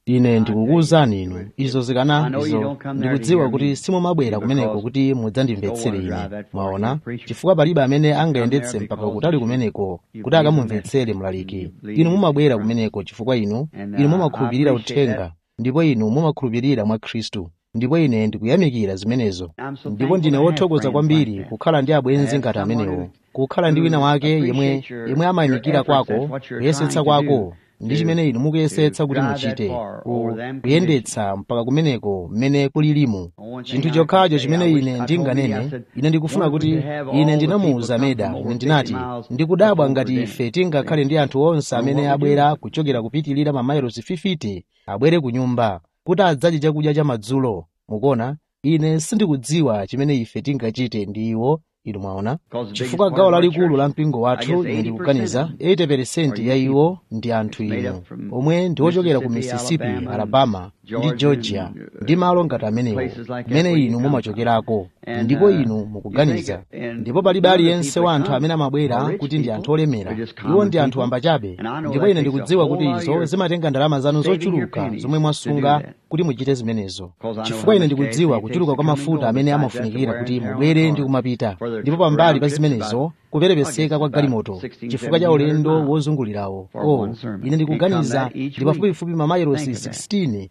ine ndikukuwuzani inu izo zikana izo ndikudziwa kuti simumabwera kumeneko kuti mudzandimvetsere ine mwaona chifukwa palibe amene angayendetse mpaka kutali kumeneko kuti akamumvetsere mlaliki inu mumabwera kumeneko chifukwa inu inu mumakhulupirira uthenga ndipo inu mumakhulupirira mwa khristu ndipo ine ndikuyamikira zimenezo ndipo ndine wothokoza kwambiri kukhala ndi abwenzi ngati amenewo kukhala ndi wina wake yemwe yemwe amayamikira kwako kuyesetsa kwako ndi chimene inu mukuyesetsa kuti muchite kuyendetsa mpaka kumeneko mmene kulilimu chinthu chokhacho chimene ine ndinganene ine ndikufuna kuti ine ndinamuwuza meda ine ndinati ndikudabwa ngati ife tingakhale ndi anthu onse amene abwera kuchokera kupitilira mamayilosi 50 abwere ku nyumba kuti adzadye chakudya cha madzulo mukuona ine sindikudziwa chimene ife tingachite ndi iwo inu mwaona chifukwa gawo lalikulu la mpingo wathu ine ndikuganiza 80% ya iwo ndi anthu inu omwe ndi ochokera ku mississippi alabama ndi georgia ndi malo ngati amenewo kumene inu mumachokerako ndipo inu mukuganiza ndipo palibe aliyense wa anthu amene amabwera kuti ndi anthu olemera iwo ndi anthu ambachabe ndipo ine ndikudziwa kuti izo zimatenga ndalama zanu zochuluka zomwe mwasunga kuti muchite zimenezo chifukwa ine ndikudziwa kuchuluka kwa mafuta amene amafunikira kuti mubwere ndi kumapita ndipo pambali pa zimenezo kuperepeseka kwa galimoto chifukwa cha ulendo wozungulirawo oh ine ndikuganiza ndi pafupifupi mamayilosi 16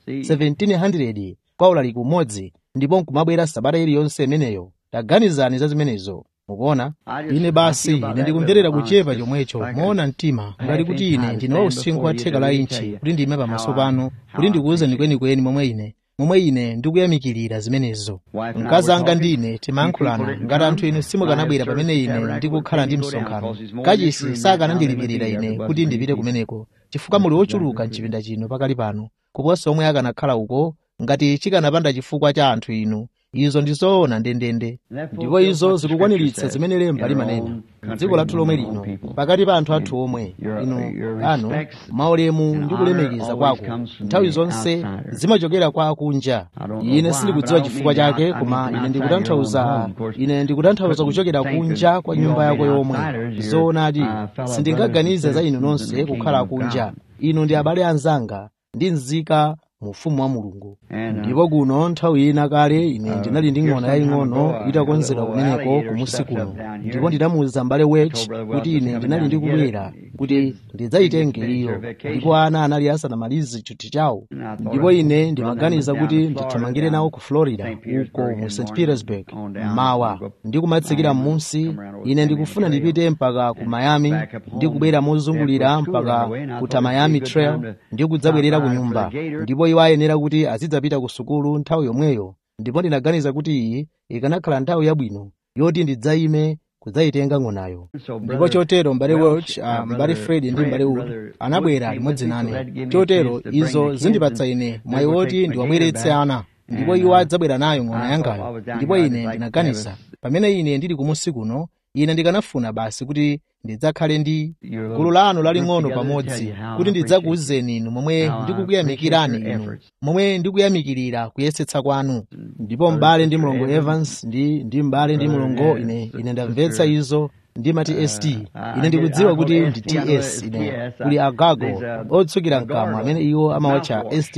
1700 kwa ulaliki umodzi ndipo nkumabwera sabata iliyonse imeneyo taganizani za zimenezo mukuona ine basi ine ndikumverera kuchepa chomwecho moona mtima ngati kuti ine ndine wa usinkhu wa theka la inchi kuti ndime pamaso panu kuti ndikuwuzeni kwenikweni momwe ine momwe ine ndikuyamikirira zimenezo mkazi anga ndi ine timayankhulana ngati anthu inu simukanabwera pamene ine ndikukhala ndi msonkhano kachisi sakanandilipirira ine kuti ndipite kumeneko chifukwa muli ochuluka mchipinda chino pakali pano kuposa omwe akanakhala uko ngati chikanapanda chifukwa cha anthu inu izo ndizoona ndendende ndipo izo zikukwaniritsa zimene lemba limanena dziko lathu lomwe lino pakati pa anthu athu omwe inu anu maulemu ndi kulemekeza kwako nthawi zonse zimachokera kwa akunja ine sindikudziwa chifukwa chake koma ine ndikutanthauza ine ndikutanthauza kuchokera kunja kwa nyumba yako yomwe zoonadi sindingaganize za inu nonse kukhala akunja inu ndi abale anzanga ndi nzika mu ufumu wa mulungu ndipo kuno nthawi ina kale ine ndinali ndi ng'ona yaying'ono itakonzedwa kumeneko kumusi kuno ndipo ndinamuwuza m'bale wech kuti ine ndinali ndikubwera kuti ndidzayitenge iyo ndipo ana anali asanamalize chuti chawo ndipo ine ndimaganiza kuti ndithamangire nawo ku florida uko mu st petersburg mawa ndikumatsikira m'munsi ine ndikufuna ndipite mpaka ku miami ndikubwera mozungulira mpaka ku miami trail ndikudzabwerera ku nyumba ndipo iwo ayenera kuti azidzapita ku sukulu nthawi yomweyo ndipo ndinaganiza kuti iyi ikanakhala nthawi yabwino yoti ndidzayime kudzayitenga ng'onayo ndipo chotero m'bale welch uh, m'bale fred ndi m'bale wood anabwera limodzi nane chotero izo zindipatsa ine mwayi woti ndiwabweretse ana ndipo iwo adzabwera nayo ng'ona yangayo ndipo ine ndinaganiza pamene ine ndili kumusi kuno ine ndikanafuna basi kuti ndidzakhale ndi gulu lanu laling'ono pamodzi kuti ndidzakuwuzeni inu momwe ndikukuyamikirani inu momwe ndikuyamikirira kuyesetsa kwanu ndipo m'bale ndi mlongo evans ndi ndi m'bale ndi mlongo ine ine ndamvetsa izo ndimati st ine ndikudziwa kuti ndi ts ine kuli agago otsukira mkamwa amene iwo amawatcha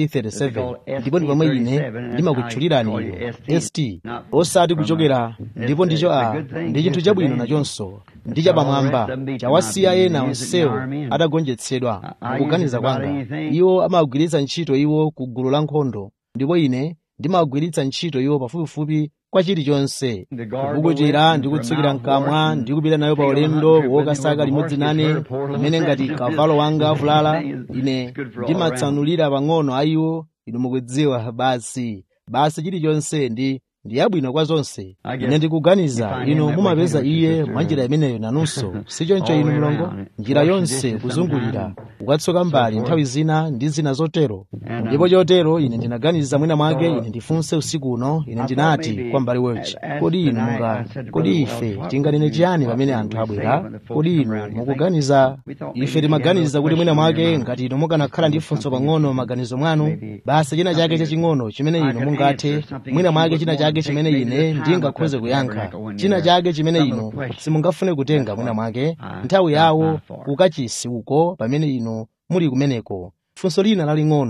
st37 ndipo ndi pomwe ine ndimakutchulirani iyo st osati kuchokera ndipo ndicho a ndi chinthu chabwino nachonso ndi chapamwamba chawasiya ena onsewo atagonjetsedwa kuganiza kwanga iwo amagwiritsa ntchito iwo ku gulu la nkhondo ndipo ine ndimagwiritsa ntchito iwo pafupifupi kwa chilichonse kukuchira ndi kutsukira mkamwa ndi kupita nayo pa ulendo wokasaka limodzi nane pamene ngati kavalo wanga avulala ine ndimatsanulira pang'ono a iwo inu mukudziwa basi basi chilichonse ndi ndi yabwino kwa zonse ine ndikuganiza inu mumapeza iye mwa njira imeneyo nanunso sichoncho inu mlongo njira yonse kuzungulira ukatsoka mbali nthawi zina ndi zina zotero ndipo chotero ine ndinaganiza mwina mwake ine ndifunse usiku uno ine ndinati kwa mbali welch kodi inu munga kodi ife tinganene chiyani pamene anthu abwera kodi inu mukuganiza ife timaganiza kuti mwina mwake ngati inu mukanakhala ndi funso pang'ono maganizo mwanu basi china chake chaching'ono chimene inu mungathe mwina mwake china chake chimene ine ndingakhoze kuyankha china chake chimene inu simungafune kutenga mwina mwake nthawi yawo kukachisi uko pamene inu muli kumeneko funso lina laling'ono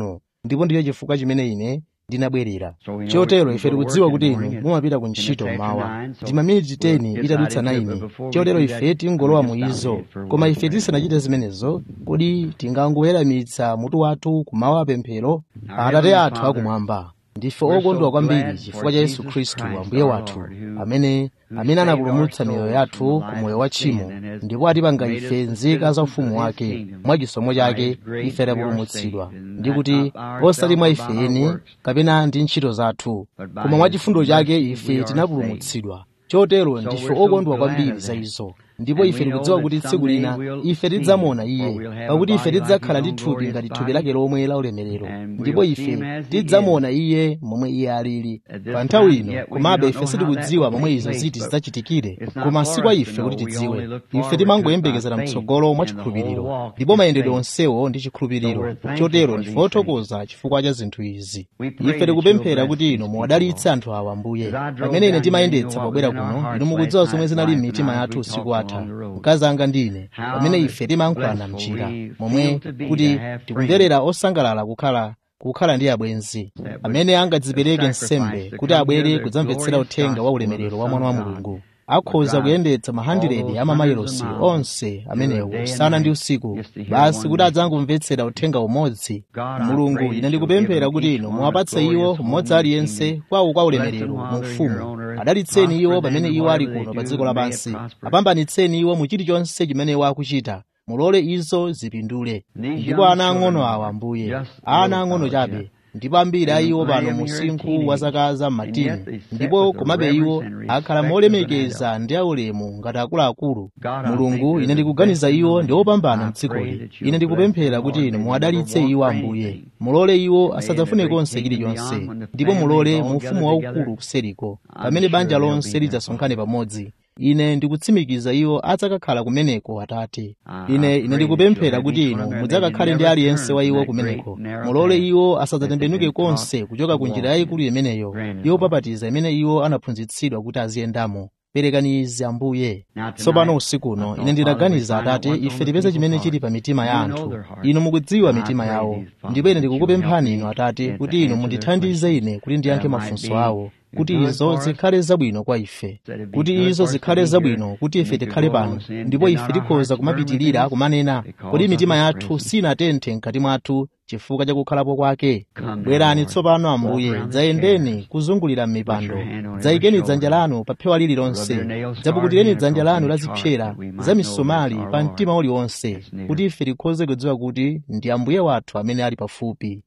ndipo ndicho chifukwa chimene ine ndinabwerera chotero ife tikudziwa kuti inu mumapita ku ntchito mmawa ndi maminiti 10 itadutsa 9 chotero ife tingolowa mu izo koma ife tisanachite zimenezo kodi tingangoweramitsa mutu wathu kumawa pemphero atate athu akumwamba ndife okondwa kwambiri chifukwa cha yesu khristu ambuye wathu amene amene anapulumutsa miyoyo yathu ku moyo wa tchimo ndipo atipanga ife nzika za ufumu wake mwa chisomo chake ife tapulumutsidwa ndi kuti osati mwa ife eni kapena ndi ntchito zathu koma mwa chifundo chake ife tinapulumutsidwa chotero ndife okondwa kwambiri za izo ndipo ife tikudziwa kuti tsiku lina ife tidzamuona iye pakuti ife tidzakhala ndi thupi ngati thupi lake lomwe la ulemerero ndipo ife tidzamuona iye momwe iye alili pa nthawi ino komabe ife sitikudziwa momwe izo ziti zidzachitikire koma si kwa ife kuti tidziwe ife timangoyembekezera mtsogolo mwa chikhulupiriro ndipo mayendedwe onsewo ndi chikhulupiriro chotero ndife othokoza chifukwa cha zinthu izi ife tikupemphera kuti inu muwadalitse anthu awa ambuye pamene ine timayendetsa pobwera kuno inu mukudziwa zomwe zinali m'mitima yathu usiku watha mkazi anga ndine pamene ife timankhwana mchira momwe kuti tikumverera osangalala kukhala kukhala ndi abwenzi amene angadzipereke nsembe kuti abwere kudzamvetsera uthenga wa ulemerero wa mwana wa mulungu akhoza kuyendetsa mahandiredi a mamayilosi onse amenewo usana ndi usiku basi kuti adzangomvetsera uthenga umodzi mulungu ine ndikupemphera kuti inu muwapatse iwo mmodzi aliyense kwawo kwa ulemerero mu ufumu adalitseni iwo pamene iwo ali kuno pa dziko lapansi apambanitseni iwo mu chilichonse chimene iwo akuchita mulole izo zipindule ndipo ana ang'ono awa ambuye ana ang'ono chabe ndipo ambiri a iwo pano musinkhu wa zaka za m'matini ndipo komabe iwo akhala molemekeza ndi aulemu ngati akuluakulu mulungu ine ndikuganiza iwo ndi opambana mdzikoli ine ndikupemphera kuti inu muwadalitse iwo ambuye mulole iwo asadzafune konse chilichonse ndipo mulole mu ufumu waukulu kuseriko pamene banja lonse lidzasonkhane pamodzi ine ndikutsimikiza iwo adzakakhala kumeneko atate ine ine ndikupemphera kuti inu mudzakakhale ndi aliyense wa iwo kumeneko mulole iwo asadzatembenuke konse kuchoka ku njira yayikulu imeneyo yopapatiza imene iwo anaphunzitsidwa kuti aziyendamo perekani izi ambuye tsopano usikuno ine ndinaganiza atate ife tipeze chimene chili pa mitima ya anthu inu mukudziwa mitima yawo ndipo ine ndikukupemphani inu atate kuti inu mundithandize ine kuti ndiyankhe mafunso awo kuti izo zikhale zabwino kwa ife kuti izo zikhale zabwino kuti ife tikhale pano ndipo ife tikhoza kumapitirira kumanena kuti mitima yathu sinatenthe mkati mwathu chifukwa cha kukhalapo kwake bwerani tsopano ambuye dzayendeni kuzungulira m'mipando dzayikeni dzanja lanu pa phewa lililonse dzapukutireni dzanja lanu la zipsera za misomali pa mtima uliwonse kuti ife tikhoze kudziwa kuti ndi ambuye wathu amene ali pafupi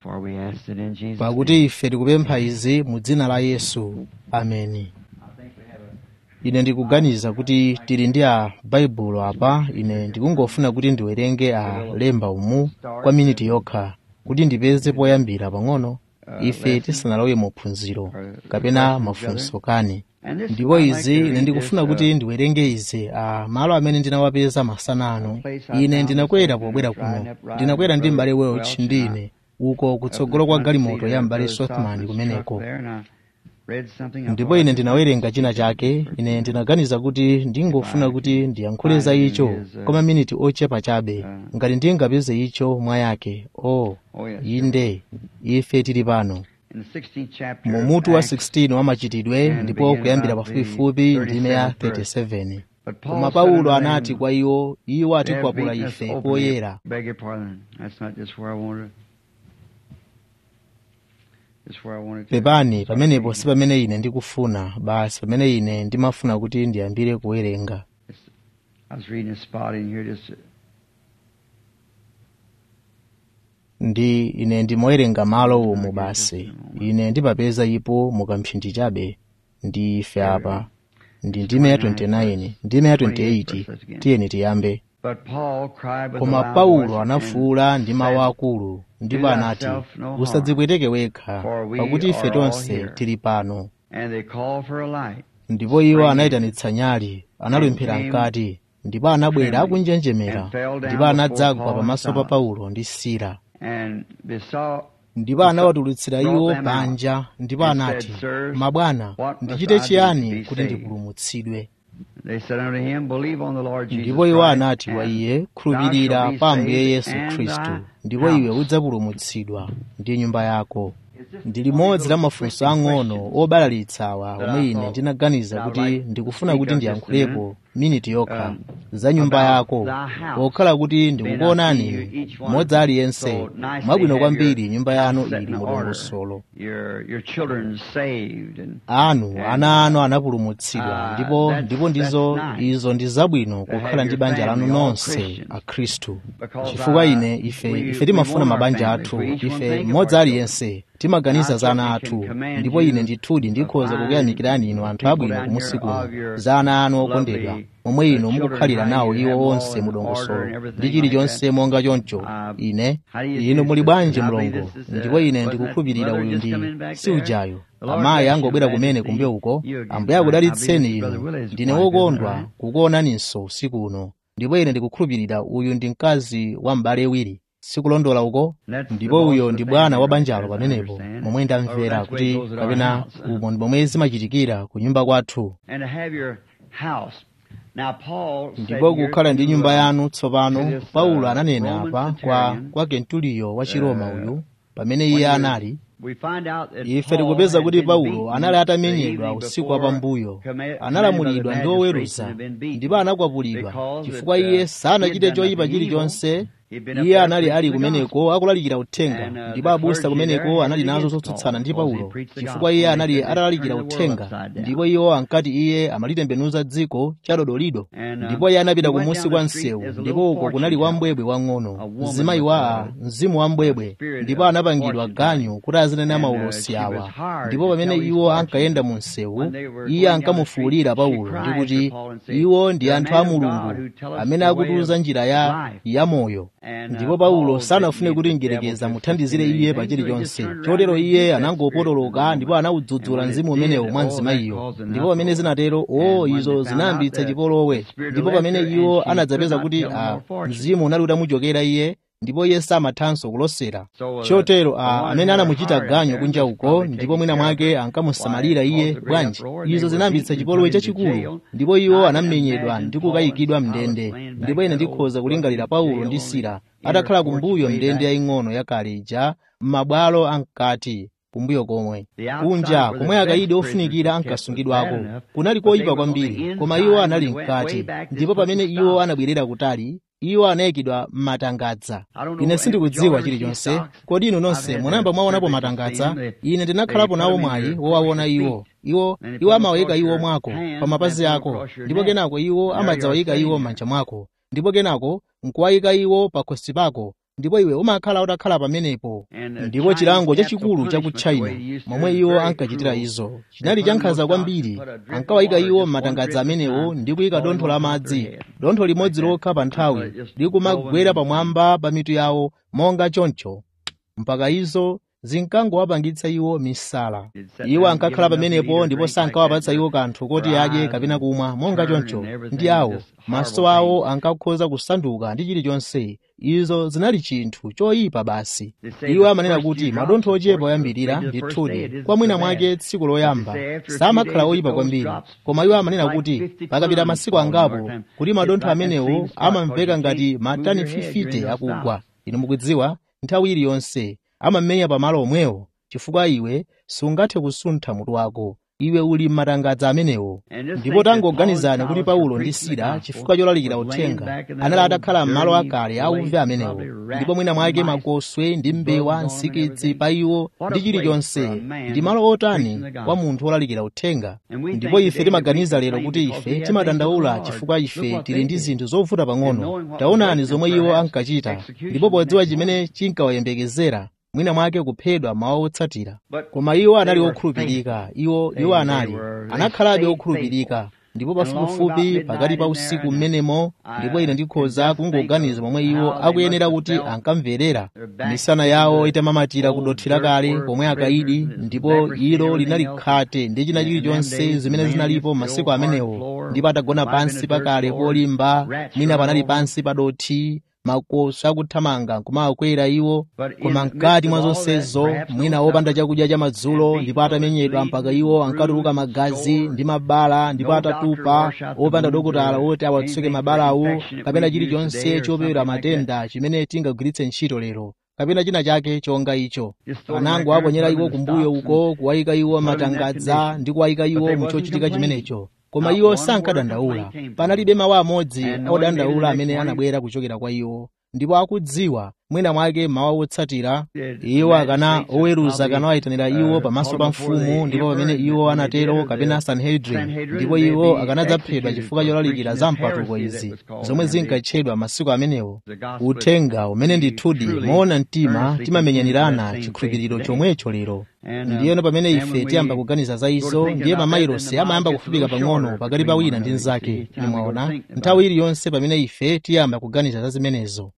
pakuti ife tikupempha izi mu dzina la yesu ameni ine ndikuganiza kuti tili ndi a baibulo apa ine ndikungofuna kuti ndiwerenge a lemba umu kwa miniti yokha kuti ndipeze poyambira pang'ono ife tisanalowe mu phunziro kapena mafunso kani ndipo izi ine ndikufuna kuti ndiwerenge izi a malo amene ndinawapeza masana ano ine ndinakwera pobwera kuno ndinakwera ndi m'bale welch ndi ine uko kutsogolo kwa galimoto ya m'bale sothman kumeneko ndipo ine ndinawerenga china chake ine ndinaganiza kuti ndingofuna kuti ndiyankhule za icho kwa maminiti ochepa chabe ngati ndingapeze icho mwa yake o oh, inde ife tili pano mu mutu wa 16 wa machitidwe ndipo kuyambira pafupifupi ndime ya 37 koma paulo anati kwa iwo iwo atikwapula ife poyera pepani pamenepo si pamene ine ndikufuna basi pamene ine ndimafuna kuti ndiyambire kuwerenga ndi ine ndimawerenga malo umu basi ine ndipapeza ipo mukamphindi chabe ndi ife apa ndi ndime ya 29 ndime ya 28 tiyeni tiyambe koma paulo anafuwula ndi mawu akulu ndipo anati usadzipweteke wekha pakuti ife tonse tili pano ndipo iwo anayitanitsa nyali analumphira mkati ndipo anabwera akunjenjemera ndipo anadzagwa pamaso pa paulo ndi sila ndipo anawatulutsira iwo panja ndipo anati mabwana ndichite chiyani kuti ndipulumutsidwe ndipo iwo anati wa iye khulupirira pa ambuye yesu khristu ndipo iwe udzapulumutsidwa ndi nyumba yako ndi limodzi la mafunso ang'ono obalalitsawa omwe ine ndinaganiza kuti ndikufuna kuti ndiyankhulepo miniti yokha za nyumba yako pokhala kuti ndikukuonani inu mmodzi aliyense mwabwino kwambiri nyumba yanu ili mudongosolo anu ana anu anapulumutsidwa ndipo ndipo ndizo izo ndi zabwino kukhala ndi banja lanu nonse akhristu chifukwa ine ife ife timafuna mabanja athu ife mmodzi aliyense timaganiza za ana athu ndipo ine ndithudi ndikhoza kukuyamikirani inu anthu abwino kumusi kuno za ana anu okondedwa momwe inu mukukhalira nawo iwo onse mudongosolo ndi chilichonse monga choncho ine inu muli bwanji mlongo ndipo ine ndikukhulupirira uyu ndi si ujayo amayi angobwera kumene kumbuyo uko ambuye akudalitseni inu ndine wokondwa kukuonaninso usiku uno ndipo ine ndikukhulupirira uyu ndi mkazi wa m'bale wiri sikulondola uko ndipo uyo ndi bwana wa banjalo pamenepo momwe ndamvera kuti kapena umo ndi momwe zimachitikira ku nyumba kwathu ndipo kukhala ndi nyumba yanu tsopano paulo ananena apa kwa, kwa kentuliyo wa chiroma uyu pamene iye anali ife tikupeza kuti paulo anali atamenyedwa usiku wapambuyo analamulidwa ndi oweruza ndipo anakwapulidwa chifukwa iye sanachite choyipa chilichonse iye anali ali kumeneko akulalikira uthenga ndipo abusa kumeneko anali nazo zotsutsana ndi paulo chifukwa iye anali atalalikira uthenga ndipo iwo ankati iye amalitembenuza dziko chadodolido ndipo iye anapita kumusi kwa msewu ndipo uko kunali wambwebwe wang'ono mzimayi wa mzimu wambwebwe ndipo anapangidwa ganyu kuti azinene maulosi awa ndipo pamene iwo ankayenda mu msewu iye ankamufuwulira paulo ndi kuti iwo ndi anthu a mulungu amene akutiuza njira ya yamoyo ndipo paulo sanafune kuti mgerekeza muthandizire iye pa chilichonse chotero iye anangopotoloka ndipo anawudzudzula mzimu umenewo mwa mzimayiyo ndipo pamene zinatero o izo zinayambitsa chipolowe ndipo pamene iwo anadzapeza kuti a mzimu unali utamuchokera iye ndipo iye samathanso kulosera chotero a amene anamuchita ganyo kunja uko ndipo mwina mwake ankamusamalira iye bwanji izo zinayambitsa chipolowe chachikulu ndipo iwo anamenyedwa ndi kukayikidwa mndende ndipo ine ndikhoza kulingalira paulo ndi sila atakhala kumbuyo mndende yaying'ono yakale ija m'mabwalo ankati kumbuyo komwe kunja komwe akayidi ofunikira ankasungidwako kunali koyipa kwambiri koma iwo anali mkati ndipo pamene iwo anabwerera kutali iwo anayikidwa m'matangadza ine sindikudziwa chilichonse kodi inu nonse munayamba mwaonapo matangadza ine ndinakhalapo nawo mwayi wowaona iwo iwo iwo amawayika iwo mwako pa mapazi ako ndipo kenako iwo amadzawayika iwo m'manja mwako ndipo kenako nkuwayika iwo pa khosi pako ndipo iwe umakhala utakhala pamenepo ndipo chilango chachikulu cha ku china momwe iwo ankachitira izo chinali chankhanza kwambiri ankawayika iwo m'matangadza amenewo ndi kuyika dontho la madzi dontho limodzi lokha pa nthawi likumagwera pamwamba pa mitu yawo monga choncho mpaka izo zinkangowapangitsa iwo misala iwo ankakhala pamenepo ndipo sankawapatsa iwo kanthu koti adye kapena kumwa monga choncho ndi awo maso awo ankakhoza kusanduka ndi chilichonse izo zinali chinthu choyipa basi iwo amanena kuti madontho ochepa oyambirira ndithudi kwa mwina mwake tsiku loyamba samakhala oyipa kwambiri koma iwo amanena kuti pakapita masiku angapo kuti madontho amenewo amamveka ngati matani 50 akugwa inu mukudziwa nthawi iliyonse amamenya pamalo omwewo chifukwa iwe sungathe kusuntha mutu wako iwe uli m'matangadza amenewo ndipo tangoganizani kuti paulo ndi sila chifukwa cholalikira uthenga anali atakhala m'malo akale auve amenewo ndipo mwina mwake makoswe ndi mbewa nsikidzi pa iwo ndi chilichonse ndi malo otani kwa munthu wolalikira uthenga ndipo ife timaganiza lero kuti ife timadandaula chifukwa ife tili ndi zinthu zovuta pang'ono taonani zomwe iwo ankachita ndipo podziwa chimene chinkawayembekezera mwina mwake kuphedwa mawa otsatira koma iwo anali okhulupirika iwo iwo anali anakhalabe okhulupirika ndipo pafupifupi pakati pa usiku mmenemo ndipo ine ndikhoza kungoganiza momwe iwo akuyenera kuti ankamverera misana yawo itamamatira kudothera kale pomwe akayidi ndipo ilo linali khate ndi china chilichonse zimene zinalipo masiku amenewo ndipo atagona pansi pakale polimba mwina panali pansi pa dothi makosi akuthamanga kumawakwera iwo koma mkati mwa zonsezo mwina wopanda chakudya cha madzulo ndipo atamenyedwa mpaka iwo ankatuluka magazi ndi mabala ndipo atatupa wopanda dokotala woti awatsuke mabalawo kapena chilichonse chopewera matenda chimene tingagwiritse ntchito lero kapena china chake chonga icho anango aponyera iwo kumbuyo uko kuwayika iwo matangadza ndi kuwayika iwo muchochitika chimenecho koma iwo sankadandaula panalibe mawu amodzi odandaula amene anabwera kuchokera kwa iwo ndipo akudziwa mwina mwake mawa wotsatira iwo akana oweruza akanawayitanira iwo pamaso pa mfumu ndipo pamene iwo anatero kapena sanhedrin ndipo iwo akanadzaphedwa chifukwa cholalikira za mpatuko izi zomwe zinkatchedwa masiku amenewo uthenga umene ndithudi moona mtima timamenyanirana chikhulupiriro chomwecho lero ndiyeno pamene ife tiyamba kuganiza za izo ndiye mamayilosi amayamba kufupika pang'ono pakati pa wina ndi mnzake nimwaona nthawi iliyonse pamene ife tiyamba kuganiza za zimenezo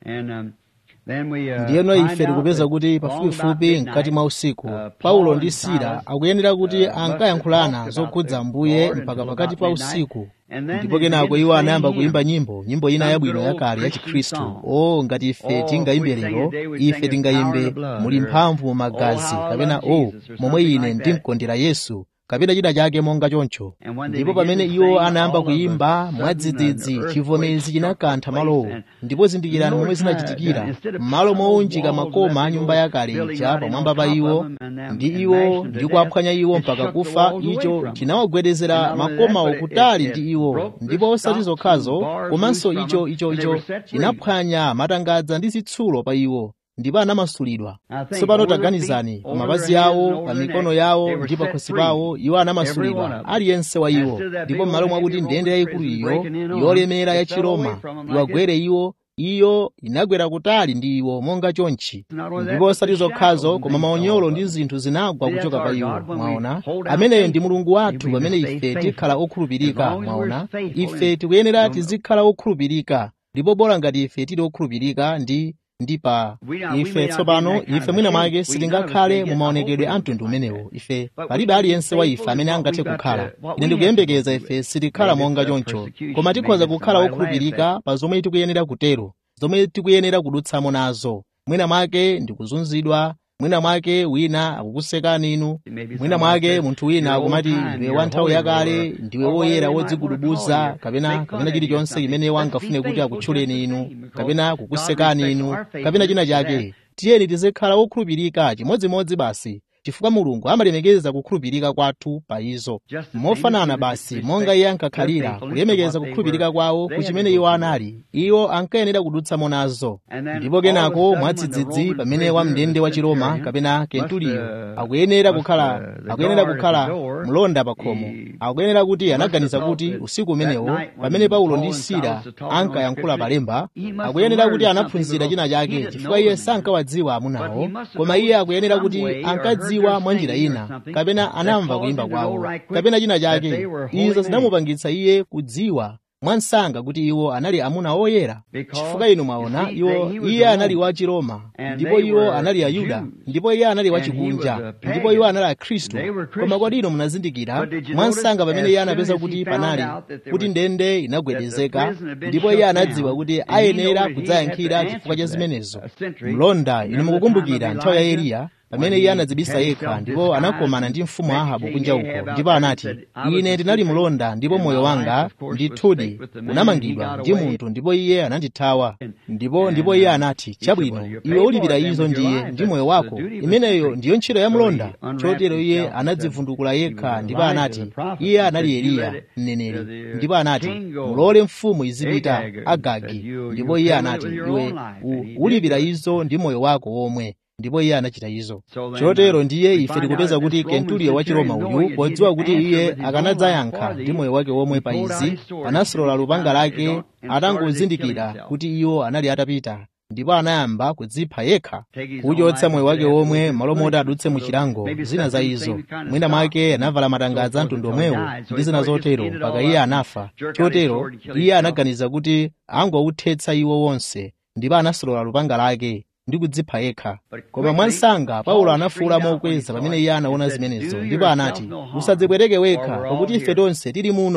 ndiyeno ife tikupeza kuti pafupifupi mkati mwa usiku paulo ndi sila akuyenera kuti ankayankhulana zokhudza ambuye mpaka pakati pa usiku ndipo kenako iwo anayamba kuimba nyimbo nyimbo ina yabwino yakale ya chikhristu o ngati ife tingayimbe lero ife tingayimbe muli mphamvu mu magazi kapena o momwe ine ndimkondera yesu kapena china chake monga choncho ndipo pamene iwo anayamba kuyimba mwadzidzidzi chivomezi chinakantha malowo ndipo zindikirani momwe zinachitikira m'malo mounjika makoma a nyumba yakale ija pamwamba pa iwo ndi iwo ndi kuaphwanya iwo mpaka kufa icho chinawagwedezera makomawo kutali ndi iwo ndipo osati zokhazo komanso icho icho icho chinaphwanya matangadza ndi zitsulo pa iwo ndipo anamasulidwa tsopano taganizani pa mapazi awo pa mikono yawo ndi pa khosi pawo iwo anamasulidwa aliyense wa iwo ndipo m'malo mwakuti ndende yayikulu iyo yolemera ya chiroma iwagwere iwo iyo inagwera kutali ndi iwo monga chonchi ndipo osati zokhazo koma maonyolo ndi zinthu zinagwa kuchoka pa iwo mwaona ameneyo ndi mulungu wathu pamene ife tikhala okhulupirika mwaona ife tikuyenera tizikhala okhulupirika ndipo bola ngati ife tili okhulupirika ndi ndi pa ife tsopano ife mwina mwake sitingakhale mu maonekedwe a mtundu umenewo ife palibe aliyense wa ife amene angathe kukhala ine ndikuyembekeza ife sitikhala monga choncho koma tikhoza kukhala okhulupirika pa zomwe tikuyenera kutero zomwe tikuyenera kudutsamo nazo mwina mwake ndikuzunzidwa mwina mwake wina akukusekani inu mwina mwake munthu wina akumati ndiwe wa nthawi yakale ndiwe woyera wodzigudubuza kapena kapena chilichonse chimene wangafune kuti akutchuleni inu kapena kukusekani inu kapena china chake tiyeni tizikhala okhulupirika chimodzimodzi basi chifukwa mulungu amalemekeza kukhulupirika kwathu pa izo mofanana basi monga iye ankakhalira kulemekeza kukhulupirika kwawo ku chimene iwo anali iwo ankayenera kudutsamo nazo ndipo kenako mwadzidzidzi pamene wamndende wa chiroma kapena kentuliyo akuyenera kukhala akuyenera kukhala mlonda pa khomo akuyenera kuti anaganiza kuti usiku umenewo pamene paulo ndi sila ankayankhula palemba akuyenera kuti anaphunzira china chake chifukwa iye sankawadziwa amunawo koma iye akuyenera kuti ankadziwa kudziwa mwa njira ina kapena anamva kuyimba kwawo kapena china chake izo zinamupangitsa iye kudziwa mwansanga kuti iwo anali amuna oyera chifukwa inu mwaona iwo iye anali wa chiroma ndipo iwo anali ayuda ndipo iye anali wachikunja ndipo iwo anali akhristu koma kodi inu munazindikira mwansanga pamene iye anapeza kuti panali kuti ndende inagwedezeka ndipo iye anadziwa kuti ayenera kudzayankhira chifukwa cha zimenezo mlonda inu mukukumbukira nthawi ya eliya pamene iye anadzibisa yekha ndipo anakomana ndi mfumu ahabu kunja uko ndipo anati ine ndinali mlonda ndipo moyo wanga ndithudi unamangidwa ndi munthu ndipo iye anandithawa ndipo ndipo iye anati chabwino iwe ulipira izo ndiye ndi moyo wako imeneyo ndiyo ntchito ya mlonda chotero iye anadzivundukula yekha ndipo anati iye anali eliya mneneri ndipo anati mulole mfumu izipita agagi ndipo iye anati iwe ulipira izo ndi moyo wako womwe ndipo iye anachita izo chotero ndiye ife tikupeza kuti kentuliyo wa chiroma uyu podziwa kuti iye akanadzayankha ndi moyo wake womwe pa izi anasolola lupanga lake atangozindikira kuti iwo anali atapita ndipo anayamba kudzipha yekha kuchotsa moyo wake womwe malo moti adutse mu chilango zina za izo mwina mwake anavala matangadza a mtundu omwewo ndi zina zotero mpaka iye anafa chotero iye anaganiza kuti angowuthetsa iwo wonse ndipo anasolola lupanga lake ndi kudzipha yekha koma mwansanga paulo anafuwula mokweza pamene iye anaona zimenezo ndipo anati usadzipweteke wekha pakuti ife tonse tili muno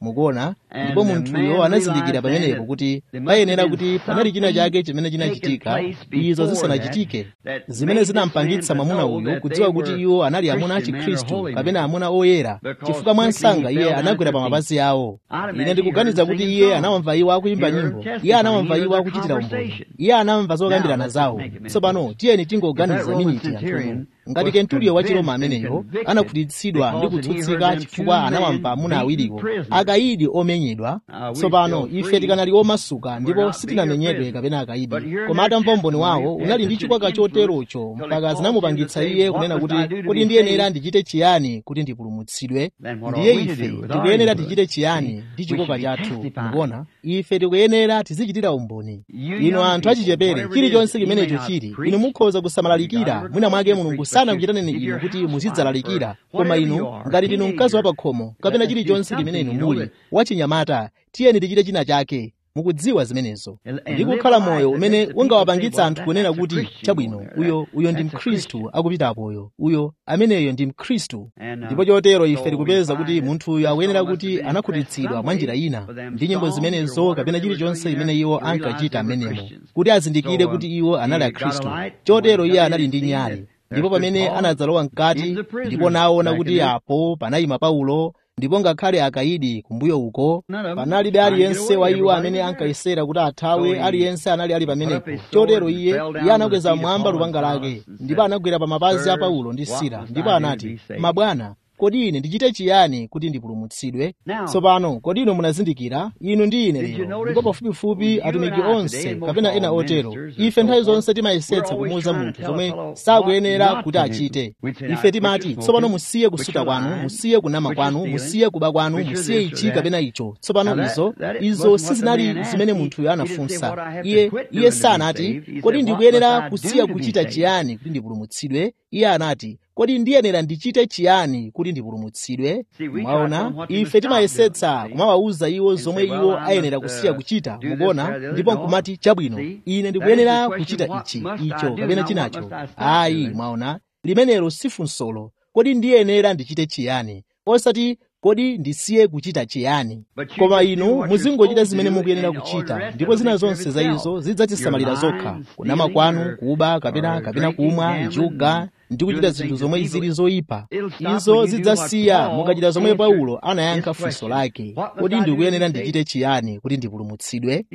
mukuona ndipo munthuyo anazindikira pamenepo kuti payenera kuti panali china chake chimene chinachitika izo zisanachitike zimene zinampangitsa mwamuna uyu kudziwa kuti iwo anali amuna a chikhristu kapena amuna oyera chifukwa mwansanga iye anagwera pa mapazi awo ine ndikuganiza kuti iye anawamva iwo akuyimba nyimbo iye anawamva iwo akuchitira umboni iye anamva zokambirana zawo tsopano tiyeni tingoganiza miniti yanthuno ngati kenturiyo wa chiroma ameneyo anakhutitsidwa ndi kutsutsika chifukwa anawamva amuna awiriwo akayidi omenyedwa tsopano ife tikanali omasuka ndipo sitinamenyedwe kapena akayidi koma atamva umboni wawo unali ndi chikwaka choterocho mpaka zinamupangitsa iye kunena kuti kodi ndiyenera ndichite chiyani kuti ndipulumutsidwe ndiye ife tikuyenera tichite chiyani ndi chikoka chathu mukuona ife tikuyenera tizichitira umboni inu anthu achichepere chilichonse chimenecho chili inu mukhoza kusamalalikira mwina mwake mulungu sanakuchitaneni inu kuti muzidzalalikira koma inu ngati ndinu mkazi wa pakhomo kapena chilichonse chimene inu muli wachinyamata tiyeni tichite china chake mukudziwa zimenezo ndi kukhala moyo umene ungawapangitsa anthu kunena kuti chabwino uyo uyo ndi mkhristu akupitapoyo uyo ameneyo ndi mkhristu ndipo chotero ife tikupeza kuti munthuyo akuyenera kuti anakhutitsidwa mwa njira ina ndi nyimbo zimenezo kapena chilichonse imene iwo ankachita amenemo kuti azindikire kuti iwo anali akhristu chotero iye anali ndi nyali ndipo pamene anadzalowa mkati ndipo naona kuti apo panayima paulo ndipo ngakhale akayidi kumbuyo uko panalibe aliyense wa iwo amene ankayesera kuti athawe aliyense anali ali pamenepo chotero iye iye anakweza mwamba lupanga lake ndipo anagwera pa mapazi a paulo ndi sila ndipo anati mabwana kodi ine ndichite chiyani kuti ndipulumutsidwe tsopano kodi inu munazindikira inu ndi ine lero ndipo pafupifupi atumiki onse kapena ena otero ife nthawi zonse timayesetsa kumuwuza munthu zomwe sakuyenera kuti achite ife timati tsopano musiye kusuta kwanu musiye kunama kwanu musiye kuba kwanu musiye ichi kapena icho tsopano izo izo sizinali zimene munthuyo anafunsa iye iye sanati kodi ndikuyenera kusiya kuchita chiyani kuti ndipulumutsidwe iye anati kodi ndiyenera ndichite chiyani kuti ndipulumutsidwe mwaona ife timayesetsa kumawawuza iwo zomwe iwo ayenera kusiya kuchita mukuona ndipo nkumati chabwino ine ndikuyenera kuchita ichi icho kapena chinacho ayi mwaona limenelo sifunsolo kodi ndiyenera ndichite chiyani osati kodi ndisiye kuchita chiyani koma inu muzingochita zimene mukuyenera kuchita ndipo zina zonse za izo zidzatisamalira zokha kunama kwanu kuba kapena kapena kumwa njuga ndi kuchita zinthu zomwe zili zoyipa izo zidzasiya mukachita zomwe paulo anayankha funso lake kodi ndikuyenera ndichite chiyani kuti ndipulumutsidwe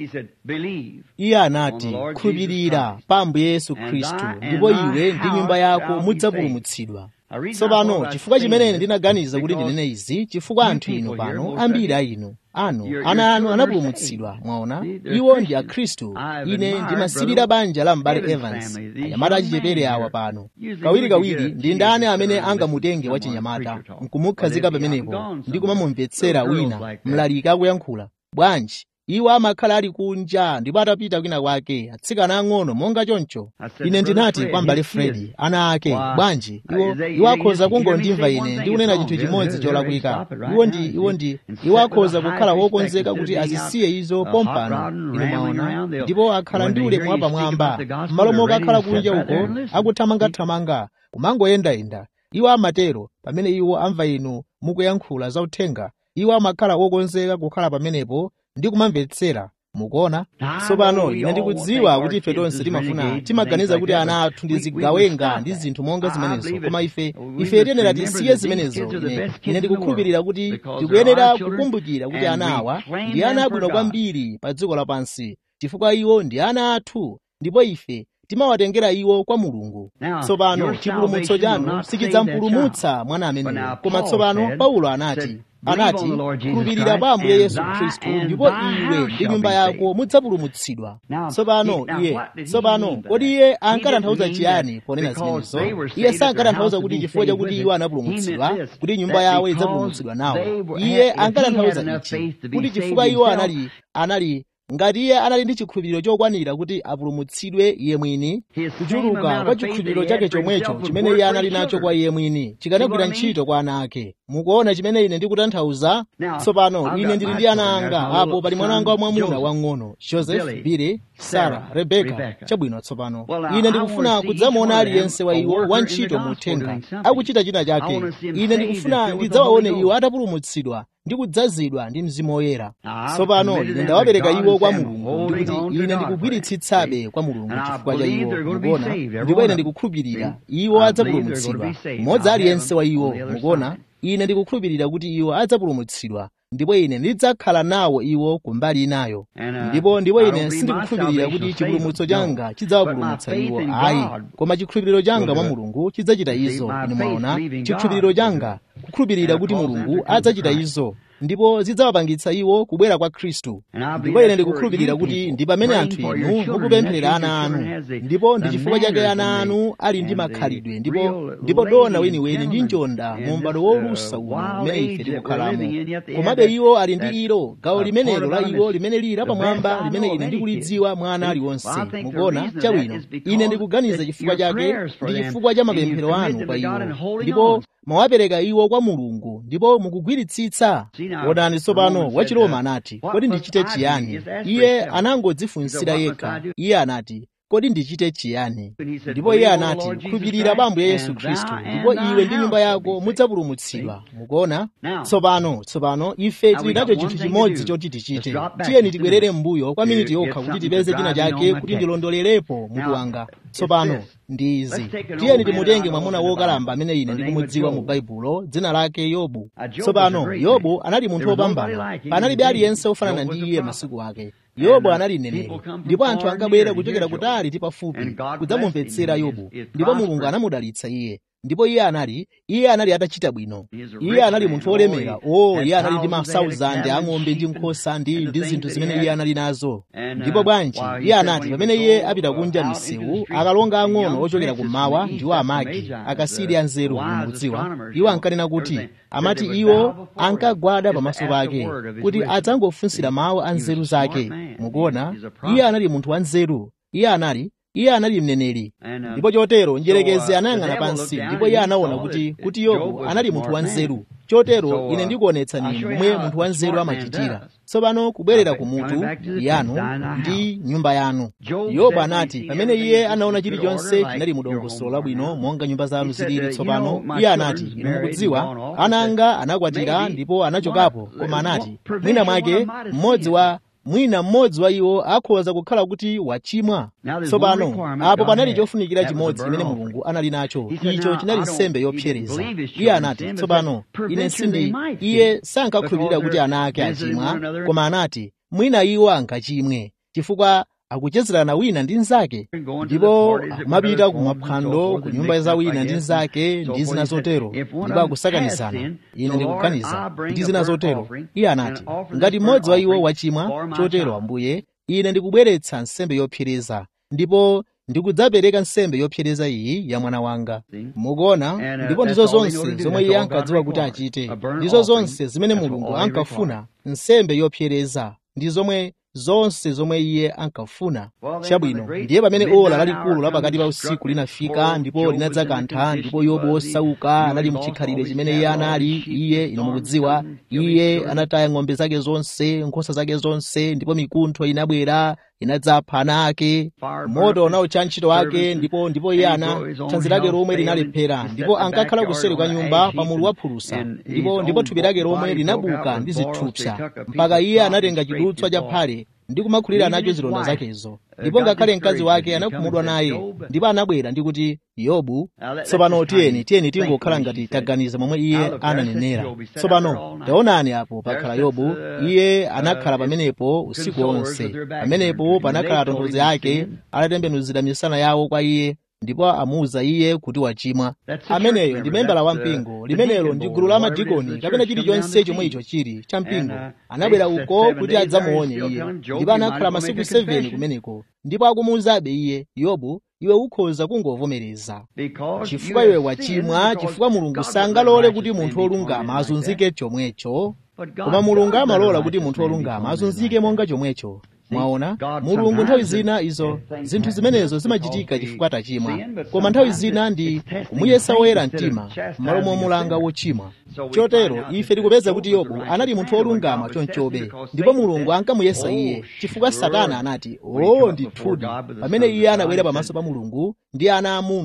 iye anati khulupirira pa ambuye yesu khristu ndipo iwe ndi nyumba yako mudzapulumutsidwa tsopano chifukwa chimene ndinaganiza kuti ndinene izi chifukwa anthu inu pano ambiri a inu anu ana anu anapulumutsidwa mwaona iwo ndi akhristu ine ndimasirira banja la m'bale evans anyamata achichepere awa pano kawirikawiri ndi ndani amene angamutenge wachinyamata nkumukhazika pamenepo ndi kumamumvetsera wina mlaliki akuyankhula bwanji iwo amakhala ali kunja ndipo atapita kwina kwake atsikana ang'ono monga choncho ine ndinati kwa m'bale fredi ana ake bwanji iwo iwo akhoza kungondimva ine ndikunena chinthu chimodzi cholakwika iwo ndi iwo ndi iwo akhoza kukhala wokonzeka kuti azisiye izo pompano inu maona ndipo akhala ndi ulemu wapamwamba m'malo moka akhala kunja uko akuthamangathamanga kumangoyendayenda iwo amatero pamene iwo amva inu mukuyankhula zauthenga iwo amakhala wokonzeka kukhala pamenepo ndi kumamvetsera mukuona tsopano ine ndikudziwa kuti ife tonse timafuna timaganiza kuti ana athu ndi zigawenga ndi zinthu monga zimenezo koma ife ife tiyenera tisiye zimenezo ine ine ndikukhulupirira kuti tikuyenera kukumbukira kuti ana awa ndi ana abwino kwambiri pa dziko lapansi chifukwa iwo ndi ana athu ndipo ife timawatengera iwo kwa mulungu tsopano chipulumutso chanu sichidzampulumutsa mwana ameneyo koma tsopano paulo anati anati khulupirira pa ambuye yesu khristu ndipo iwe ndi nyumba yako mudzapulumutsidwa tsopano iye tsopano kodi iye ankatanthauza chiyani ponena zimenezo iye sankatanthauza kuti chifukwa chakuti iwo anapulumutsidwa kuti nyumba yawo idzapulumutsidwa nawo iye ankatanthauza ichi kuti chifukwa iwo anali anali ngati iye anali ndi chikhulupiriro chokwanira kuti apulumutsidwe iye mwini kuchuluka kwa chikhulupiriro chake chomwecho chimene iye anali nacho kwa iye mwini chikanagwira ntchito kwa ana ake mukuona chimene ine ndikutanthauza tsopano ine ndili ndi ana anga apo pali mwana wanga wamwamuna wang'ono joseph bile sara rebeka chabwino tsopano ine ndikufuna kudzamuona aliyense wa iwo wantchito mu uthenga akuchita china chake ine ndikufuna ndidzawaone iwo atapulumutsidwa ndi kudzazidwa ndi mzimu woyera tsopano ine ndawapereka iwo kwa mulungu ndikuti ine ndikugwiritsitsabe kwa mulungu chifukwa cha iwo mukuona ndipo ine ndikukhulupirira iwo adzapulumutsidwa mmodzi aliyense wa iwo mukuona ine ndikukhulupirira kuti iwo adzapulumutsidwa ndipo ine ndidzakhala nawo iwo kumbali inayo ndipo ndipo ine sindikukhulupirira kuti chipulumutso changa chidzawapulumutsa iwo ayi koma chikhulupiriro changa mwa mulungu chidzachita izo inu mwaona chikhulupiriro changa kukhulupirira kuti mulungu adzachita izo ndipo zidzawapangitsa iwo kubwera kwa khristu ndipo ine ndikukhulupirira kuti ndi pamene anthu inu mukupempherera ana anu ndipo ndi chifukwa chake ana anu ali ndi makhalidwe ndipo ndipo dona weniweni ndi njonda mu m'bado wolusa uno umene ife tikukhalamo komabe iwo ali ndi ilo gawo limenelo la iwo limene lili lapamwamba limene ine ndikulidziwa mwa ana aliwonse mukuona chabwino ine ndikuganiza chifukwa chake ndi chifukwa cha mapemphero anu kwa iwo ndipo mwawapereka iwo kwa mulungu ndipo mukugwiritsitsa onani tsopano wachiroma anati kodi ndichite chiyani iye anangodzifunsira yekha iye anati kodi ndichite chiyani ndipo iye anati khulupirira pa ambuye yesu khristu ndipo iwe ndi nyumba yako mudzapulumutsidwa mukuona tsopano tsopano ife tili nacho chinthu chimodzi choti tichite tiyeni tibwerere m'mbuyo kwa miniti yokha kuti tipeze china chake kuti ndilondolerepo mutu wanga tsopano ndi izi tiyeni timutenge mwamuna wokalamba amene ine ndikumudziwa mu baibulo dzina lake yobu tsopano yobu anali munthu wopambana panalibe aliyense wofanana ndi iye masiku ake yobu anali mneneri ndipo anthu ankabwera kuchokera kutali ndi pafupi kudzamumvetsera yobu ndipo mulungu anamudalitsa iye ndipo iye anali iye anali atachita bwino iye anali munthu wolemera o iye anali ndi masauzande ang'ombe ndi nkhosa ndi ndi zinthu zimene iye anali nazo ndipo bwanji iye anati pamene iye apita kunja misewu akalonga ang'ono ochokera kummawa ndiwo amagi akasiri anzeru mukudziwa iwo ankanena kuti amati iwo ankagwada pamaso pake kuti adzangofunsira mawu a nzeru zake mukuona iye anali munthu wanzeru iye anali iye anali mneneri ndipo chotero njerekezi anayang'ana pansi ndipo iye anaona kuti kuti yobu anali munthu wanzeru chotero ine ndikuonetsani momwe munthu wanzeru amachitira tsopano kubwerera ku mutu yanu ndi nyumba yanu yobu anati pamene iye anaona chilichonse chinali mu dongosolo labwino monga nyumba zanu zilili tsopano iye anati inu mukudziwa ana anga anakwatira ndipo anachokapo koma anati mwina mwake mmodzi wa mwina mmodzi wa iwo akhoza kukhala kuti wachimwa tsopano apo panali chofunikira chimodzi chimene mulungu anali nacho icho chinali nsembe yopsereza iye anati tsopano ine sindi iye sankakhulupirira kuti ana ake achimwa koma anati mwina iwo ankachimwe chifukwa akuchezerana wina ndi nzake ndipo mapita kumaphwando ku nyumba za wina ndi nzake ndi zina zotero ndipo akusakanizana ine ndikuganiza ndi zina zotero iye anati ngati mmodzi wa iwo wachimwa chotero ambuye ine ndikubweretsa nsembe yopsereza ndipo ndikudzapereka nsembe yopsereza iyi ya mwana wanga mukuona ndipo ndizo zonse zomwe iye ankadziwa kuti achite ndizo zonse zimene mulungu ankafuna nsembe yopsereza ndi zomwe zonse zomwe iye ankafuna chabwino ndiye pamene ola lalikulu la pakati pa usiku linafika ndipo linadzakantha ndipo yobu wosauka anali mchikhalire chimene iye anali iye inu mukudziwa iye anataya ng'ombe zake zonse nkhosa zake zonse ndipo mikuntho inabwera inadzapha ana ake moto unawutcha ntchito wake ndipo ndipo iye ana thanzi lake lomwe linalephera ndipo ankakhala kuseri kwa nyumba pa mulu wa phulusa ndipo ndipo thupi lake lomwe linabuka ndi zithupsa mpaka iye anatenga chidutswa cha phale ndi kumakhulira nacho zilonda zakezo ndipo ngakhale mkazi wake anakhumudwa naye ndipo anabwera ndi kuti yobu tsopano tiyeni tiyeni tingokhala ngati taganiza momwe iye ananenera tsopano taonani apo pakhala yobu iye anakhala pamenepo usiku wonse pamenepo panakhala atonthozi ake atatembenuzira misana yawo kwa iye ndipo amuwuza iye kuti wachimwa ameneyo ndi membala wa mpingo limenelo ndi gulu la madikoni kapena chilichonse chomwe icho chili cha mpingo anabwera uko kuti adzamuone iye ndipo anakhala masiku 7 kumeneko ndipo akumuwuzabe iye yobu iwe ukhoza kungovomereza chifukwa iwe wachimwa chifukwa mulungu sangalole kuti munthu wolungama azunzike chomwecho koma mulungu amalola kuti munthu wolungama azunzike monga chomwecho mwaona mulungu nthawi zina izo zinthu zimenezo zimachitika chifukwa tachimwa koma nthawi zina ndi kumuyesa woyera mtima m'malo momulanga wochimwa chotero ife tikupeza kuti yobu anali munthu wolungama chonchobe ndipo mulungu ankamuyesa iye chifukwa satana anati o ndithudi pamene iye anabwera pamaso pa mulungu ndi ana amuna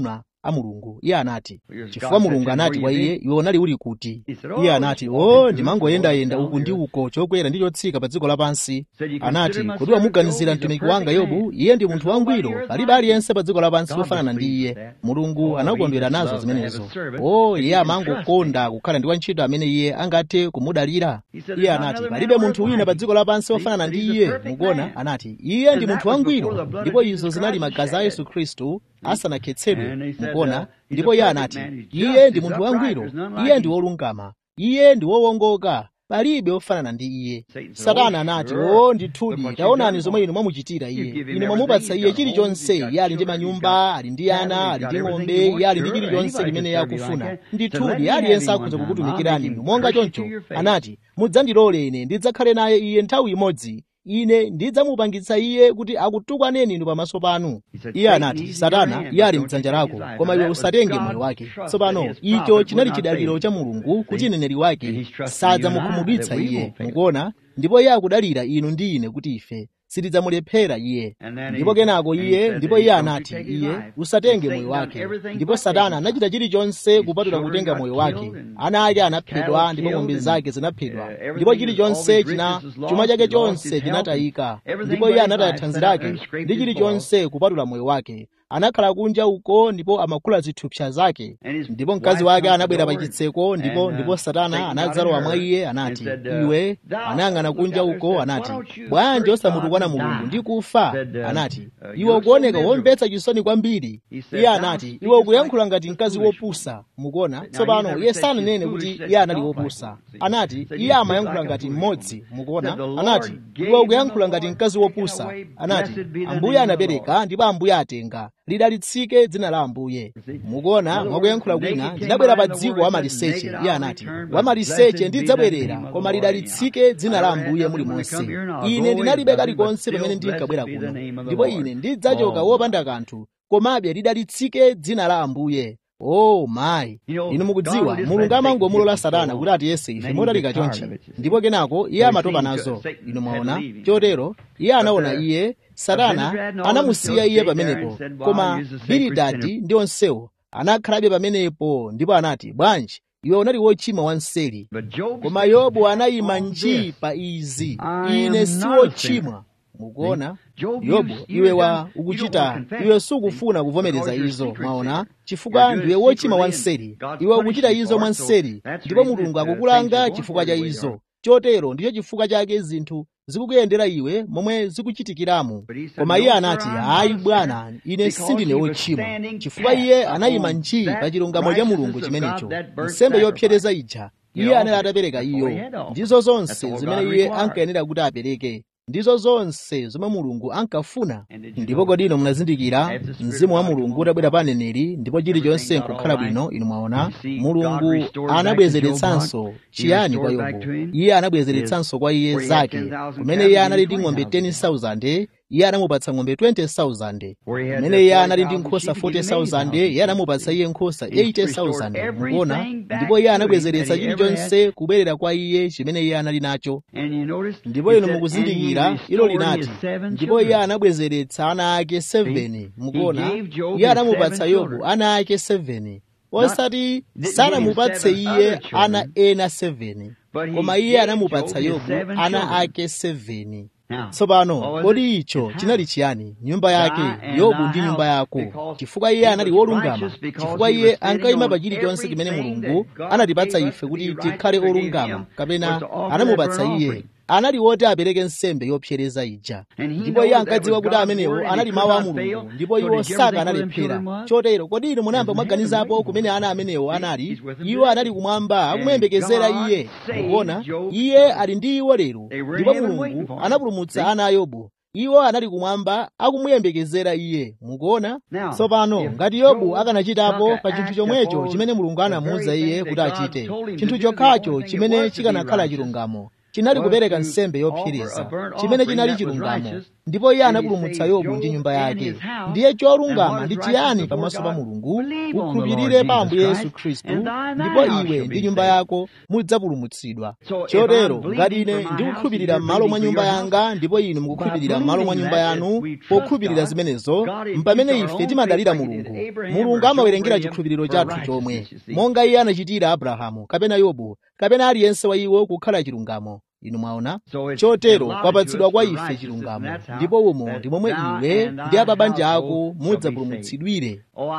a mulungu iye anati chifukwa mulungu anati kwa iye iwe unali uli kuti iye anati o ndimangoyendayenda uku ndi uko chokwera ndi chotsika pa dziko lapansi anati kuti wamuganizira mtumiki wanga yobu iye ndi munthu wangwiro palibe aliyense pa dziko lapansi wofanana ndi iye mulungu anakondwera nazo zimenezo o iye amangokonda kukhala ndi wantchito amene iye angathe kumudalira iye anati palibe munthu wina pa dziko lapansi wofanana ndi iye mukuona anati iye ndi munthu wangwiro ndipo izo zinali magazi a yesu khristu asanakhetsedwe mukuona ndipo iye anati iye ndi munthu wangwiro iye ndi wolungama iye ndi wowongoka palibe wofanana ndi iye satana anati o ndithudi taonani zomwe inu mwamuchitira iye inu mwamupatsa iye chilichonse iye ali ndi manyumba ali ndi ana ali ndi ng'ombe iye ali ndi chilichonse limene iye akufuna ndithudi aliyense akhoza kukutumikirani inu monga choncho anati mudzandilole ine ndidzakhale naye iye nthawi imodzi ine ndidzamupangitsa iye kuti akutukwaneni inu pamaso panu iye anati satana iye ali mdzanja lako koma iwe usatenge moyo wake tsopano icho chinali chidaliro cha mulungu kuti mneneri wake sadzamukhumudwitsa iye mukuona ndipo iye akudalira inu ndi ine kuti ife sitidzamulephera iye ndipo kenako iye ndipo iye anati iye usatenge moyo wake ndipo satana anachita chilichonse kupatula kutenga moyo wake ana ake anaphedwa ndipo ng'ombe zake zinaphedwa ndipo chilichonse china chuma chake chonse chinatayika ndipo iye anataya thanzi lake ndi chilichonse kupatula moyo wake anakhala kunja uko ndipo amakula zithupsa zake ndipo mkazi wake anabwera pa chitseko ndipo ndipo satana anadzalowa mwa iye anati iwe anayang'ana kunja uko anati bwanji osamutukwana mulungu ndi kufa anati iwe ukuoneka womvetsa chisoni kwambiri iye anati iwe ukuyankhula ngati mkazi wopusa mukuona tsopano iye sananene kuti iye anali wopusa anati iye amayankhula ngati mmodzi mukuona anati iwe ukuyankhula ngati mkazi wopusa anati ambuye anapereka ndipo ambuye atenga lidalitsike dzina la ambuye mukuona mwakuyankhula kwina ndinabwera pa dziko wamaliseche iye anati wamaliseche ndidzabwerera koma lidalitsike dzina la ambuye muli monse ine ndinalibe kalikonse pamene ndinkabwera kuno ndipo ine ndidzachoka wopanda kanthu komabe lidalitsike dzina la ambuye oh mayi inu mukudziwa mulungu amangomulola satana kuti atiyese ife motalika chonchi ndipo kenako iye amatopa nazo inu mwaona chotero iye anaona iye satana anamusiya iye pamenepo koma bilidadi ndi onsewo anakhalabe pamenepo ndipo anati bwanji iwe unali wochima wanseri koma yobu anayima nji pa izi ine si wochimwa mukuona yobu iwe wa ukuchita iwe sukufuna kuvomereza izo mwaona chifukwa ndiwe wochima wanseri iwe ukuchita izo mwanseri ndipo mulungu akukulanga chifukwa cha izo chotero ndicho chifukwa chake zinthu zikukuyendera iwe momwe zikuchitikiramo koma iye anati hayi bwana ine sindine wochimwa chifukwa iye anayima nji pa chilungamo cha mulungu chimenecho nsembe yopsereza ija iye anali atapereka iyo ndizo zonse zimene iye ankayenera kuti apereke ndizo zonse zomwe mulungu ankafuna ndipo kodi inu munazindikira mzimu wa mulungu utabwera pa aneneri ndipo chilichonse nkukhala bwino inu mwaona mulungu anabwezeretsanso chiyani kwa yobu iye anabwezeretsanso kwa iye zake kumene iye anali ndi ng'ombe 10,000 iye anamupatsa ng'ombe 20,000 kumene iye anali ndi nkhosa 40,000 iye anamupatsa iye nkhosa 80,000 mukuona ndipo iye anabwezeretsa chilichonse kubwerera kwa iye chimene iye anali nacho ndipo inu mukuzindikira ilo linati ndipo iye anabwezeretsa ana ake 7 mukuona iye anamupatsa yobu ana ake 7 osati sanamupatse iye ana ena 7 koma iye anamupatsa yobu ana ake 7 tsopano kodi icho chinali chiyani nyumba yake yobu ndi nyumba yako chifukwa iye anali wolungama chifukwa iye ankayima pa chilichonse chimene mulungu anatipatsa ife kuti tikhale olungama kapena anamupatsa iye anali woti apereke nsembe yopsereza ija ndipo iye ankadziwa kuti amenewo anali mawu a mulungu ndipo iwo saka analephera chotero kodi inu munayamba mwaganizapo kumene ana amenewo anali iwo anali kumwamba akumuyembekezera iye mukuona iye ali ndi iwo lero ndipo mulungu anapulumutsa ana a yobu iwo anali kumwamba akumuyembekezera iye mukuona tsopano ngati yobu akanachitapo pa chinthu chomwecho chimene mulungu anamuwuza iye kuti achite chinthu chokhacho chimene chikanakhala chilungamo chinali kupereka nsembe yopsereza chimene chinali chilungamo ndipo iye anapulumutsa yobu ndi nyumba yake ndiye cholungama ndi chiyani pamaso pa mulungu ukhulupirire pa ambuye yesu khristu ndipo iwe ndi nyumba yako mudzapulumutsidwa chotero ngati ine ndikukhulupirira m'malo mwa nyumba yanga ndipo inu mukukhulupirira m'malo mwa nyumba yanu pokhulupirira zimenezo mpamene ife timadalira mulungu mulungu amawerengera chikhulupiriro chathu chomwe monga iye anachitira abrahamu kapena yobu kapena aliyense wa iwo kukhala chilungamo inu mwaona chotero kwapatsidwa kwa ife chilungamo ndipo umo ndi momwe iwe ndi ababanja ako mudzapulumutsidwire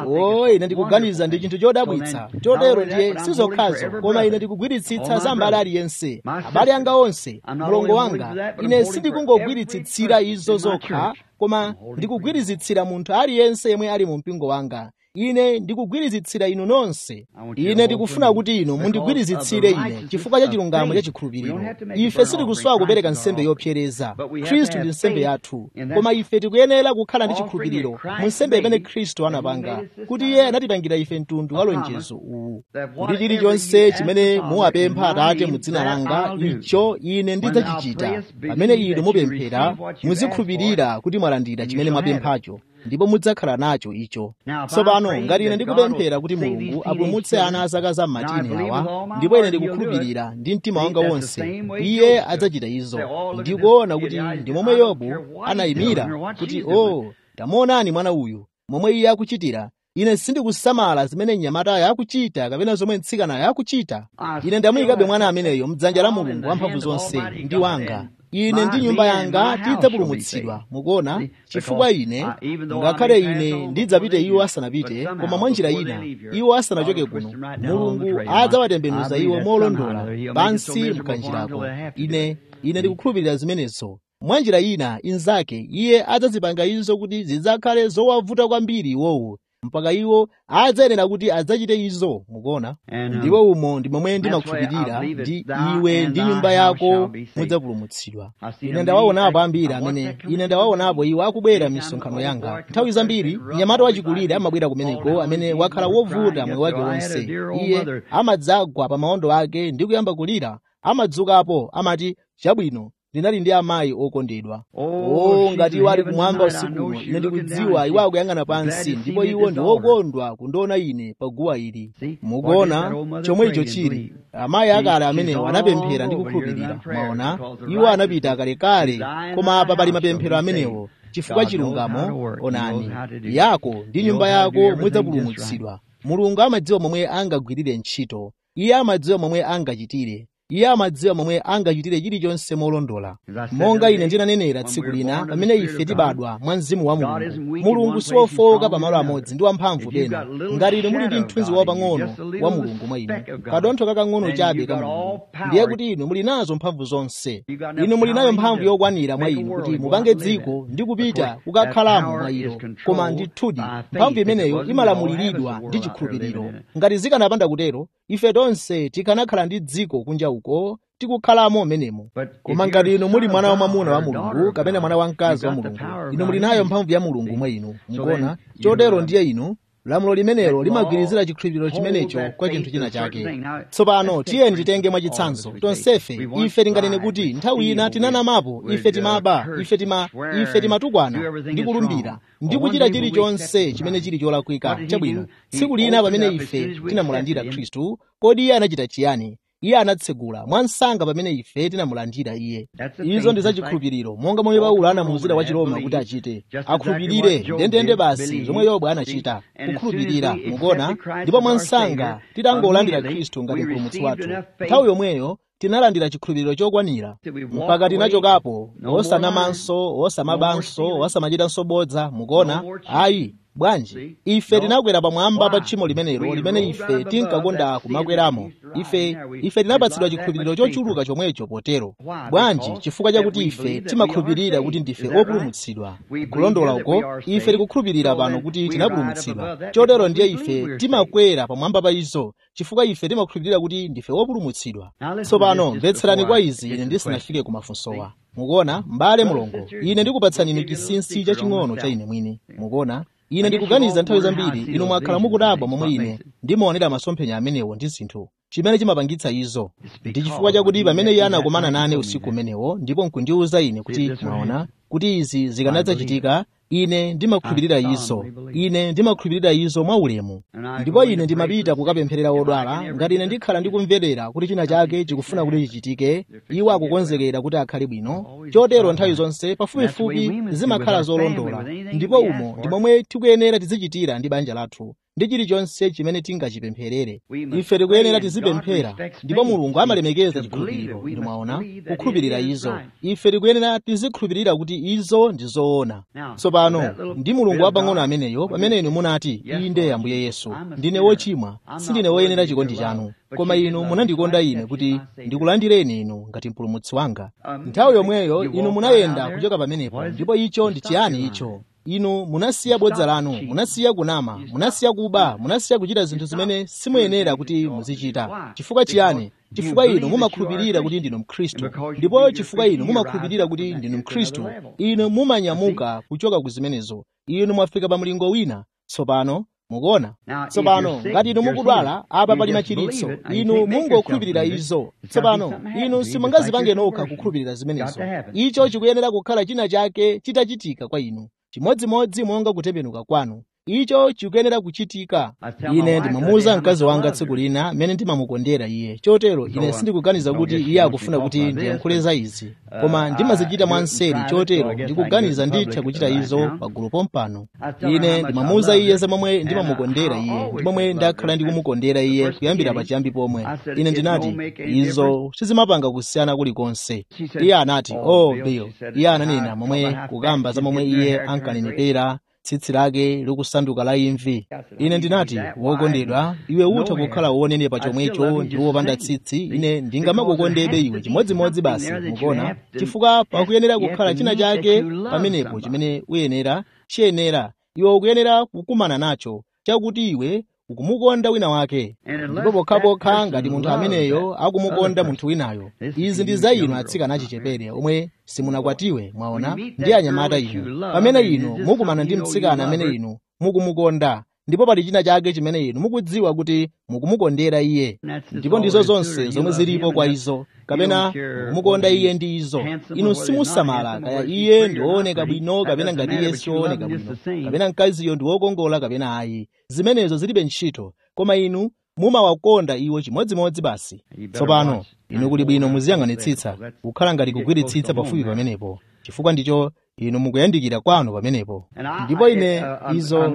o ine ndikuganiza ndi chinthu chodabwitsa chotero ndiye sizokhazo koma ine ndikugwiritsitsa za mbale aliyense abale anga onse mlongo wanga ine sindikungogwiritsitsira izo zokha koma ndikugwiritsitsira munthu aliyense yemwe ali mu mpingo wanga ine ndikugwiritsitsira inu nonse ine ndikufuna kuti inu mundigwiritsitsire ine chifukwa cha chilungamo cha chikhulupiriro ife sitikuswaka kupereka nsembe yopsereza khristu ndi nsembe yathu koma ife tikuyenera kukhala ndi chikhulupiriro mu nsembe imene khristu anapanga kuti iye anatipangira ife mtundu wa lonjezo uwu kuti chilichonse chimene muwapempha atate mu dzina langa icho ine ndidzachichita pamene inu mupemphera muzikhulupirira kuti mwalandira chimene mwapemphacho ndipo mudzakhala nacho icho tsopano ngati ine ndikupemphera kuti mulungu apulumutse ana a zaka za m'matini awa ndipo ine ndikukhulupirira ndi mtima wanga wonse iye adzachita izo ndikuona kuti ndi momwe yobu anayimira kuti o oh, tamuonani mwana uyu momwe iye akuchitira ine sindikusamala zimene mnyamatayo akuchita kapena zomwe mtsikanayo akuchita ine ndamuyikabe mwana ameneyo mdzanja la mulungu wamphamvu zonse ndi wanga ine ndi nyumba yanga tidzapulumutsidwa mukuona chifukwa ine ngakhale ine ndidzapite iwo asanapite koma mwa njira ina iwo asanachoke kuno mulungu adzawatembenuza iwo molondola pansi mkanjirako ine ine ndikukhulupirira zimenezo mwa njira ina inzake iye adzazipanga izo kuti zidzakhale zowavuta kwambiri iwowo mpaka iwo adzayenera kuti adzachite izo mukuona ndipo umo ndi momwe ndimakhulupirira ndi iwe ndi nyumba yako mudzapulumutsidwa ine ndawaonapo ambiri amene ine ndawaonapo iwo akubwera m'misonkhano yanga nthawi zambiri mnyamata wachikulire amabwera kumeneko amene wakhala wovuta moyo wake wonse iye amadzagwa pa maondo ake ndi kuyamba kulira amadzukapo amati chabwino ndinali ndi amayi okondedwa o ngati iwo ali kumwamba usikuno ine ndikudziwa iwo akuyang'ana pansi ndipo iwo ndi okondwa kundiona ine pa guwa ili mukuona chomwe icho chili amayi akale amenewo anapemphera ndi kukhulupirira maona iwo anapita kalekale koma apa pali mapemphero amenewo chifukwa chilungamo onani yako ndi nyumba yako mudzapulumutsidwa mulungu amadziwa momwe angagwirire ntchito iye amadziwa momwe angachitire iye amadziwa momwe angachitire chilichonse molondola monga ine ndinanenera tsiku lina pamene ife tibadwa mwa mzimu wa mulungu mulungu siwofowoka pamalo amodzi ndi wamphamvu pena ngati inu muli ndi mthunzi wapang'ono wa mulungu mwa inu kadontho kakang'ono chabe ka mulungu ndiye kuti inu muli nazo mphamvu zonse inu muli nayo mphamvu yokwanira mwa inu kuti mupange dziko ndi kupita kukakhalamo mwa ilo koma ndithudi mphamvu imeneyo imalamuliridwa ndi chikhulupiriro ngati zikanapanda kutero ife tonse tikanakhala ndi dziko kunja uko tikukhalamo menemo koma ngati inu muli mwana wamwamuna wa mulungu kapena mwana wamkazi wa mulungu inu muli nayo mphamvu ya mulungu mwa inu mukuona chotero ndiye inu lamulo limenelo limagwirizira chikhulupiriro chimenecho kwa chinthu china chake tsopano tiyeni titenge mwachitsanzo tonsefe ife tinganene kuti nthawi ina tinanamapo ife timaba ife tima ife timatukwana ndi kulumbira ndi kuchita chilichonse chimene chili cholakwika chabwino tsiku lina pamene ife tinamulandira khristu kodi iye anachita chiyani iye anatsegula mwansanga pamene ife tinamulandira iye izo ndi zachikhulupiriro monga momwe paulo anamuwuzira wa chiroma kuti achite akhulupirire ndendende basi zomwe yobu anachita kukhulupirira mukuona ndipo mwansanga titangolandira khristu ngati mpulumutsi wathu nthawi yomweyo tinalandira chikhulupiriro chokwanira mpaka tinachokapo osanamanso osamabanso osamachitanso bodza mukuona ayi bwanji ife tinakwera pamwamba pa tchimo limenelo limene ife tinkakonda kumakweramo ife ife tinapatsidwa chikhulupiriro chochuluka chomwecho potero bwanji chifukwa chakuti ife timakhulupirira kuti ndife opulumutsidwa kulondola uko ife tikukhulupirira pano kuti tinapulumutsidwa chotero ndiye ife timakwera pamwamba pa izo chifukwa ife timakhulupirira kuti ndife opulumutsidwa tsopano mvetserani kwa izi ine ndisanafike ku mafunsowa mukuona m'bale mulongo ine ndikupatsani inu chinsinsi chaching'ono cha ine mwini mukuona ine ndikuganiza nthawi zambiri inu mwakhala mukudabwa momwe ine ndimaonera masomphenya amenewo ndi zinthu chimene chimapangitsa izo ndi chifukwa chakuti pamene iye anakumana nane usiku umenewo ndipo nkundiwuza ine kuti mwaona kuti izi zikanadzachitika ine ndimakhulupirira izo ine ndimakhulupirira izo mwaulemu ndipo ine ndimapita kukapempherera odwala ngati ine ndikhala ndikumverera kuti china chake chikufuna kuti chichitike iwo akukonzekera kuti akhale bwino chotero nthawi zonse pafupifupi zimakhala zolondola ndipo umo ndi momwe tikuyenera tizichitira ndi banja lathu ndi chilichonse chimene tingachipempherere ife tikuyenera tizipemphera ndipo mulungu amalemekeza chikhulupiriro inu mwaona kukhulupirira izo ife tikuyenera tizikhulupirira kuti izo ndi zoona tsopano ndi mulungu wapang'ono ameneyo pamene inu munati inde ambuye yesu ndine wochimwa sindine woyenera chikondi chanu koma inu munandikonda ine kuti ndikulandireni inu ngati mpulumutsi wanga nthawi yomweyo inu munayenda kuchoka pamenepo ndipo icho ndi chiyani icho inu munasiya bodza lanu munasiya kunama munasiya kuba munasiya kuchita zinthu zimene simuyenera kuti muzichita chifukwa chiyani chifukwa inu mumakhulupirira kuti ndinu mkhristu ndipo chifukwa inu mumakhulupirira kuti ndinu mkhristu inu mumanyamuka kuchoka ku zimenezo inu mwafika pa mlingo wina tsopano mukuona tsopano ngati inu mukudwala apa pali machiritso inu mungokhulupirira izo tsopano inu simungazipange nokha kukhulupirira zimenezo icho chikuyenera kukhala china chake chitachitika kwa inu chimodzimodzi monga kutembenuka kwanu icho chikuyenera kuchitika ine ndimamuwuza mkazi wanga tsiku lina mmene ndimamukondera iye chotero ine sindikuganiza kuti iye akufuna kuti ndiyankhule za izi koma ndimazichita mwanseri chotero ndikuganiza nditha kuchita izo pagulu pompano ine ndimamuwuza iye za momwe ndimamukondera iye ndi momwe ndakhala ndikumukondera iye kuyambira pachiyambi pomwe ine ndinati izo sizimapanga kusiyana kulikonse iye anati oh bill iye ananena momwe kukamba za momwe iye ankanenepera tsitsi lake likusanduka la imvi ine ndinati wokondedwa iwe utha kukhala wonenepa chomwecho ndi wopanda tsitsi ine ndingamakukondebe iwe chimodzimodzi basi mukuona chifukwa pakuyenera kukhala china chake pamenepo chimene uyenera chiyenera iwe ukuyenera kukumana nacho chakuti iwe ukumukonda wina wake ndipo pokhapokha ngati munthu ameneyo akumukonda munthu winayo izi ndi za inu atsikana achichepere omwe simunakwatiwe mwaona ndi anyamata inu pamene inu mukumana ndi mtsikana amene inu mukumukonda ndipo pali china chake chimene inu mukudziwa kuti mukumukondera iye ndipo ndizo zonse zomwe zilipo kwa izo kapena mukumukonda iye ndi izo inu simusamala kaya iye ndi wooneka bwino kapena ngati iye siwooneka bwino kapena mkaziyo ndi wokongola kapena ayi zimenezo zilibe ntchito koma inu mumawakonda iwo chimodzimodzi basi tsopano inu kuli bwino muziyang'anitsitsa kukhala ngati kugwiritsitsa pafupi pamenepo chifukwa ndicho inu mukuyandikira kwanu pamenepo ndipo ine izo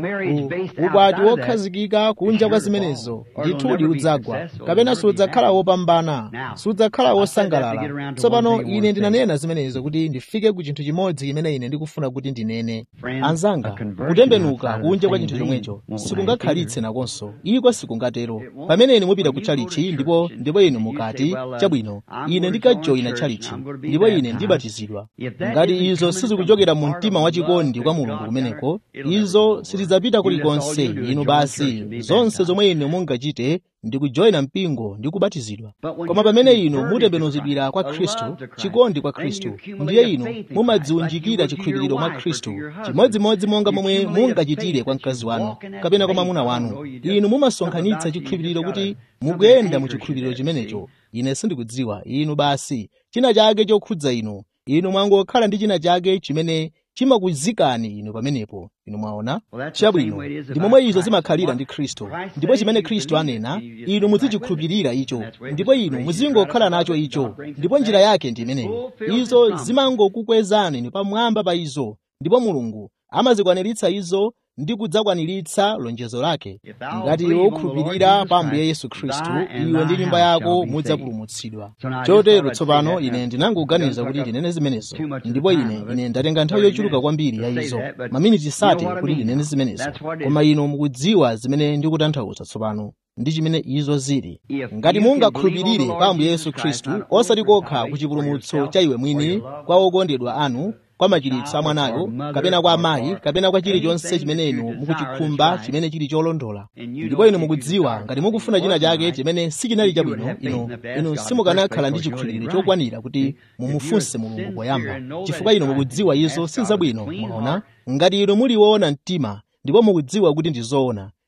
ukwati wokhazikika kunja kwa zimenezo ndithudi udzagwa kapena sudzakhala wopambana sudzakhala wosangalala tsopano ine ndinanena zimenezo kuti ndifike ku chinthu chimodzi chimene ine ndikufuna kuti ndinene anzanga kutembenuka kunja kwa chinthu chomwecho sikungakhalitse nakonso iko sikungatero pamene inu mupita ku chalichi ndipo ndipo inu mukati chabwino ine ndikajoyina chalichi ndipo ine ndibatizidwa ngati izo sizikuchokera mu mtima wachikondi kwa mulungu kumeneko izo sitidzapita kulikonse inu basi zonse zomwe inu mungachite ndi kujoyina mpingo ndi kubatizidwa koma pamene inu mutembenuzidwira kwa khristu chikondi kwa khristu ndiye inu mumadziunjikira chikhulupiriro mwa khristu chimodzimodzi monga momwe mungachitire kwa mkazi wanu kapena kwa mwamuna wanu inu mumasonkhanitsa chikhulupiriro kuti mukuyenda mu chikhulupiriro chimenecho ine sindikudziwa inu basi china chake chokhudza inu inu mwangokhala ndi china chake chimene chimakuzikani inu pamenepo inu mwaona chabwino ndi momwe izo zimakhalira ndi khristu ndipo chimene khristu anena inu muzichikhulupirira icho ndipo inu muzingokhala nacho icho ndipo njira yake ndi imeneyo izo zimangokukwezani inu pamwamba pa izo ndipo mulungu amazikwaniritsa izo ndi kudzakwaniritsa lonjezo lake ngati iwe ukhulupirira pa ambuye yesu khristu iwe ndi nyumba yako mudzapulumutsidwa chotero tsopano ine ndinangoganiza kuti ndinene zimenezo ndipo ine ine ndatenga nthawi yochuluka kwambiri ya izo maminiti sati kuti ndinene zimenezo koma inu mukudziwa zimene ndikutanthauza tsopano ndi chimene izo zili ngati mungakhulupirire pa ambuye yesu khristu osati kokha ku chipulumutso cha iwe mwini kwa okondedwa anu kwa machiritso a mwanayo kapena kwa amayi kapena kwa chilichonse chimene inu mukuchikhumba chimene chili cholondola ndipo inu mukudziwa ngati mukufuna china chake chimene sichinali chabwino inu inu simukanakhala ndi chikhulupiriro chokwanira kuti mumufunse mulungu poyamba chifukwa inu mukudziwa izo si zabwino mwaona ngati inu muliwona mtima ndipo mukudziwa kuti ndi zoona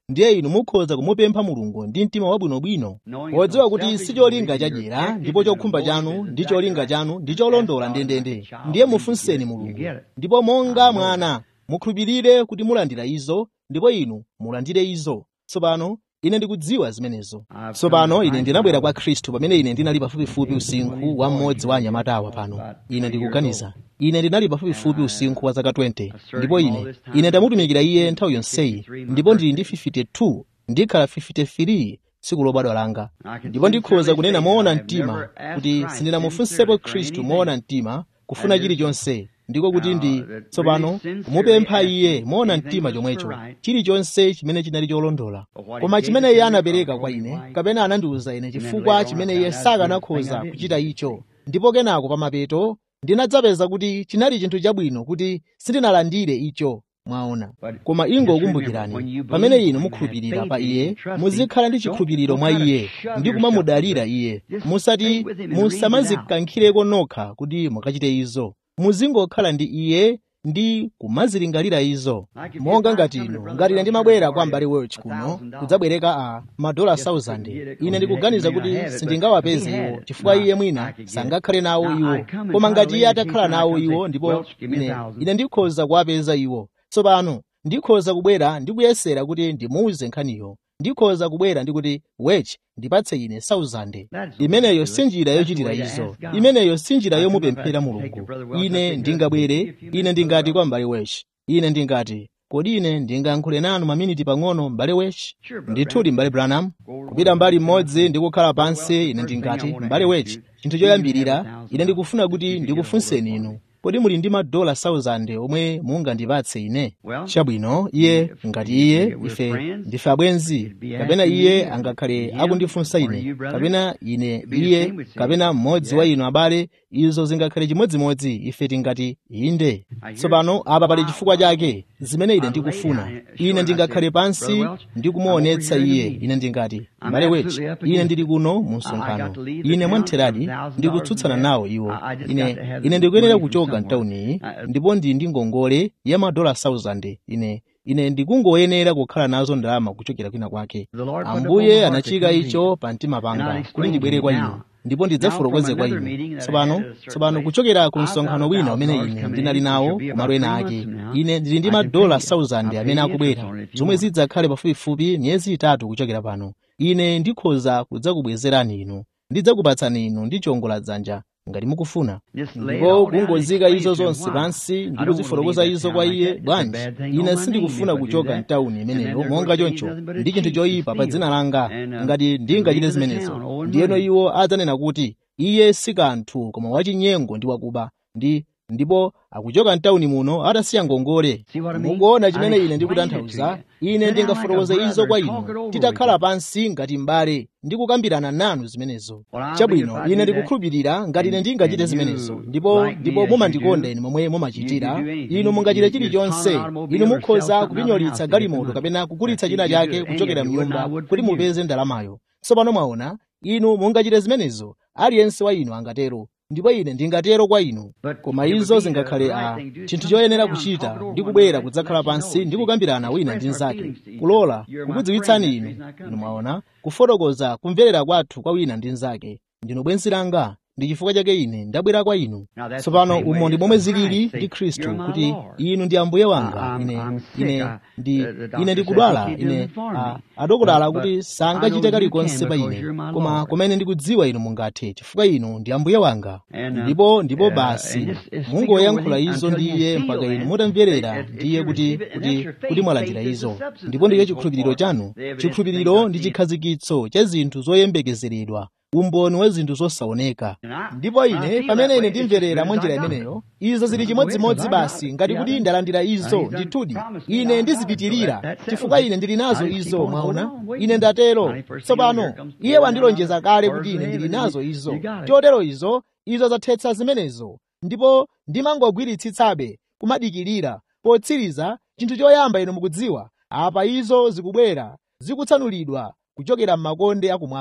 ndiye inu mukhoza kumupempha mulungu ndi mtima wabwinobwino podziwa kuti si cholinga chadyera ndipo chokhumba chanu ndi cholinga chanu ndi cholondola ndendende ndiye mufunseni mulungu ndipo monga mwana mukhulupirire kuti mulandira izo ndipo inu mulandire izo tsopano ine ndikudziwa zimenezo tsopano ine ndinabwera kwa khristu pamene ine ndinali pafupifupi usinkhu wa mmodzi wa anyamatawa pano ine ndikuganiza ine ndinali pafupifupi usinkhu wa zaka 20 ndipo ine ine ndamutumikira iye nthawi yonseyi ndipo ndili ndi 52 ndikhala 53 tsiku lobadwa langa ndipo ndikhoza kunena moona mtima kuti sindinamufunsepo khristu moona mtima kufuna chilichonse ndiko kuti ndi tsopano kumupempha iye moona mtima chomwecho chilichonse chimene chinali cholondola koma chimene iye anapereka kwa ine kapena anandiwuza ine chifukwa chimene iye sakanakhoza kuchita icho ndipo kenako pamapeto ndinadzapeza kuti chinali chinthu chabwino kuti sindinalandire icho mwaona koma ingokumbukirani pamene inu mukhulupirira pa iye muzikhala ndi chikhulupiriro mwa iye ndi kumamudalira iye musati musamazikankhireko nokha kuti mukachite izo muzingokhala ndi iye ndi kumazilingalira izo monga ngati inu ngati ine ndimabwera kwa mbali welch kuno kudzabwereka a madola 1000 ine ndikuganiza kuti sindingawapeze iwo chifukwa iye mwina sangakhale nawo iwo koma ngati iye atakhala nawo iwo ndipo ine ine ndikhoza kuwapeza iwo tsopano ndikhoza kubwera ndikuyesera kuti ndimuuze nkhaniyo ndikhoza kubwera ndikuti wechi ndipatse ine 1000 imeneyo si njira yochitira izo imeneyo si njira yomupemphera mulungu ine ndingabwere ine ndingati kwa m'bale wechi ine ndingati kodi ine ndingayankhule nanu maminiti pang'ono m'bale wechi ndithudi m'bale branham kupita mbali mmodzi ndi kukhala pansi ine ndingati m'bale wechi chinthu choyambirira ine ndikufuna kuti ndikufunseni inu kodi muli ndi madola 1000 omwe mungandipatse ine chabwino iye ngati iye ife ndife abwenzi kapena iye angakhale akundifunsa ine kapena ine iye kapena mmodzi wa inu abale izo zingakhale chimodzimodzi ife tingati inde tsopano apa pali chifukwa chake zimene ine ndikufuna ine ndingakhale pansi ndikumuonetsa iye ine ndingati m'bale wechi ine ndili kuno mu msonkhano ine mwamtheradi ndikutsutsana nawo iwo ine ine ndikuyenera kuchoka mtawuniyi ndipo ndili ndi ngongole ya madola 1000 ine ine ndikungoyenera kukhala nazo ndalama kuchokera kwina kwake ambuye anachika icho pa mtima panga kuti ndibwere kwa inu ndipo ndidzafotokoze kwa inu tsopano tsopano kuchokera ku msonkhano wina umene ine ndinali nawo kumalo ena ake ine ndili ndi madola 1000 amene akubwera zomwe zidzakhale pafupifupi miyezi itatu kuchokera pano ine ndikhoza kudzakubwezerani inu ndidzakupatsani inu ndi chongola dzanja ngati mukufuna ndipo kungozika izo zonse pansi ndi kuzifotokoza izo kwa iye bwanji ine sindikufuna kuchoka mtawuni imeneyo monga choncho ndi chinthu choyipa pa dzina langa ngati ndingachite zimenezo ndiyeno iwo adzanena kuti iye si kanthu koma wachinyengo ndi wakuba ndi ndipo akuchoka mtawuni muno atasiya ngongole mukuona chimene ine ndikutanthauza ine ndingafotokoze izo kwa inu titakhala pansi ngati m'bale ndikukambirana nanu zimenezo chabwino ine ndikukhulupirira ngati ine ndingachite zimenezo ndipo ndipo mumandikonda ine momwe mumachitira inu mungachite chilichonse inu mukhoza kupinyolitsa galimoto kapena kugulitsa china chake kuchokera mnyumba kuti mupeze ndalamayo tsopano mwaona inu mungachite zimenezo aliyense wa inu angatero ndipo ine ndingatero kwa inu koma izo zingakhale a chinthu choyenera kuchita ndi kubwera kudzakhala pansi ndi kukambirana wina ndi mnzake kulola kukudziwitsani inu inu mwaona kufotokoza kumverera kwathu kwa wina ndi mnzake ndinu bwenzi langa ndi chifukwa chake ine ndabwera kwa inu tsopano umo ndi momwe zilili ndi khristu kuti inu ndi ambuye wanga ine ine ndi ine ndikudwala ine adokotala kuti sangachite kalikonse pa ine koma kumene ndikudziwa inu mungathe chifukwa inu ndi ambuye wanga ndipo ndipo basi mungoyankhula izo ndi iye mpaka inu mutamverera ndiye kuti kuti kuti mwalandira izo ndipo ndiye chikhulupiriro chanu chikhulupiriro ndi chikhazikitso cha zinthu zoyembekezeredwa umboni wa zinthu zosaoneka ndipo ine pamene ine ndimverera mwa njira imeneyo izo zili chimodzimodzi basi ngati kuti ndalandira izo ndithudi ine ndizipitirira chifukwa ine ndili nazo izo mwaona ine ndatero tsopano iye wandilonjeza kale kuti ine ndili nazo izo chotero izo izo zathetsa zimenezo ndipo ndimangogwiritsitsabe kumadikirira potsiriza chinthu choyamba inu mukudziwa apa izo zikubwera zikutsanulidwa kuchokera m'makonde akumwamba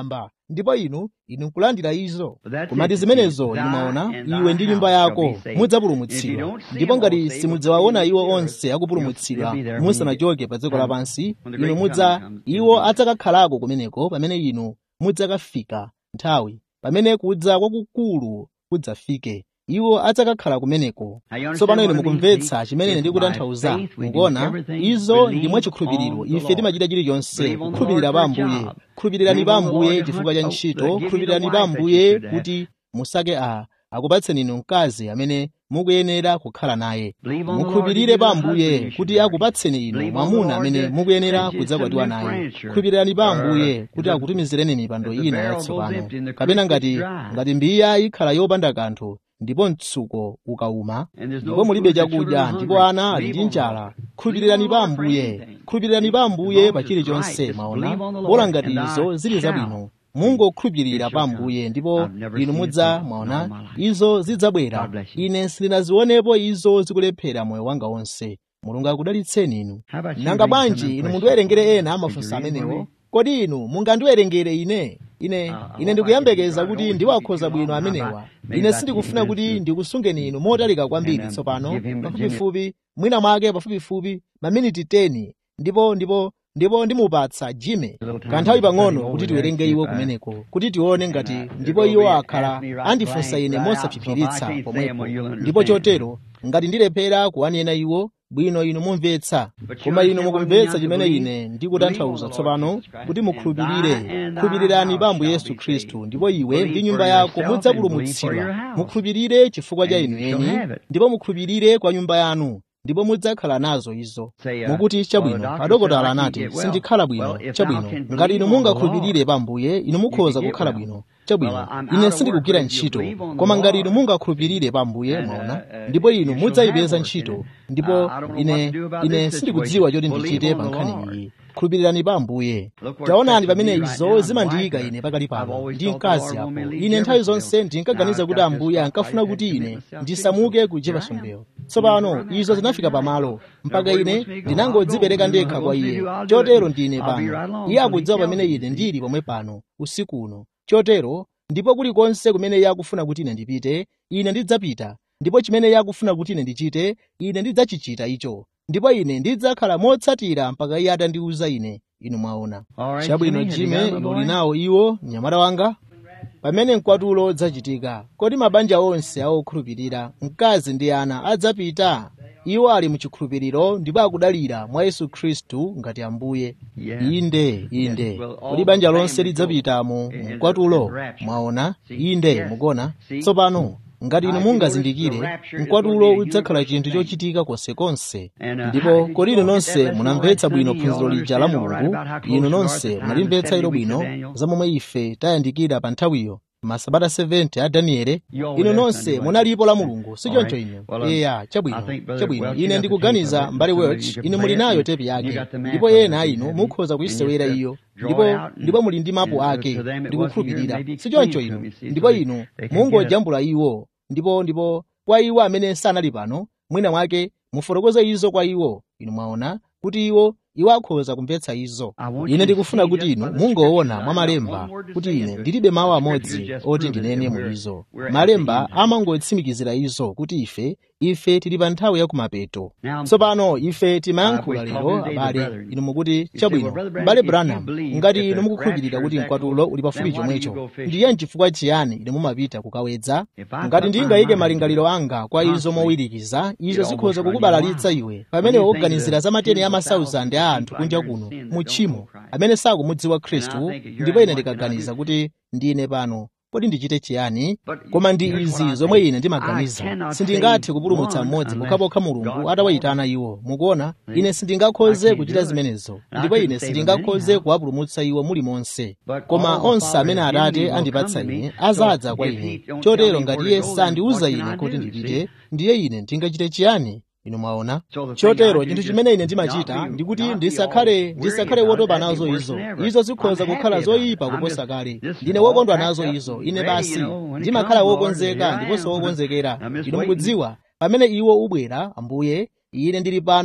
ndipo inu inu nkulandira izo koma ndi zimenezo inu mwaona iwe ndi nyumba yako mudzapulumutsidwa ndipo ngati simudzawaona iwo onse akupulumutsidwa musanachoke pa dziko lapansi inu mudza iwo adzakakhalako kumeneko pamene inu mudzakafika nthawi pamene kudza kwakukulu kudzafike iwo adzakakhala kumeneko tsopano inu mukumvetsa chimene ndikutanthauza mukuona izo ndi mwachikhulupiriro ife timachita chilichonse kukhulupirira pa ambuye khulupirirani pa ambuye chifukwa cha ntchito khulupirirani pa ambuye kuti musake a akupatseni inu mkazi amene mukuyenera kukhala naye mukhulupirire pa ambuye kuti akupatseni inu mwamuna amene mukuyenera kudzakwatiwa naye khulupirirani pa ambuye kuti akutumizireni mipando ina yatsopano kapena ngati ngati mbiya ikhala yopanda kanthu ndipo mtsuko ukawuma ndipo mulibe chakudya ndipo ana ali ndi njala khulupirirani pa ambuye khulupirirani pa ambuye pa chilichonse mwaona bola ngati izo zili zabwino mungokhulupirira pa ambuye ndipo inu mudza mwaona izo zidzabwera ine sindinazionepo izo zikulephera moyo wanga wonse mulungu akudalitseni inu nanga bwanji inu mundiwerengere ena amafunso amenewo kodi inu mungandiwerengere ine ine ine ndikuyembekeza kuti ndiwakhoza bwino amenewa ine sindikufuna kuti ndikusungeni inu motalika kwambiri tsopano pafupifupi mwina mwake pafupifupi maminiti 10 ndipo ndipo ndipo ndimupatsa jime kanthawi pang'ono kuti tiwerenge iwo kumeneko kuti tione ngati ndipo iwo akhala andifunsa ine mosaphiphiritsa pomwepo ndipo chotero ngati ndilephera kuwanena iwo bwino inu mumvetsa koma inu mukumvetsa chimene ine ndikutanthauza tsopano kuti mukhulupirire khulupirirani pa ambuye yesu khristu ndipo iwe ndi nyumba yako mudzapulumutsidwa mukhulupirire chifukwa cha inu eni ndipo mukhulupirire kwa nyumba yanu ndipo mudzakhala nazo izo mukuti chabwino adokotala anati sindikhala bwino chabwino ngati inu mungakhulupirire pa ambuye inu mukhoza kukhala bwino chabwino ine sindikugwira ntchito koma ngati inu mungakhulupirire pa ambuye mwaona ndipo inu mudzayipeza ntchito ndipo ine ine sindikudziwa choti ndichite pa nkhani iyi khulupirirani pa ambuye taonani pamene izo zimandiyika ine pakali pano ndi mkazi apo ine nthawi zonse ndinkaganiza kuti ambuye ankafuna kuti ine ndisamuke ku jeffersonville tsopano izo zinafika pamalo mpaka ine ndinangodzipereka ndekha kwa iye chotero ndine pano iye akudziwa pamene ine ndili pomwe pano usiku uno chotero ndipo kulikonse kumene iye akufuna kuti ine ndipite ine ndidzapita ndipo chimene iye akufuna kuti ine ndichite ine ndidzachichita icho ndipo ine ndidzakhala motsatira mpaka iye atandiwuza ine inu mwaona chabwino jime uli nawo iwo mnyamata wanga pamene mkwatulo udzachitika kodi mabanja onse awokhulupirira mkazi ndi ana adzapita iwo ali muchikhulupiriro ndipo akudalira mwa yesu khristu ngati ambuye inde inde kodi banja lonse lidzapitamo mkwatulo mwaona inde mukona tsopano ngati inu mungazindikire mkwatulo udzakhala chinthu chochitika konsekonse ndipo kodi inu nonse munamvetsa bwino phunziro lija la mulungu inu nonse munalimvetsa ilo bwino za momwe ife tayandikira pa nthawiyo masabata 70 a daniele inu nonse munalipo la mulungu sichoncho inu eya chabwino chabwino ine ndikuganiza mbale welch inu muli nayo tepi yake ndipo ena inu mukhoza kuyisewera iyo ndipo ndipo muli ndi mapu ake ndikukhulupirira sichoncho inu ndipo inu mungojambula iwo ndipo ndipo kwa iwo amene sanali pano mwina mwake mufotokoze izo kwa iwo inu mwaona kuti iwo iwo akhoza kumvetsa izo ine ndikufuna kuti inu mungoona mwa malemba kuti ine ndilibe mawu amodzi oti ndinene mu izo malemba amangotsimikizira izo kuti ife ife tili pa nthawi ya kumapeto tsopano ife timayankhula lero abale inu mukuti chabwino m'bale branham ngati inu mukukhulupirira kuti mkwatulo uli pafupi chomwecho ndiye chifukwa chiyani inu mumapita kukawedza ngati ndingayike malingaliro anga kwa izo mowirikiza izo zikhoza kukubalalitsa iwe pamene woganizira za mateni amasauzandi a anthu kunja kuno mu tchimo amene sakumudziwa khristu ndipo ine ndikaganiza kuti ndine pano kodi ndichite chiyani koma ndi izi zomwe ine ndimaganiza sindingathe kupulumutsa mmodzi pokhapokha mulungu atawayitana iwo mukuona ine sindingakhoze kuchita zimenezo ndipo ine sindingakhoze kuwapulumutsa iwo mulimonse koma onse amene atate andipatsa ine azadza kwa ine chotero ngati iye sandiwuza ine kuti ndipite ndiye ine ndingachite chiyani inu mwaona chotero chinthu chimene ine ndimachita ndikuti ndisakhale ndisakhale wotopa nazo izo izo zikhoza kukhala zoyipa kuposa kale ndine wokondwa nazo izo ine basi ndimakhala wokonzeka ndiponso wokonzekera inu mukudziwa pamene iwo ubwera ambuye ine ndili pano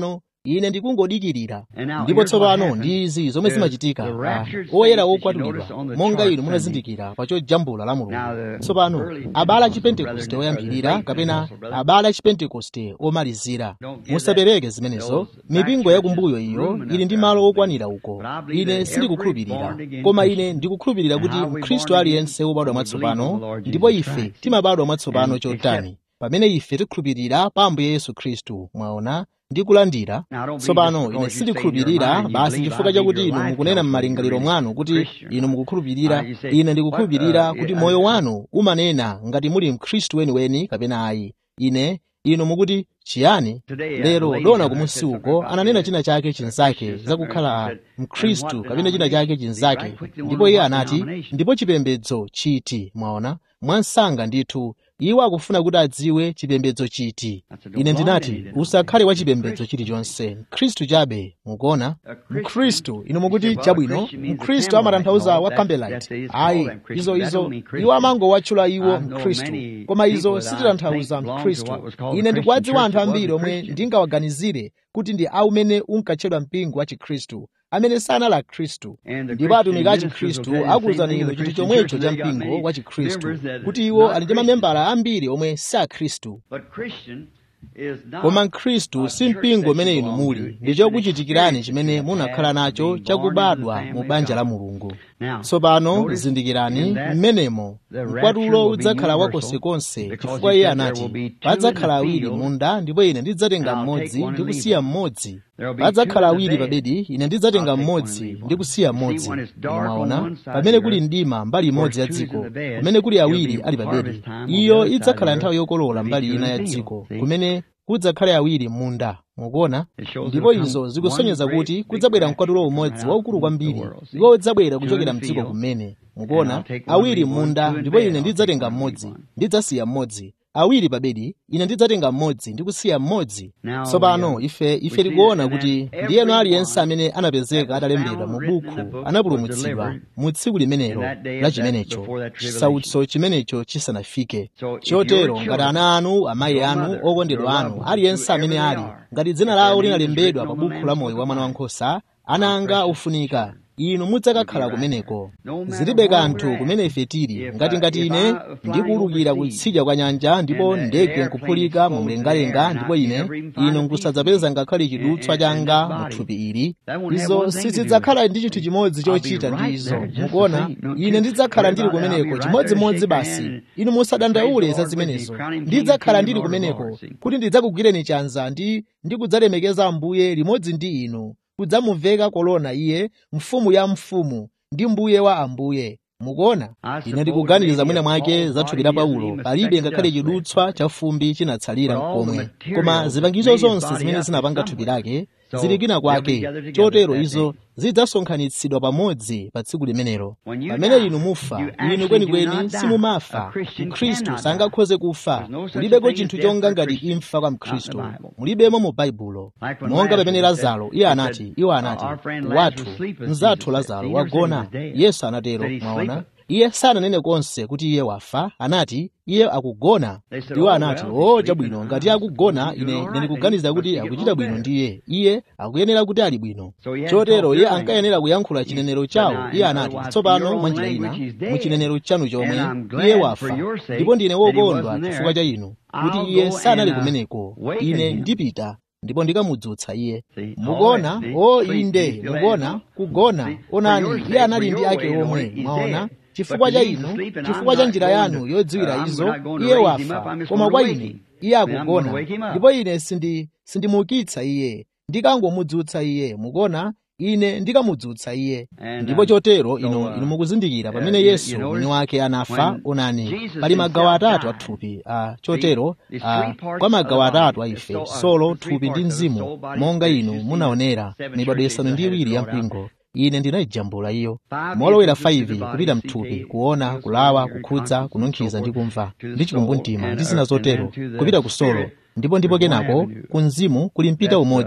ine ndikungodikirira ndipo tsopano ndi izi zomwe zimachitika ah, oyera okwatulidwa monga inu munazindikira pa chojambula la mulungu tsopano abala chipentekoste oyambirira kapena abala chipentekoste omalizira musapereke zimenezo mipingo yakumbuyo iyo ili ndi malo okwanira uko ine sindikukhulupirira koma ine ndikukhulupirira kuti mkhristu aliyense wobadwa mwatsopano ndipo ife timabadwa mwatsopano chotani pamene ife tikhulupirira pa ambuye yesu khristu mwaona ndi kulandira tsopano ine sindikhulupirira basi chifukwa chakuti inu mukunena m'malingaliro mwanu kuti inu mukukhulupirira ine ndikukhulupirira kuti moyo wanu umanena ngati muli mkhristu weniweni kapena ayi ine inu mukuti chiyani lero dona kumusi uko ananena china chake chinzake zakukhala mkhristu kapena china chake chinzake ndipo iye anati ndipo chipembedzo chiti mwaona mwansanga ndithu iwo akufuna kuti adziwe chipembedzo chiti ine ndinati usakhale wa chipembedzo chilichonse mkhristu chabe mukuona mkhristu inu mukuti chabwino mkhristu amatanthauza wa campbellite ayi izo izo iwo amangowatchula iwo mkhristu koma izo sititanthauza mkhristu ine ndikuwadziwa anthu ambiri omwe ndingawaganizire kuti ndi aumene unkatchedwa mpingo wa chikhristu amene sanali khristu ndipo atumiki a chikhristu akuwuzani inu chinthu chomwecho cha mpingo wa chikhristu kuti iwo ali ndi mamembala ambiri omwe si akhristu koma mkhristu si mpingo umene inu muli ndi chokuchitikirani chimene munakhala nacho chakubadwa mu banja la mulungu tsopano zindikirani mmenemo mkwatulo udzakhala wakonsekonse chifukwa iye anati padzakhala awiri munda ndipo ine ndidzatenga mmodzi ndi kusiya mmodzi padzakhala awiri pa bedi ine ndidzatenga mmodzi ndi kusiya mmodzi mwaona pamene kuli mdima mbali imodzi ya dziko kumene kuli awiri ali pa bedi iyo idzakhala nthawi yokolola mbali ina ya dziko kumene kudzakhale awiri munda mukuona ndipo izo zikusonyeza kuti kudzabwera mkwatulo umodzi waukulu kwambiri iwo udzabwera kuchokera mdziko kumene mukuona awiri munda ndipo ine ndidzatenga mmodzi ndidzasiya mmodzi awiri pa bedi ine ndidzatenga mmodzi ndi kusiya mmodzi tsopano ife ife tikuona kuti ndiyeno aliyense amene anapezeka atalembedwa mu buku anapulumutsidwa mu tsiku limenelo la chimenecho chisautso chimenecho chisanafike chotero ngati ana anu amayi anu okondedwa anu aliyense amene ali ngati dzina lawo linalembedwa pa buku la moyo wa mwana wankhosa ana anga ufunika inu mudzakakhala kumeneko zilibe kanthu kumene ife tili ngati ngati ine ndikuwulukira kutsidya kwa nyanja ndipo ndege nkuphulika mu mlengalenga ndipo ine inu nkusadzapeza ngakhale chidutswa changa mu thupi ili izo sizidzakhala ndi chinthu chimodzi chochita ndi izo mukuona ine ndidzakhala ndili kumeneko chimodzimodzi basi inu musadandaule za zimenezo ndidzakhala ndili kumeneko kuti ndidzakugwireni chanza ndi ndikudzalemekeza ambuye limodzi ndi inu kudzamuveka kolona iye mfumu ya mfumu ndi mbuye wa ambuye mukuona ine ndikuganiza mwina mwake za thupi la paulo palibe ngakhale chidutswa cha fumbi chinatsalira komwe koma zipangizo zonse zimene zinapanga thupi lake zili kwina kwake chotero izo zidzasonkhanitsidwa pamodzi pa tsiku limenelo pamene inu mufa inu kwenikweni simumafa mkhristu sangakhoze kufa kulibeko chinthu chonga ngati imfa kwa mkhristu mulibemo mu baibulo monga pamene lazaro iye anati iwo anati wathu mzathu lazaro wagona yesu anatero mwaona iye sananene konse kuti iye wafa anati iye akugona iwo anati o chabwino ngati akugona ine ndikuganiza kuti akuchita bwino ndiye iye akuyenera kuti ali bwino chotero iye ankayenera kuyankhula chinenero chawo iye anati tsopano mwa njira ina mu chinenero chanu chomwe iye wafa ndipo ndine wokondwa chifukwa cha inu kuti iye sanali kumeneko ine ndipita ndipo ndikamudzutsa iye mukuona o inde mukuona kugona onani iye anali ndi ake omwe mwaona chifukwa cha inu chifukwa cha njira yanu yodziwira izo iye wafa koma kwa ine iye akugona ndipo ine sindi sindimuukitsa iye ndikangomudzutsa iye mukuona ine ndikamudzutsa iye ndipo chotero ino inu mukuzindikira pamene yesu mwini wake anafa onani pali magawo atatu a thupi a chotero a kwa magawo atatu a ife solo thupi ndi mzimu monga inu munaonera mibado isanu ndi iwiri ya mpingo ine ndinayijambula iyo molowera 5 kupita mthupi kuona kulawa kukhudza kununkhiza ndi kumva ndi chikumbumtima ndi zina zotero kupita ku solo ndipo ndipo kenako ku mzimu kuli mpita umodzi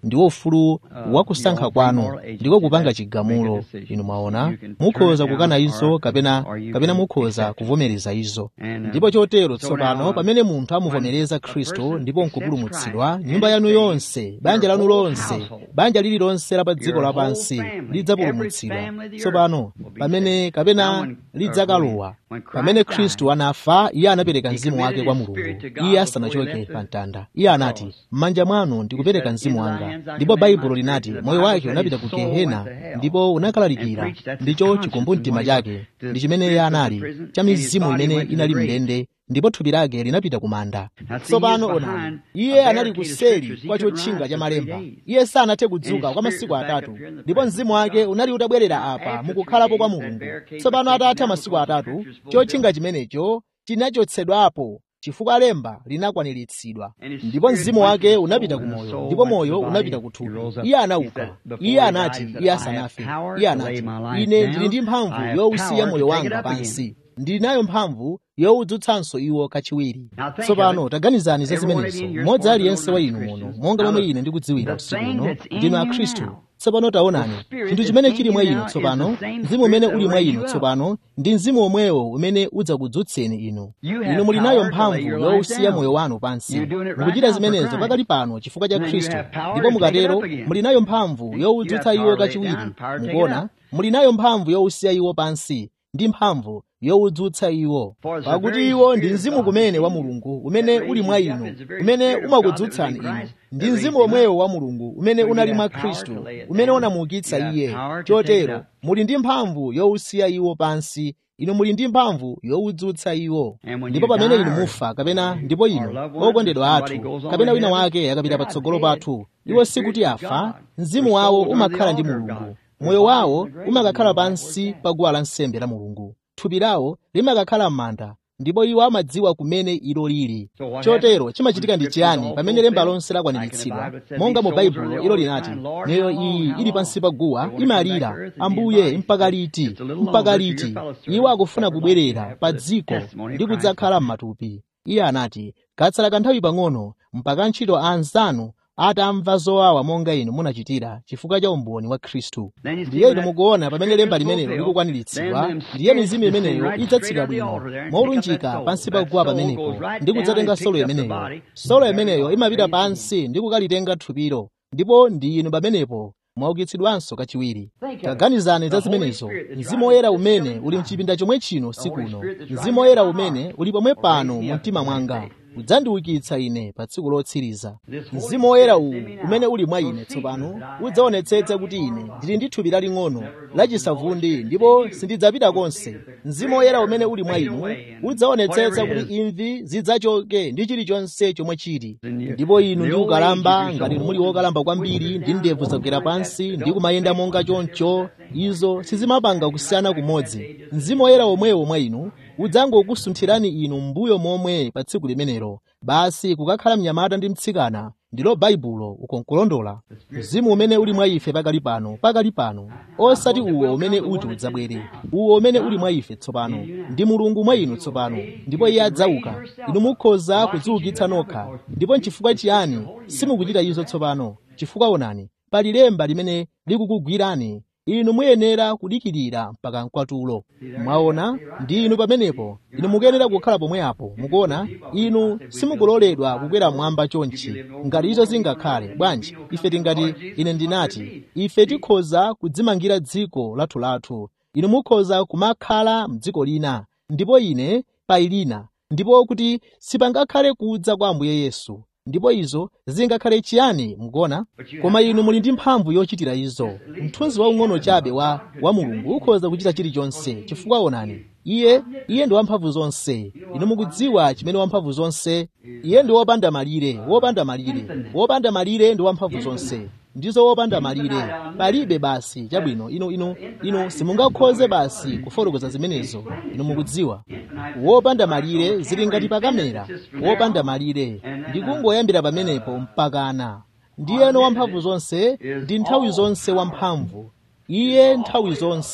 ndiwo ufulu wakusankha kwanu ndiko kupanga chigamulo inu mwaona mukhoza kukana izo kapena kapena mukhoza kuvomereza izo ndipo chotero tsopano pamene munthu amuvomereza khristu ndipo nkupulumutsidwa nyumba yanu yonse banja lanu lonse banja lililonse la pa dziko lapansi lidzapulumutsidwa tsopano pamene kapena lidzakalowa pamene khristu anafa iye anapereka mzimu wake kwa mulungu iye asanachoke pa mtanda iye anati m'manja mwanu ndikupereka mzimu wanga ndipo baibulo linati moyo wake unapita ku gehena ndipo unakalalikira ndicho chikumbumtima chake ndi chimene iye anali cha mizimu imene inali mndende ndipo thupi lake linapita ku manda tsopano onani iye anali kuseli kwa chotchinga cha malemba iye sanathe kudzuka kwa masiku atatu ndipo mzimu wake unali utabwerera apa mukukhalapo kwa mulungu tsopano atatha masiku atatu chotchinga chimenecho chinachotsedwapo chifukwa lemba linakwaniritsidwa ndipo mzimu wake unapita ku moyo ndipo moyo unapita ku thupi iye anauka iye anati iye asanafe iye anati ine ndili ndi mphamvu yowusiya moyo wanga pansi ndili nayo mphamvu yowudzutsanso iwo kachiwiri tsopano taganizani za zimenezo mmodzi aliyense wa inu muno monga momwe ine ndikudziwira usiku uno ndinu akhristu tsopano taonani chinthu chimene chili mwa inu tsopano mzimu umene uli mwa inu tsopano ndi mzimu omwewo umene udzakudzutseni inu inu muli nayo mphamvu yowusiya moyo wanu pansi mukuchita zimenezo pakali pano chifukwa cha khristu ndipo mukatero muli nayo mphamvu yowudzutsa iwo kachiwiri mukuona muli nayo mphamvu yowusiya iwo pansi ndi mphamvu yowudzutsa iwo pakuti iwo ndi mzimu kumene wa mulungu umene uli mwa inu umene umakudzutsani inu ndi mzimu omwewo wa mulungu umene unali mwa khristu umene unamuukitsa iye chotero muli ndi mphamvu yowusiya iwo pansi inu muli ndi mphamvu yowudzutsa iwo ndipo pamene inu mufa kapena ndipo inu okondedwa athu kapena wina wake akapita patsogolo pathu iwo sikuti afa mzimu wawo umakhala ndi mulungu moyo wawo umakakhala pansi pa guwa lansembe la mulungu thupi lawo limakakhala m'manda ndipo iwo amadziwa kumene ilo lili chotero chimachitika ndi chiyani pamene lemba lonse lakwaniritsidwa monga mu baibulo ilo linati miyoyo iyi ili pansi pa guwa imalira ambuye mpaka liti mpaka liti iwo akufuna kubwerera pa dziko ndi kudzakhala m'matupi iye anati katsala kanthawi pang'ono mpaka ntchito a anzanu atamva zowawa monga inu munachitira chifukwa cha umboni wa khristu ndiye inu mukuona pamene lemba limenelo likukwaniritsidwa ndiye mizimu imeneyo idzatsika bwino molunjika pansi pa guwa pamenepo ndi kudzatenga solo imeneyo solo imeneyo imapita pansi ndi kukalitenga thupilo ndipo ndi inu pamenepo mwaukitsidwanso kachiwiri taganizani za zimenezo mzimu woyera umene uli mchipinda chomwe chino sikuno mzimu woyera umene uli pomwe pano mu mtima mwanga udzandiukitsa ine pa tsiku lotsiriza mzimu woyera uwu umene uli mwa ine tsopano udzaonetsetsa kuti ine ndili ndi thupi laling'ono lachisavundi ndipo sindidzapita konse mzimu woyera umene uli mwa inu udzaonetsetsa kuti imvi zidzachoke ndi chilichonse chomwe chili ndipo inu ndi ukalamba ngati muli wokalamba kwambiri ndi ndevu zagwera pansi ndi kumayenda monga choncho izo sizimapanga kusiyana kumodzi mzimu woyera omwewo mwa inu udzangokusunthirani inu mbuyo momwe pa tsiku limenelo basi kukakhala mnyamata ndi mtsikana ndilo baibulo ukonkulondola mzimu umene uli mwa ife pakali pano pakali pano osati uwo umene uti udzabwere uwo umene uli mwa ife tsopano ndi mulungu mwa inu tsopano ndipo iye adzauka inu mukhoza kudziukitsa nokha ndipo nchifukwa chiyani simukuchita izo tsopano chifukwa onani pali lemba limene likukugwirani inu muyenera kudikirira mpaka mkwatulo mwaona ndi inu pamenepo inu mukuyenera kukhala pomwe apo mukuona inu simukuloledwa kukwera mwamba chonchi ngati izo zingakhale bwanji ife tingati ine ndinati ife tikhoza kudzimangira dziko lathulathu inu mukhoza kumakhala mdziko lina ndipo ine payi lina ndipo kuti sipangakhale kudza kwa ambuye yesu ndipo izo zingakhale chiyani mukona koma inu muli ndi mphamvu yochitira izo mthunzi waung'ono chabe wa, wa mulungu ukhoza kuchita chilichonse chifukwa onani iye iye ndi wamphamvu zonse inu mukudziwa chimene wamphamvu zonse iye ndi wopanda malire wopanda malire wopanda malire ndi wamphamvu zonse ndizo wopanda malire palibe basi chabwino inu inu inu simungakhoze basi kufotokoza zimenezo inu mukudziwa wopanda malire zili ngati pakamera wopanda malire ndikungoyambira pamenepo mpakana ndiyeno wamphamvu zonse ndi nthawi zonse wamphamvu iye nthawi zonse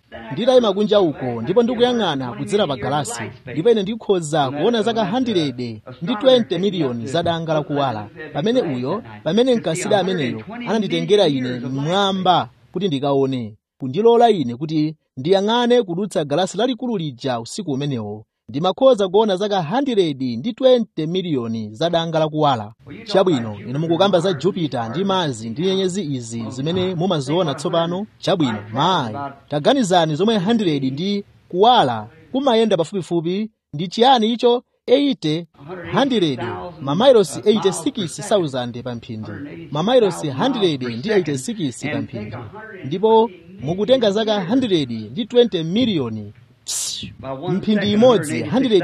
nditayima kunja uko ndipo ndikuyang'ana kudzera pa galasi ndipo ine ndikhoza kuona zaka 100 ndi 20 miliyoni za danga lakuwala pamene uyo pamene mkasiri ameneyo ananditengera ine mmwamba kuti ndikaone kundilola ine kuti ndiyang'ane kudutsa galasi lalikulu lija usiku umenewo ndimakhoza kuona zaka 100 ndi 20 miliyoni za danga lakuwala chabwino inu mukukamba za jupiter ndi mazi ndi nyenyezi izi zimene mumaziona tsopano chabwino mayi taganizani zomwe 100 ndi kuwala kumayenda pafupifupi ndi chiyani icho 80 100 mamailosi 86,000 pa mphindi mamailosi 100 ndi 86 pa mphindi ndipo mukutenga zaka 100 ndi 20 miliyoni mphindi imodzi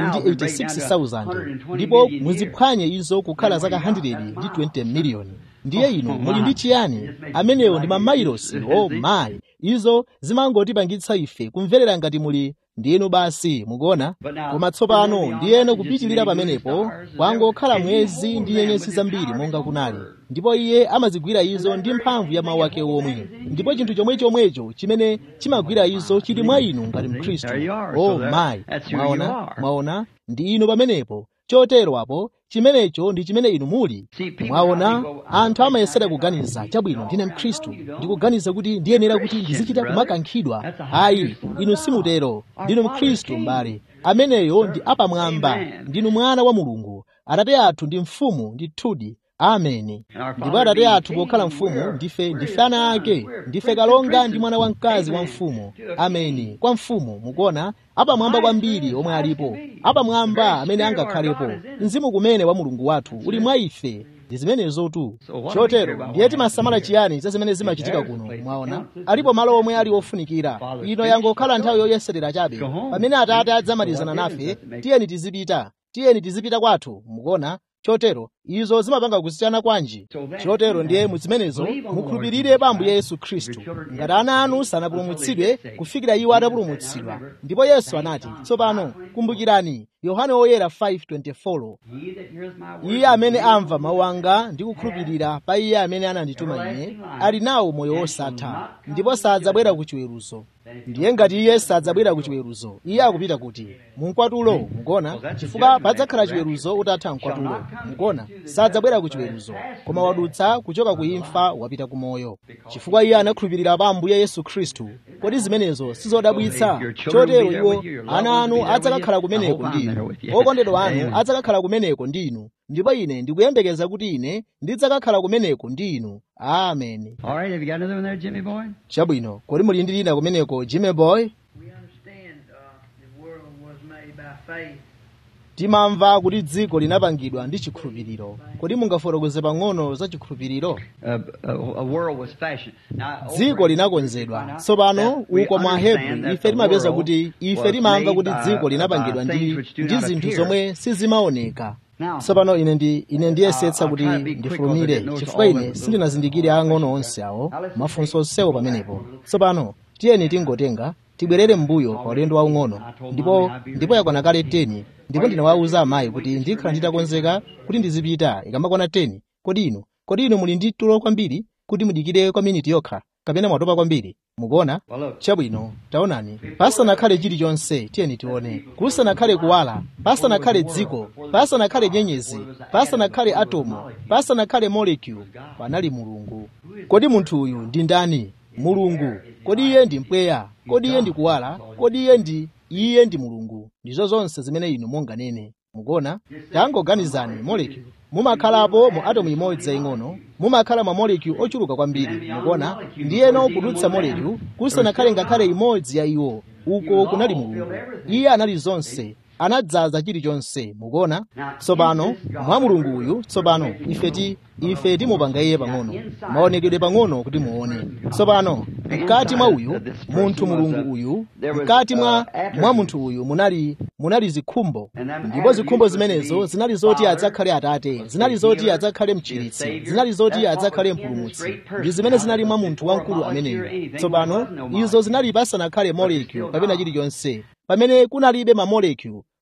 186,000 ndipo muziphwanye izo kukhala zaka 100 ndi 20 miliyoni ndiye inu muli ndi chiyani amenewo ndi mamailosi o mayi izo zimangotipangitsa ife kumverera ngati muli ndinu basi mukuona koma tsopano ndiyeno kupitilira pamenepo kwangokhala mwezi ndi nyenyezi zambiri monga kunali ndipo iye amazigwira izo ndi mphamvu ya mawu ake omwe ndipo chinthu chomwe chomwecho chimene chimagwira izo chili mwa inu ngati mkhristu o mayi mwaona mwaona ndi inu pamenepo chotero apo chimenecho ndi chimene inu muli mwaona anthu amayesera kuganiza chabwino ndine mkhristu ndikuganiza kuti ndiyenera kuti ndizichita kumakankhidwa ayi inu simutero ndinu mkhristu m'bale ameneyo ndi apamwamba ndinu mwana wa mulungu atate athu ndi mfumu ndithudi ameni ndipo atate athu pokhala mfumu ndife ndife ana ake ndife kalonga ndi mwana wamkazi wa mfumu ameni kwa mfumu mukuona apamwamba kwambiri omwe alipo apamwamba amene angakhalepo mzimu kumene wa mulungu wathu uli mwa ife ndi zimenezotu chotero ndiye timasamala chiyani za zimene zimachitika kuno mwaona alipo malo omwe ali ofunikira ino yangokhala nthawi yoyeserera chabe pamene atate adzamalizana nafe tiyeni tizipita tiyeni tizipita kwathu mukuona chotero izo zimapanga kusiyana kwanji chotero ndiye muzimenezo mukhulupirire pa ambuye yesu khristu ngati ana anu sanapulumutsidwe kufikira iwo atapulumutsidwa ndipo yesu anati tsopano kumbukirani yohane woyera 5:24 iye amene amva mawu anga ndi kukhulupirira pa iye amene anandituma ine ali nawo moyo wosatha ndipo sadzabwera ku chiweruzo ndiye ngati iye sadzabwera ku chiweruzo iye akupita kuti munkwatulo mukuona chifukwa padzakhala chiweruzo utatha mkwatulo mukuona sadzabwera ku chiweruzo koma wadutsa kuchoka ku imfa wapita ku moyo chifukwa iye anakhulupirira pa ambuye yesu khristu kodi zimenezo sizodabwitsa chotero iwo ana anu adzakakhala kumeneko ndi inu okondedwa anu adzakakhala kumeneko ndi inu ndipo ine ndikuyembekeza kuti ine ndidzakakhala kumeneko ndi inu ameni All right, have you got another one there, Jimmy boy? chabwino kodi muli ndi lina kumeneko jimmy boy We understand uh, the world was made by faith. timamva kuti dziko linapangidwa ndi chikhulupiriro kodi mungafotokoze pang'ono za chikhulupiriro Uh, a, a world was fashioned. Now, over dziko in- linakonzedwa find out tsopano that we uko mwa understand hebrew that ife the timapeza world kuti ife was timamva made kuti by- dziko by linapangidwa things ndi which do ndi not zinthu appear. zomwe sizimaoneka Now, tsopano ine ndi ine ndiyesetsa I'll kuti try to be quick ndifulumire because it knows chifukwa all ine the- sindinazindikire ang'ono onse awo mafunso onsewo pamenepo tsopano tiyeni tingotenga tibwerere m'mbuyo pa ulendo waung'ono ndipo ndipo yakwana kale 10 ndipo ndinawawuza amayi kuti ndikhala nditakonzeka kuti ndizipita ikamakwana 10 kodi inu kodi inu muli ndi tulo kwambiri kuti mudikire kwa miniti yokha kapena mwatopa kwambiri mukuona Well, look. chabwino taonani pasanakhale chilichonse tiyeni tione kusanakhale kuwala pasanakhale dziko pasanakhale nyenyezi pasanakhale atomu pasanakhale molecule panali mulungu kodi munthu uyu ndi ndani mulungu kodi iye ndi mpweya kodi iye ndi kuwala kodi iye ndi iye ndi mulungu ndizo zonse zimene inu munganene mukuona tangoganizani molecule mumakhalapo mu atomu imodzi yaying'ono mumakhala ma molecule ochuluka kwambiri mukuona ndiyeno kudutsa molecule kusanakhale ngakhale imodzi ya iwo uko kunali mulungu iye anali zonse anadzaza chilichonse mukuona tsopano mwa mulungu uyu tsopano ife ti ife timupanga iye pang'ono maonekedwe pang'ono kuti muone tsopano mkati mwa uyu munthu mulungu uyu mkati mwa mwa munthu uyu munali munali zikhumbo ndipo zikhumbo zimenezo zinali zoti adzakhale atate zinali zoti adzakhale mchiritsi zinali zoti adzakhale mpulumutsi ndi zimene zinali mwa munthu wamkulu ameneyo tsopano izo zinali pasanakhale molecule kapena chilichonse pamene kunalibe ma molecule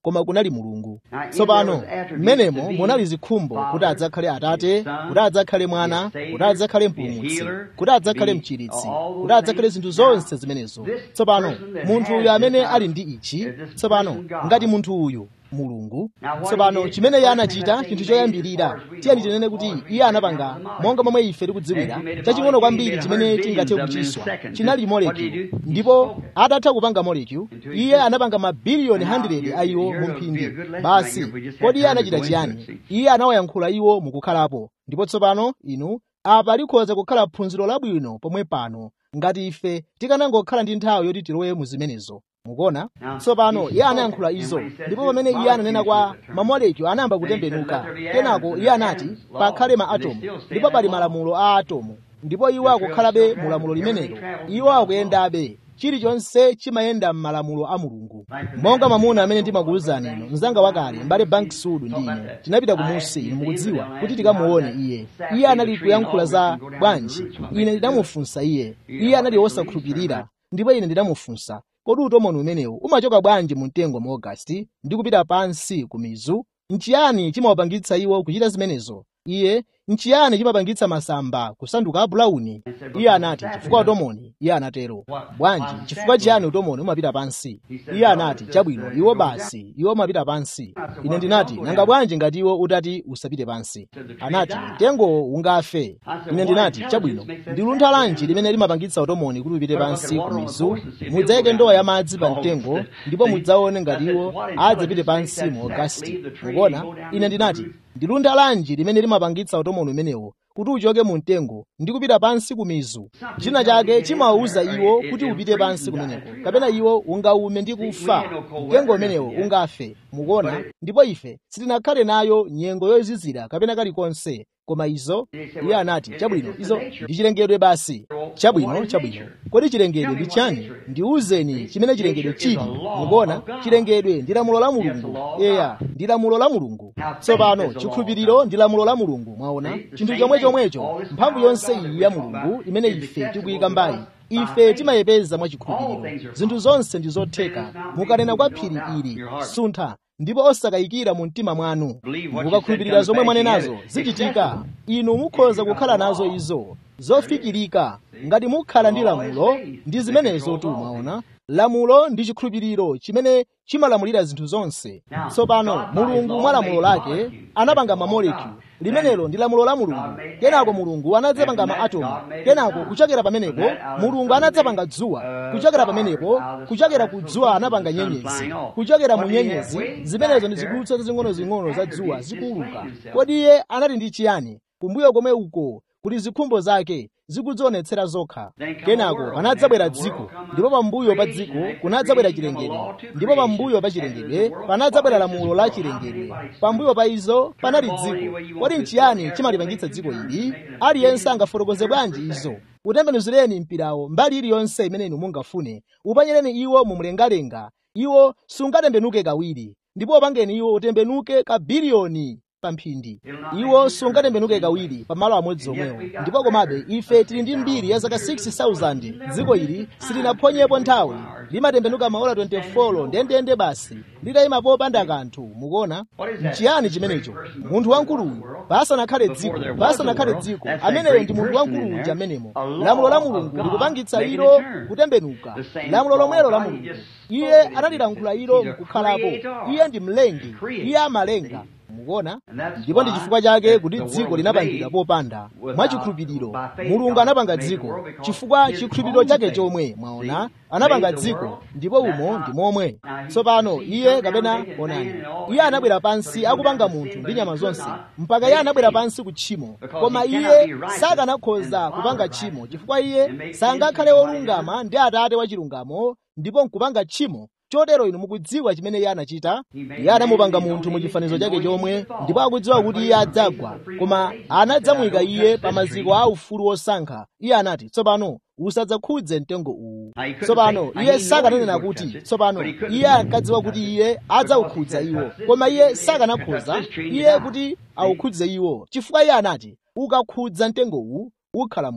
koma kunali mulungu tsopano mmenemo munali zikhumbo kuti adzakhale atate kuti adzakhale mwana kuti adzakhale mpulumutsi kuti adzakhale mchiritsi kuti adzakhale zinthu zonse zimenezo tsopano munthu uyu amene ali ndi ichi tsopano ngati munthu uyu mulungu tsopano chimene iye anachita chinthu choyambirira tiyeni tinene kuti iye anapanga monga momwe ife tikudziwira chaching'ono kwambiri chimene tingathe kuchiswa chinali molecule ndipo atatha kupanga molecule iye anapanga mabiliyoni 100 a iwo mu mphindi basi kodi iye anachita chiyani iye anawayankhula iwo mukukhalapo ndipo tsopano inu apa likhoza kukhala phunziro labwino pomwe pano ngati ife tikanangokhala ndi nthawi yoti tilowe mu zimenezo mukuona tsopano iye anayankhula izo ndipo pamene iye ananena kwa mamolekyo anayamba kutembenuka kenako iye anati pakhale ma atomu ndipo pali malamulo a atomu ndipo iwo akukhalabe mu lamulo limenelo iwo akuyendabe chilichonse chimayenda m'malamulo a mulungu monga mamuna amene ndimakuwuzani ino mzanga wakale mbale bank sudu ndi ine tinapita kumusi inu mukudziwa kuti tikamuone iye iye anali kuyankhula za bwanji ine ndinamufunsa iye iye anali wosakhulupirira ndipo ine ndinamufunsa kodi utomoni umenewu umachoka bwanji mu mtengo mu ogasiti ndi kupita pansi ku mizu nchiyani chimawapangitsa iwo kuchita zimenezo iye nchiyani chimapangitsa masamba kusanduka abulauni iye anati chifukwa utomoni iye anatero bwanji chifukwa chiyani utomoni umapita pansi iye anati chabwino iwo basi iwo umapita pansi ine ndinati nanga bwanji ngati iwo utati usapite pansi anati mtengowo ungafe ine ndinati chabwino ndi luntha lanji limene limapangitsa utomoni kuti upite pansi ku mizu mudzayike ndowa ya madzi pa mtengo ndipo mudzaone ngati iwo adzapite pansi mu ogasiti mukuona ine ndinati ndi luntha lanji limene limapangitsa utomoni umenewo kuti uchoke mu mtengo ndi kupita pansi ku mizu china chake chimawawuza iwo kuti upite pansi kumeneko kapena iwo ungaume ndi kufa mtengo umenewo ungafe mukuona ndipo ife sitinakhale nayo nyengo yozizira kapena kalikonse koma izo iye anati chabwino izo ndi chilengedwe basi chabwino chabwino kodi chilengedwe ndi chani ndiwuzeni chimene chilengedwe chili mukuona chilengedwe ndi lamulo la mulungu eya ndi lamulo la mulungu tsopano chikhulupiriro ndi lamulo la mulungu mwaona chinthu chomwe chomwecho mphamvu yonse iyi ya mulungu imene ife tikuyika mbayi ife timayepeza mwa chikhulupiriro zinthu zonse ndi zotheka mukanena kwa phiri ili suntha ndipo osakayikira mu mtima mwanu mukakhulupirira zomwe mwanenazo zichitika inu mukhoza kukhala nazo izo zofikirika ngati mukhala ndi lamulo ndi zimenezo tu mwaona lamulo ndi chikhulupiriro chimene chimalamulira zinthu zonse tsopano mulungu mwa lamulo lake anapanga mamolekyu limenelo ndi lamulo la mulungu kenako mulungu anadzapanga maatomu kenako kuchokera pamenepo mulungu anadzapanga dzuwa kuchokera pamenepo kuchokera ku dzuwa anapanga nyenyezi kuchokera mu nyenyezi zimenezo ndi zidutswa zazing'ono-zing'ono za dzuwa zikuuluka kodi iye anali ndi chiyani kumbuyo komwe uko kuti zikhumbo zake zikudzionetsera zokha kenako panadzabwera dziko ndipo pambuyo pa dziko kunadzabwera chilengedwe ndipo pambuyo pa chilengedwe panadzabwera lamulo la chilengedwe pambuyo pa izo panali dziko kodi nchiyani chimalipangitsa dziko ili aliyense angafotokoze bwanji izo utembenuzireni mpirawo mbali iliyonse imene inu mungafune upanyereni iwo mumlengalenga iwo sungatembenuke kawiri ndipo upangeni iwo utembenuke kabiliyoni pa mphindi iwo sungatembenuke kawiri pamalo amodzi omwewo ndipo komabe ife tili ndi mbiri ya zaka 6000 dziko ili silinaphonyepo nthawi limatembenuka maola 24 ndendende basi litayima popanda kanthu mukuona nchiyani chimenecho munthu wankuluyu pasanakhale dziko pasanakhale dziko ameneyo ndi munthu wankulu uja amenemo lamulo la mulungu likupangitsa ilo kutembenuka lamulo lomwelo la mulungu iye analilankhula ilo nkukhalapo iye ndi mlengi iye amalenga mukuona ndipo ndi chifukwa chake kuti dziko linapangidwa popanda mwachikhulupiriro mulungu anapanga dziko chifukwa chikhulupiriro chake chomwe mwaona anapanga dziko ndipo umo ndi momwe tsopano iye kapena onani iye anabwera pansi akupanga munthu ndi nyama zonse mpaka iye anabwera pansi ku tchimo koma iye sakanakhoza kupanga tchimo chifukwa iye sangakhale wolungama ndi atate wachilungamo ndipo nkupanga tchimo chotero inu mukudziwa chimene iye anachita iye anamupanga munthu mu chifanizo chake chomwe ndipo akudziwa kuti iye adzagwa koma anadzamuyika iye pa maziko a ufulu wosankha iye anati tsopano usadzakhudze mtengo uwu tsopano iye sakananena kuti tsopano iye ankadziwa kuti iye adzawukhudza iwo koma iye sakanakhoza iye kuti awukhudze iwo chifukwa iye anati ukakhudza mtengo uwu ukhala moyo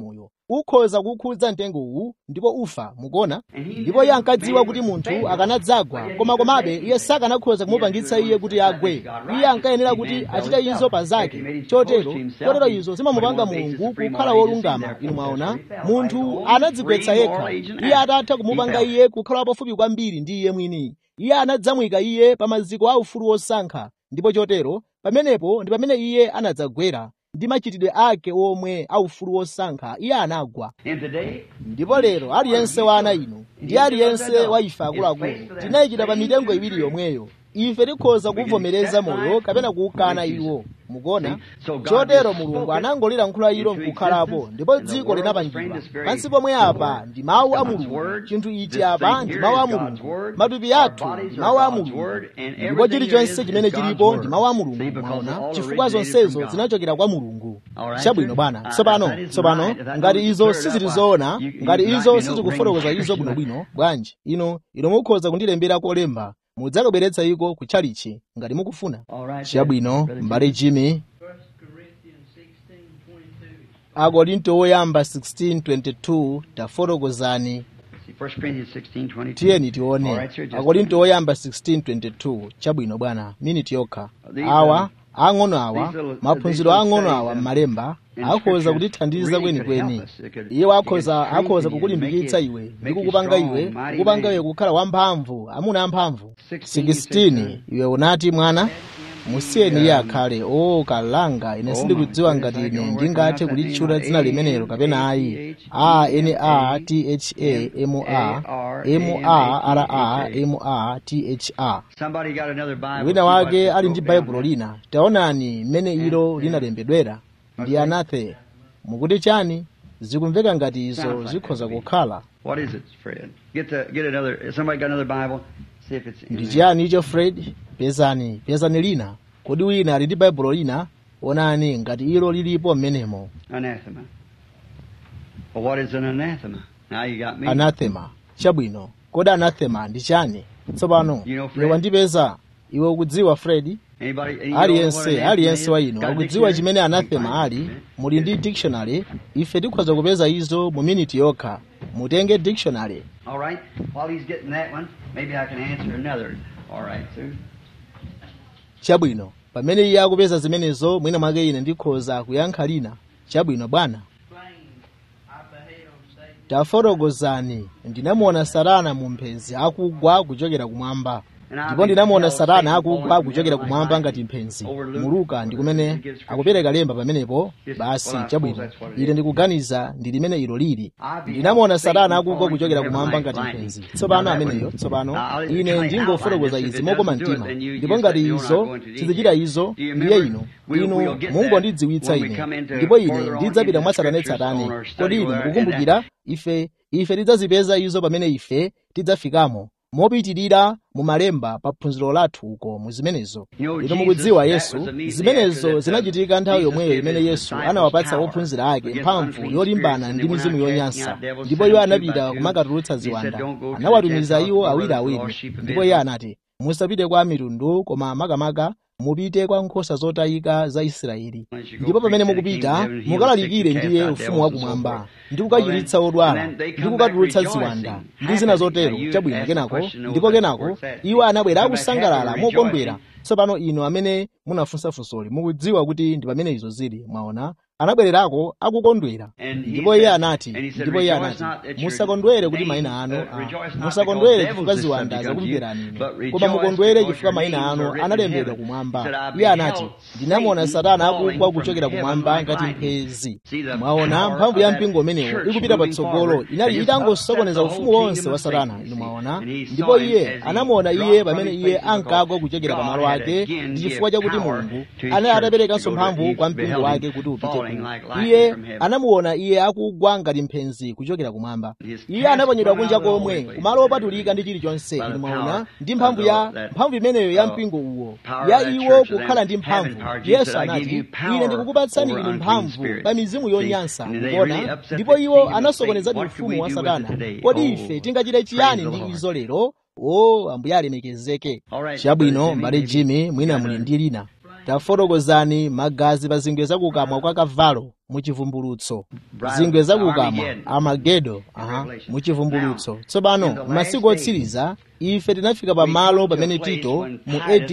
ukhoza kukhudza mtengo uwu ndipo ufa mukuona ndipo iye ankadziwa kuti munthu akanadzagwa koma komabe iye sakanakhoza kumupangitsa iye kuti agwe iye ankayenera kuti achite izo pa zake chotero kotero izo zimamupanga mulungu kukhala wolungama inu mwaona munthu anadzigwetsa yekha iye atatha kumupanga iye kukhala pafupi kwambiri ndi iye mwini iye anadzamwika iye pa maziko a ufulu wosankha ndipo chotero pamenepo ndi pamene iye anadzagwera ndi machitidwe ake omwe aufulu wosankha iye anagwa ndipo lero aliyense wa ana inu ndi aliyense wa ife akuluakulu tinayikidwa pa mitengo iwiri yomweyo ife tikhoza kuvomereza moyo kapena kuukana iwo mukuona chotero mulungu anangolira nkhula ilo nkukhalapo ndipo dziko linapangidwa pansi pomwe apa ndi mawu a mulungu chinthu ichi apa ndi mawu a mulungu matupi athu ndi mawu a mulungu ndipo chilichonse chimene chilipo ndi mawu a mulungu mwaona chifukwa zonsezo zinachokera kwa mulungu chabwino bwana tsopano tsopano ngati izo sizili zoona ngati izo sizikufotokoza izo bwinobwino bwanji ino ino mukhoza kundilembera kolemba mudzakabweretsa iko kutchalichi ngati mukufuna chabwino m'bale jimmy First Corinthians sixteen twenty two. akorinto woyamba 16:22 tafotokozani First Corinthians 16, 22. tiyeni tione All right, sir, just akorinto woyamba 16:22 chabwino bwana miniti yokha awa ang'ono awa maphunziro ang'ono awa m'malemba akhoza kutithandiza kwenikweni iwo akhoza akhoza kukulimbikitsa iwe ndi kukupanga iwe kukupanga iwe kukhala wamphamvu amuna amphamvu 16 iwe unati mwana musiyeni iye akhale o kalanga ine sindikudziwa ngati ine ndingathe kulitchula dzina limenelo kapena ayi a n a t h a m a m a r a m a t h a Somebody got another Bible. wina see wake what's ali ndi wrote down baibulo there. lina taonani mmene ilo linalembedwera ndi anathe mukuti chani zikumveka ngati izo zikhoza kukhala What is it, Fred? Get the get another. Somebody got another Bible? See if it's. in ndi there. chiyani icho fred pezani pezani lina kodi wina ali ndi baibulo lina onani ngati ilo lilipo mmenemo Anathema. Well, what is an anathema? Now you got me. anathema chabwino kodi anathema ndi chani tsopano You know, Fred? iwe wandipeza iwe ukudziwa fred Anybody? any know what aliyense anathema aliyense wa is? inu Got a akudziwa dictionary? chimene You anathema find ali it. muli ndi dictionary ife tikhoza kupeza izo mu miniti yokha mutenge dictionary All right. While he's getting that one, maybe I can answer another. All right, Sue. chabwino pamene iye akupeza zimenezo mwina mwake ine ndikhoza kuyankha lina chabwino bwana Plain, I beheld Satan tafotokozani ndinamuona satana mu mphenzi akugwa kuchokera kumwamba And I ndipo ndinamuona beheld satana Satan akugwa falling kuchokera from kumwamba heaven ngati like mphenzi over Luke, mu luka ndi kumene gives scripture. akupereka lemba pamenepo Yes, basi well, I suppose chabwino that's what it ine is. ndikuganiza ndi limene ilo lili I beheld ndinamuona Satan satana akugwa falling kuchokera from kumwamba heaven ngati like mphenzi lightning. tsopano Now that ameneyo one- tsopano Now, I'll ine try and ndingofotokoza outline izi this. If it mokoma doesn't do it, mtima then you ndipo just ngati let me know and izo I'll go into sizichita detail. izo Do you ndiye remember? ino We'll- inu we'll get mungondidziwitsa that when we ine come into ndipo ine further on ndidzapita into mwa the satani scriptures tsatani on our study kodi inu over there, and mukukumbukira ife ife tidzazipeza izo pamene ife tidzafikamo mopitirira mu malemba pa phunziro lathu uko mu zimenezo You know, inu Jesus, mukudziwa that yesu was immediately zimenezo after that, zinachitika nthawi Jesus yomweyo gave imene his yesu disciples anawapatsa power ophunzira ake against mphamvu unclean yolimbana spirits, ndi and they mizimu went out yonyansa casting out devils, ndipo sent iwo them two anapita by two. kumakatulutsa He said, ziwanda "Don't go to the anawatumiza Gentiles, iwo but awiri to the awiri lost sheep of ndipo iye Israel." anati musapite kwa mitundu koma makamaka mupite kwa nkhosa zotayika za israeli As you go ndipo pamene preach that mukupita kingdom, heal the mukalalikire sick, ndiye cast out ufumu wa devils, and so kumwamba forth. ndi kukachiritsa Well, odwala then they ndi come kukatulutsa back ziwanda rejoicing, ndi zina happy. zotero Now you chabwino ask the kenako question, know ndipo that kenako what's that? iwo anabwera Come back akusangalala happy, mokondwera rejoicing. tsopano inu amene munafunsafunsoli mukudziwa kuti ndi pamene izo zili mwaona anabwererako akukondwera And he ndipo iye said- anati and he said, ndipo iye "Rejoice anati not that your musakondwere kuti name, mayina anu uh, ah, rejoice not musakondwere because chifukwa devils is ziwanda subject unto you, zakumverani ine but koma rejoice mukondwere because chifukwa your mayina names anu are written in analembedwa heaven." kumwamba He said, "I iye anati beheld ndinamuona Satan satana falling akugwa from kuchokera heaven kumwamba like ngati lightning." mphezi See, the mwaona power mphamvu of ya that mpingo umenewo church ikupita moving patsogolo forward inali and just itangosokoneza upset the ufumu whole wonse kingdom wa of satana Satan, inu see. mwaona And he ndipo saw him iye as he anamuona dropped iye from pamene his iye places ankagwa because kuchokera God pamalo had ake again ndi give chifukwa chakuti power mulungu to his anali church ataperekanso to go to mphamvu each kwa mpingo beheld wake him kuti upite falling ku like lightning iye from heaven. anamuona iye akugwa ngati mphezi kuchokera kumwamba His iye cast anaponyedwa from kunja out of the komwe holy place. kumalo opatulika ndi chilichonse By the inu power mwaona ndi of mphamvu the- ya that- mphamvu imeneyo ya uh, mpingo uwo power ya of that iwo church, of kukhala them ndi mphamvu having power. Jesus yesu said, "I give anati you power ine ndikukupatsani over inu unclean mphamvu spirits." pa mizimu See, yonyansa and they mukuona really upset ndipo the iwo kingdom of anasokonezadi Satan. What can ufumu we wa do with satana it today? kodi Oh, ife tingachite praise chiyani the ndi Lord. izo lero o ambuye alemekezeke All right, chabwino Brother Jimmy, mbale maybe jimmy you mwina got muli a- ndi lina plain, tafotokozani magazi pa zingwe zakukamwa kwa kavalo muchivumbulutso zingwe zakukamwa amagedo aha muchivumbulutso tsopano m'masiku otsiriza ife tinafika pamalo pamene tito mu AD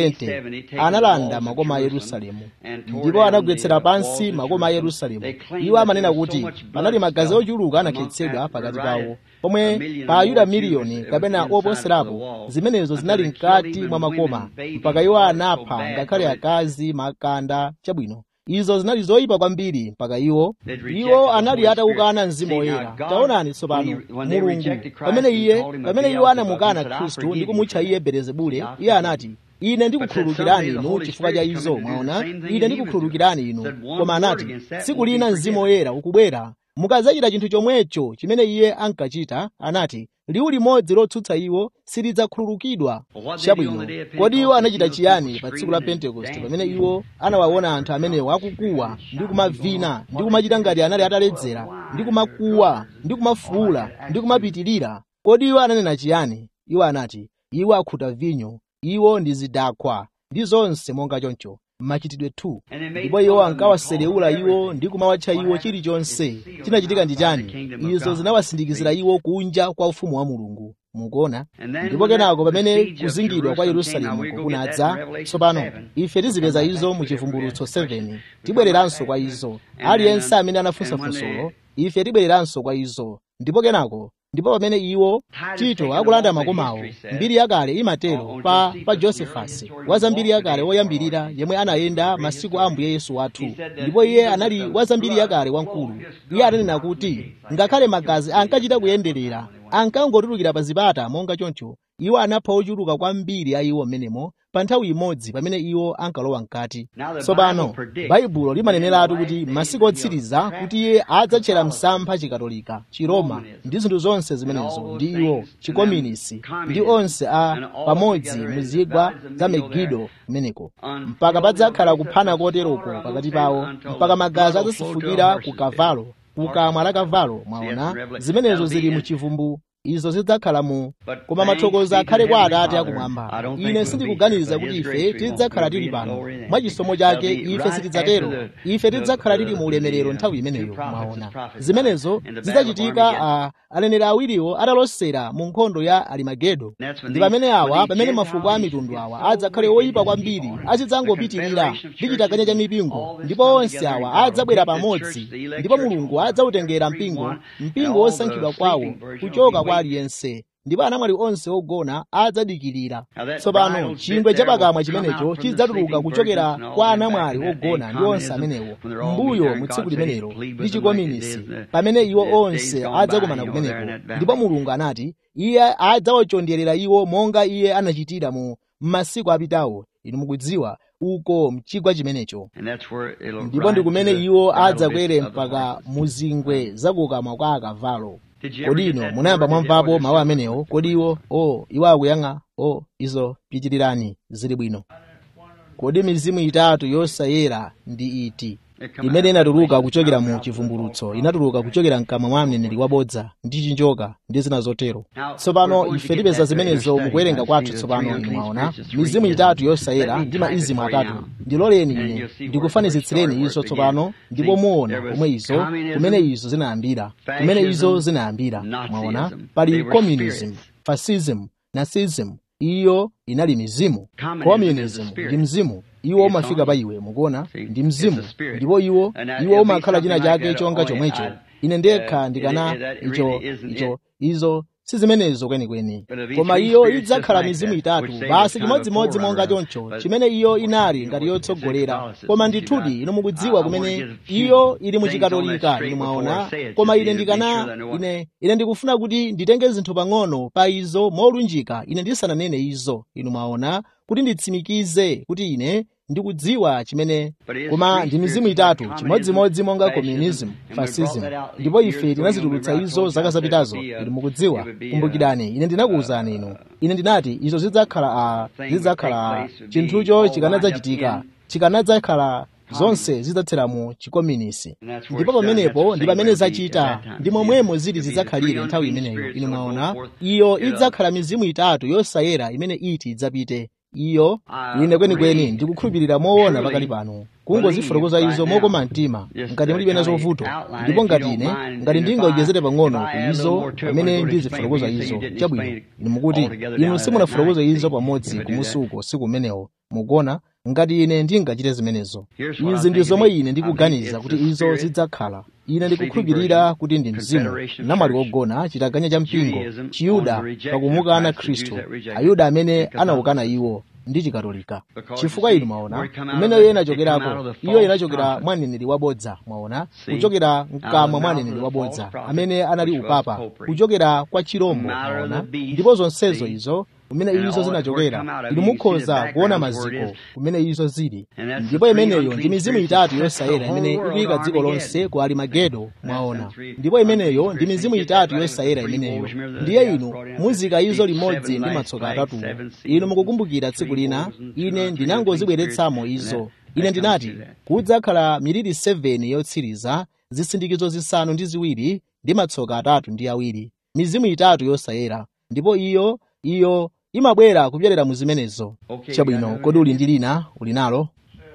70 analanda makoma a yerusalemu ndipo anagwetsera pansi makoma a yerusalemu iwo amanena kuti panali magazi ochuluka anakhetsedwa pakati pawo pomwe pa ayuda miliyoni kapena oposerapo zimenezo zinali mkati mwa makoma mpaka iwo anapha ngakhale akazi makanda chabwino izo zinali zoyipa kwambiri mpaka iwo iwo anali atawukana mzimu woyera taonani tsopano mulungu pamene iye pamene iwo anamukana khristu ndi kumutcha iye belezebule iye anati ine ndikukhululukirani inu chifukwa cha izo mwaona ine ndikukhululukirani inu koma anati tsiku lina mzimu woyera ukubwera mukadzachita chinthu chomwecho chimene iye ankachita anati liwu limodzi lotsutsa iwo silidzakhululukidwa chabwino kodi iwo anachita chiyani pa tsiku la pentekoste pamene iwo anawaona anthu amenewo akukuwa ndi kumavina ndi kumachita ngati anali ataledzera ndi kumakuwa ndi kumafuula ndi kumapitirira kodi iwo ananena chiyani iwo anati iwo akhuta vinyo iwo ndi zidakwa ndi zonse monga choncho machitidwe 2 ndipo iwo ankawaserewula iwo ndi kumawatcha iwo chilichonse chinachitika ndi chani izo zinawasindikizira iwo kunja kwa ufumu wa mulungu mukuona ndipo kenako pamene kuzingidwa kwa yerusalemu kunadza tsopano ife tizipeza izo mu chivumbulutso 7 tibwereranso kwa izo aliyense amene anafunsafunsolo ife tibwereranso kwa izo ndipo kenako ndipo pamene iwo tito akulanda makomawo mbiri yakale imatero pa pa josefasi waza mbiri yakale woyambirira yemwe anayenda masiku a ambuye yesu wathu ndipo iye anali waza mbiri yakale wamkulu iye ananena kuti ngakhale magazi ankachita kuyenderera ankangotulukira pa zipata monga choncho iwo anapha ochuluka kwambiri a iwo mmenemo pa nthawi imodzi pamene iwo ankalowa mkati tsopano baibulo limaneneratu kuti masiku otsiriza kuti iye adzatchera msampha chikatolika chiroma ndi zinthu zonse zimenezo ndi iwo chikominisi ndi onse a pamodzi muzigwa za megido kumeneko mpaka padzakhala kuphana koteroko pakati pawo mpaka magazi adzasefukira ku kavalo kukamwa la kavalo mwaona zimenezo zili mu chivumbu izo zidzakhala mu koma mathokozo akhale kwa atate akumwamba ine sindikuganiza kuti ife tidzakhala tili pano mwa chisomo chake ife sitidzatero ife tidzakhala tili mu ulemerero nthawi imeneyo mwaona zimenezo zidzachitika uh, aneneri awiriwo atalosera mu nkhondo ya alimagedo ndi pamene awa pamene mafuko a mitundu awa adzakhale oyipa kwambiri azidzangopitirira ndi chitaganya cha mipingo ndipo onse awa adzabwera pamodzi ndipo mulungu adzawutengera mpingo mpingo wosankhidwa kwawo kuchoka kwa aliyense ndipo anamwali onse ogona adzadikirira tsopano chingwe cha pakamwa chimenecho chidzatuluka kuchokera kwa anamwali ogona ndi onse amenewo mbuyo mu tsiku limenelo ndi chikominisi pamene iwo onse adzakumana kumeneko ndipo mulungu anati iye adzawachonderera iwo monga iye anachitira mu masiku apitawo inu mukudziwa uko mchigwa chimenecho ndipo ndi kumene iwo adzakwere mpaka muzingwe zakukamwa kwa akavalo kodi ino munayamba mwamvapo mawu amenewo kodi iwo o iwo akuyang'a o izo pitirirani zili bwino kodi mizimu itatu yosayera ndi iti imene inatuluka kuchokera mu chivumbulutso inatuluka kuchokera mkamwa mwa mneneri wabodza ndi chinjoka ndi zina zotero tsopano ife tipeza zimenezo mukuwerenga kwathu tsopano inu mwaona mizimu itatu yosayera ndi maizimu atatu ndiloleni ine ndikufanizitsireni izo tsopano ndipo muona komwe izo kumene izo zinayambira kumene izo zinayambira mwaona pali communism fascism nazism iyo inali mizimu communism ndi mzimu iwo umafika pa iwe mukuona ndi mzimu ndipo iwo iwo umakhala china chake chonga chomwecho ine ndekha ndikana icho icho izo si zimenezo kwenikweni koma iyo idzakhala mizimu itatu basi chimodzimodzi monga choncho chimene iyo inali ngati yotsogolera koma ndithudi inu mukudziwa kumene iyo ili muchikatolika inu mwaona koma ine ndikana ine ine ndikufuna kuti nditenge zinthu pang'ono pa izo molunjika ine ndisananene izo inu mwaona kuti nditsimikize kuti ine ndikudziwa chimene koma ndi mizimu itatu chimodzimodzi monga communism fascism ndipo ife tinazitulutsa izo zaka zapitazo ili mukudziwa kumbukirani ine ndinakuwuzani inu ine ndinati izo zidzakhala a zidzakhala a chinthucho chikanadzachitika chikanadzakhala zonse zidzatsera mu chikominisi ndipo pamenepo ndi pamene zachita ndi momwemo zili zidzakhalire nthawi imeneyo inu mwaona iyo idzakhala mizimu itatu yosayera imene iti idzapite iyo ine kwenikweni ndikukhulupirira moona pakali pano kungozifotokoza izo mokoma mtima ngati mulibe nazo vuto ndipo ngati ine ngati ndingawonjezere pang'ono ku izo pamene ndizifotokoza izo chabwino inu mukuti inu simunafotokoze izo pamodzi kumusuko siku umenewo mukuona ngati ine ndingachite zimenezo izi ndi zomwe ine ndikuganiza kuti izo zidzakhala ine ndikukhulupirira kuti ndi mzimu namwali wogona chitaganya cha mpingo chiyuda pakumukana khristu ayuda amene anawukana iwo ndi chikatolika chifukwa inu mwaona imeneyo inachokerako iyo inachokera mwa mneneri wabodza mwaona kuchokera mkamwa mwa mneneri wabodza amene anali upapa kuchokera kwa chirombo mwaona ndipo zonsezo izo kumene izo zinachokera inu mukhoza kuona maziko kumene izo zili ndipo imeneyo ndi mizimu itatu yosayera imene ikuyika dziko lonse ku alimagedo mwaona ndipo imeneyo ndi mizimu itatu yosayera imeneyo ndiye inu muzika izo limodzi ndi matsoka atatuwo inu mukukumbukira tsiku lina ine ndinangozibweretsamo izo ine ndinati kudzakhala miliri 7 yotsiriza zisindikizo zisanu ndi ziwiri ndi matsoka atatu ndi awiri mizimu itatu yosayera ndipo iyo iyo imabwera kupyolera mu zimenezo chabwino kodi uli ndi lina uli nalo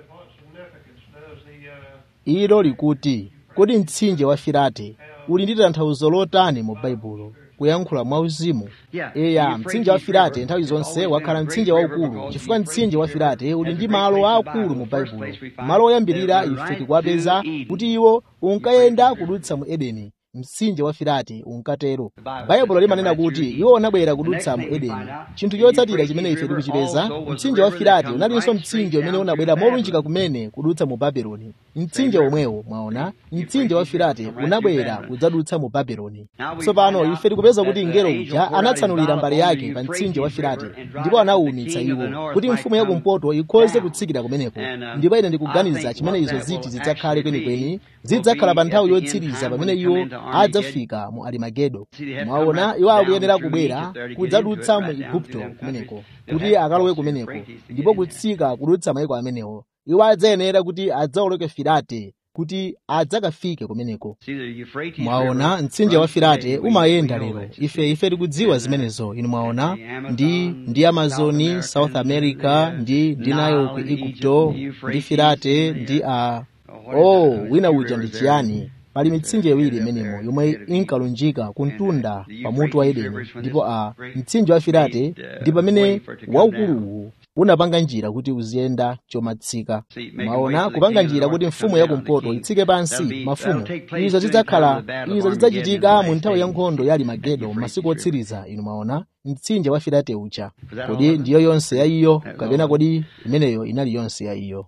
ilo likuti kodi mtsinje wa firate uli ndi tanthauzo lotani mu baibulo kuyankhula mwauzimu eya mtsinje wa firate nthawi zonse wakhala mtsinje waukulu chifukwa mtsinje wa firate uli ndi malo aakulu mu baibulo malo oyambirira ife tikuwapeza kuti iwo unkayenda kudutsa mu edeni mtsinje wa firate unkatero baibulo limanena kuti iwo unabwera kudutsa mu edeni chinthu chotsatira chimene ife tikuchipeza mtsinje wa firate unalinso mtsinje umene unabwera molunjika kumene kudutsa mu babeloni mtsinje omwewo mwaona mtsinje wa firate unabwera kudzadutsa mu babeloni tsopano ife tikupeza kuti mngelo uja anatsanulira mbale yake pa mtsinje wa firate ndipo anawumitsa iwo kuti mfumu yakumpoto ikhoze kutsikira kumeneko ndipo ine ndikuganiza chimene izo ziti zidzakhale kwenikweni zidzakhala pa nthawi yotsiriza pamene iwo adzafika mu alimagedo mwaona iwo akuyenera kubwera kudzadutsa mu igupto kumeneko kuti akalowe kumeneko ndipo kutsika kudutsa mayiko amenewo iwo adzayenera kuti adzawoloke firate kuti adzakafike kumeneko mwaona mtsinje wa firate umayenda lero ife ife tikudziwa zimenezo inu mwaona ndi ndi amazoni south america ndi ndinayo ku igupto ndi firate ndi a oh wina uja ndi chiyani pali mitsinje iwiri imenemo yomwe inkalunjika kuntunda pamutu wa edeni ndipo a mtsinje wa firate ndi pamene waukuluwu unapanga njira kuti uziyenda chomatsika mwaona kupanga njira kuti mfumu yakumpoto itsike pansi mafumu izo zidzakhala izo zidzachitika mu nthawi ya nkhondo ya alimagedo masiku otsiriza inu mwaona mtsinje wa firate uja kodi ndiyo yonse ya iyo kapena kodi imeneyo inali yonse ya iyo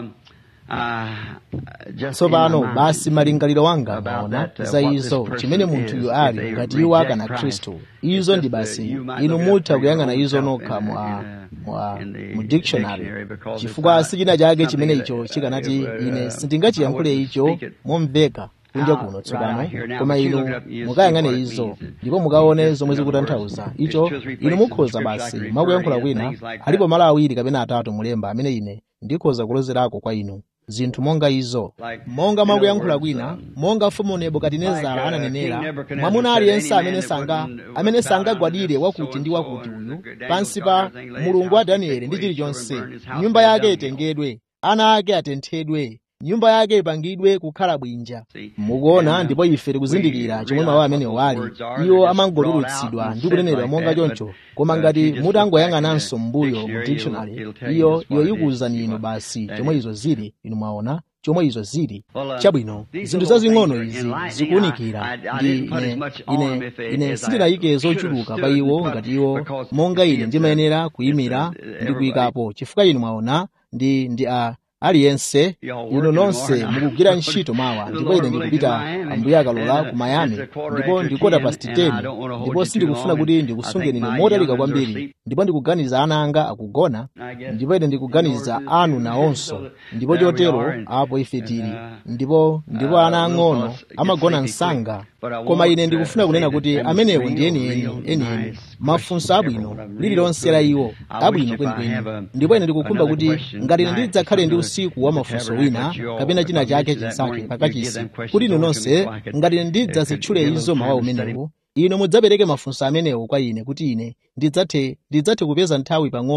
tsopano basi malingaliro wanga maona za izo chimene munthuyu ali ngati iwo akana khristu izo ndi basi inu mutha kuyang'ana izo nokha mwa mwa mu dictionary chifukwa sichina chake chimene icho chikanati ine sindingachiyankhule icho momveka kunja kuno tsopano koma inu mukayang'ane izo ndipo mukaone zomwe zikutanthauza icho inu mukhoza basi mwakuyankhula kwina alipo malo awiri kapena atatu mulemba amene ine ndikhoza kulozerako kwa inu zinthu monga izo monga mwakuyankhula kwina monga mfumu nebukadinezara ananenera mwamuna aliyense amene sanga amene sangagwadire wakuti ndi wakuti uyu pansi pa mulungu wa danieli ndi chilichonse nyumba yake itengedwe ana ake atenthedwe nyumba yake ipangidwe kukhala bwinja mukuona ndipo ife tikuzindikira chomwe mawu amenewo ali iwo amangotulutsidwa ndi kunenedwa monga choncho koma ngati mutangoyang'ananso m'mbuyo mu dictionary iyo iyo ikuwuzani inu basi chomwe izo zili inu mwaona chomwe izo zili chabwino zinthu zazing'ono izi zikuwunikira ndi ine ine ine sindinayike zochuluka pa iwo ngati iwo monga ine ndimayenera kuyimira ndi kuyikapo chifukwa inu mwaona ndi ndi a aliyense inu nonse mukugwira ntchito mawa ndipo ine ndikupita ambuye akalola ku miami ndipo ndikota past 10 ndipo sindikufuna kuti ndikusungeni inu motalika kwambiri ndipo ndikuganiza ana anga akugona ndipo ine ndikuganiza anu nawonso ndipo chotero apo ife tili ndipo ndipo ana ang'ono amagona msanga koma ine ndikufuna kunena kuti amenewo ndi enieni enieni mafunso abwino lililonse la iwo abwino kwenikweni ndipo ine ndikukhumba kuti ngati ine ndidzakhale ndi usiku wa mafunso wina kapena china chake chinsake pakachisi kuti inu nonse ngati ine ndidzazitchule izo mawa umenewo inu mudzapereke mafunso amenewo kwa ine kuti ine ndidzathe ndidzathe kupeza nthawi pang'ono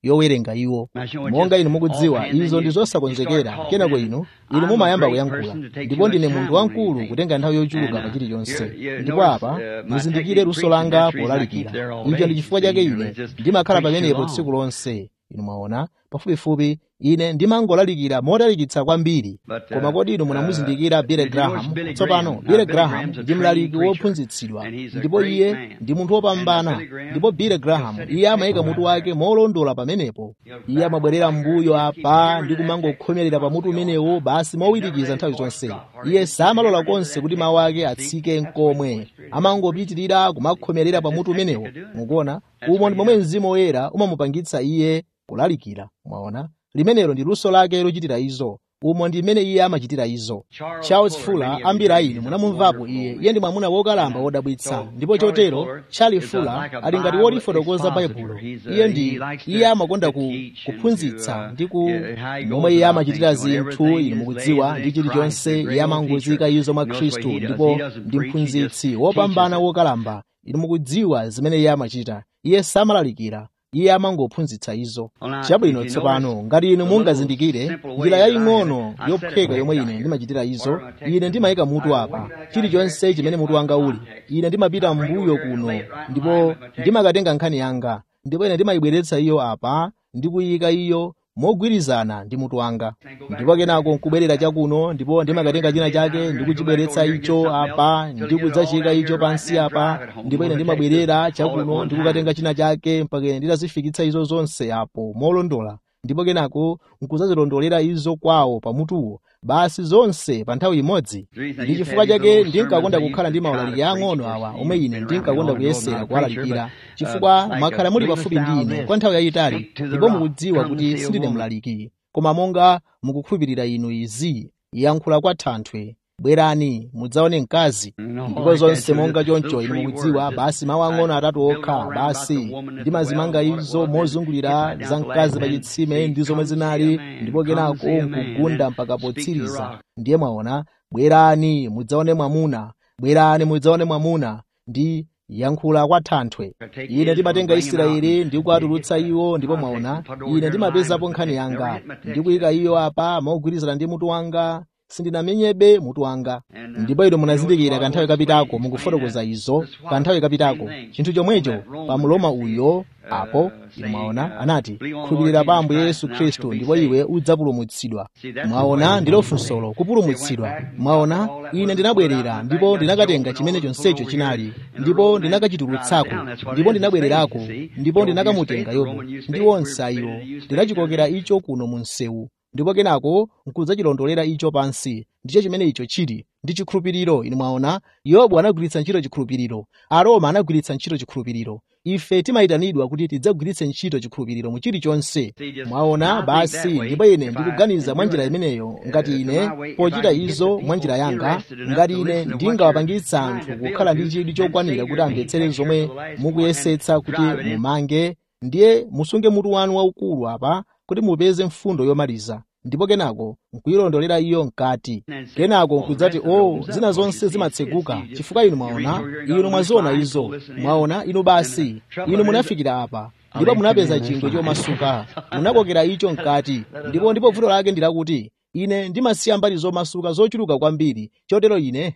yowerenga iwo monga inu mukudziwa izo ndi zosakonzekera kenako inu inu mumayamba kuyankhula ndipo ndine munthu wamkulu kutenga nthawi yochuluka pa chilichonse ndipo apa muzindikire luso langa polalikira icho ndi chifukwa chake ine ndimakhala pamenepo tsiku lonse inu mwaona pafupifupi ine ndimangolalikira motalikitsa kwambiri koma kodi inu munamuzindikira Billy Graham tsopano Billy Graham ndi mlaliki wophunzitsidwa ndipo iye ndi munthu wopambana ndipo Billy Graham iye amayika mutu wake molondola pamenepo iye amabwerera m'mbuyo apa ndi kumangokhomerera pa mutu umenewo basi mowirikiza nthawi zonse iye samalola konse kuti mawu ake atsike nkomwe amangopitirira kumakhomerera pa mutu umenewo mukuona umo ndi momwe mzimu woyera umamupangitsa iye kulalikira mwaona limenelo ndi luso lake lochitira izo umo ndi mmene iye amachitira izo charles fuller ambiri a inu munamumvapo iye iye ndi mwamuna wokalamba wodabwitsa ndipo chotero charles fuller ali ngati wotifotokoza baibulo iye ndi iye amakonda ku, kuphunzitsa ndi ku momwe iye amachitira zinthu inu mukudziwa ndi chilichonse iye amangozika izo mwa khristu ndipo ndi mphunzitsi wopambana wokalamba inu mukudziwa zimene iye amachita iye samalalikira iye amangophunzitsa izo chabwino tsopano ngati inu mungazindikire njira yaying'ono yophweka yomwe ine ndimachitira izo ine ndimayika mutu apa chilichonse chimene mutu wanga uli ine ndimapita mbuyo kuno ndipo ndimakatenga nkhani yanga ndipo ine ndimayibweretsa iyo apa ndikuyika iyo mogwirizana ndi mutu wanga ndipo kenako nkubwerera chakuno ndipo ndimakatenga china chake ndikuchibweretsa icho apa ndikudzachika icho pansi apa ndipo ine ndimabwerera chakuno ndikukatenga china chake mpaka ine nditazifikitsa izo zonse apo molondola ndipo kenako nkuzazilondolera izo kwawo pamutuwo basi zonse pa nthawi imodzi ndi chifukwa chake ndinkakonda kukhala ndi maulaliki ang'ono awa omwe ine ndinkakonda kuyesera kuwalalikira chifukwa mwakhala muli pafupi ndi ine kwa nthawi yayitali ndipo mukudziwa kuti sindine mlaliki koma monga mukukhulupirira inu izi yankhula kwa thanthwe bwerani mudzaone mkazi ndipo zonse monga choncho inu mukudziwa basi mawu ang'ono atatu okha basi ndimazimanga izo mozungulira za mkazi pa chitsime ndi zomwe zinali ndipo kenako nkugunda mpaka potsiriza ndiye mwaona bwerani mudzaone mwamuna bwerani mudzaone mwamuna ndi yankhula kwa thanthwe ine ndimatenga israeli ndi kuwatulutsa iwo ndipo mwaona ine ndimapezapo nkhani yanga ndikuyika iyo apa mogwirizana ndi mutu wanga sindinamenyebe mutu wanga ndipo inu munazindikira kanthawi kapitako mukufotokoza izo kanthawi kapitako chinthu chomwecho pa mloma uyo apo inu mwaona anati khulupirira pa ambuye yesu khristu ndipo iwe udzapulumutsidwa mwaona ndilo funsolo kupulumutsidwa mwaona ine ndinabwerera ndipo ndinakatenga chimene chonsecho chinali ndipo ndinakachitulutsako ndipo ndinabwererako ndipo ndinakamutenga yobu ndi onse iwo ndinachikokera icho kuno mu msewu ndipo kenako nkudzachilondolera icho pansi ndicho chimene icho chili ndi chikhulupiriro inu mwaona yobu anagwiritsa ntchito chikhulupiriro aroma anagwiritsa ntchito chikhulupiriro ife timayitanidwa kuti tidzagwiritse ntchito chikhulupiriro mu chilichonse mwaona basi ndipo ine ndikuganiza mwa njira imeneyo ngati ine pochita izo mwa njira yanga ngati ine ndingawapangitsa anthu kukhala ndi chidwi chokwanira kuti amvetsere zomwe mukuyesetsa kuti mumange ndiye musunge mutu wanu waukulu apa kuti mupeze mfundo yomaliza ndipo kenako nkuyilondolera iyo mkati kenako nkudzati o oh, zina zonse zimatseguka chifukwa inu mwaona inu mwaziona izo mwaona inu basi inu munafikira apa ndipo munapeza chingwe chomasuka munakokera icho mkati ndipo ndipo vuto lake ndilakuti ine ndimasiya mbali zomasuka zochuluka kwambiri chotero ine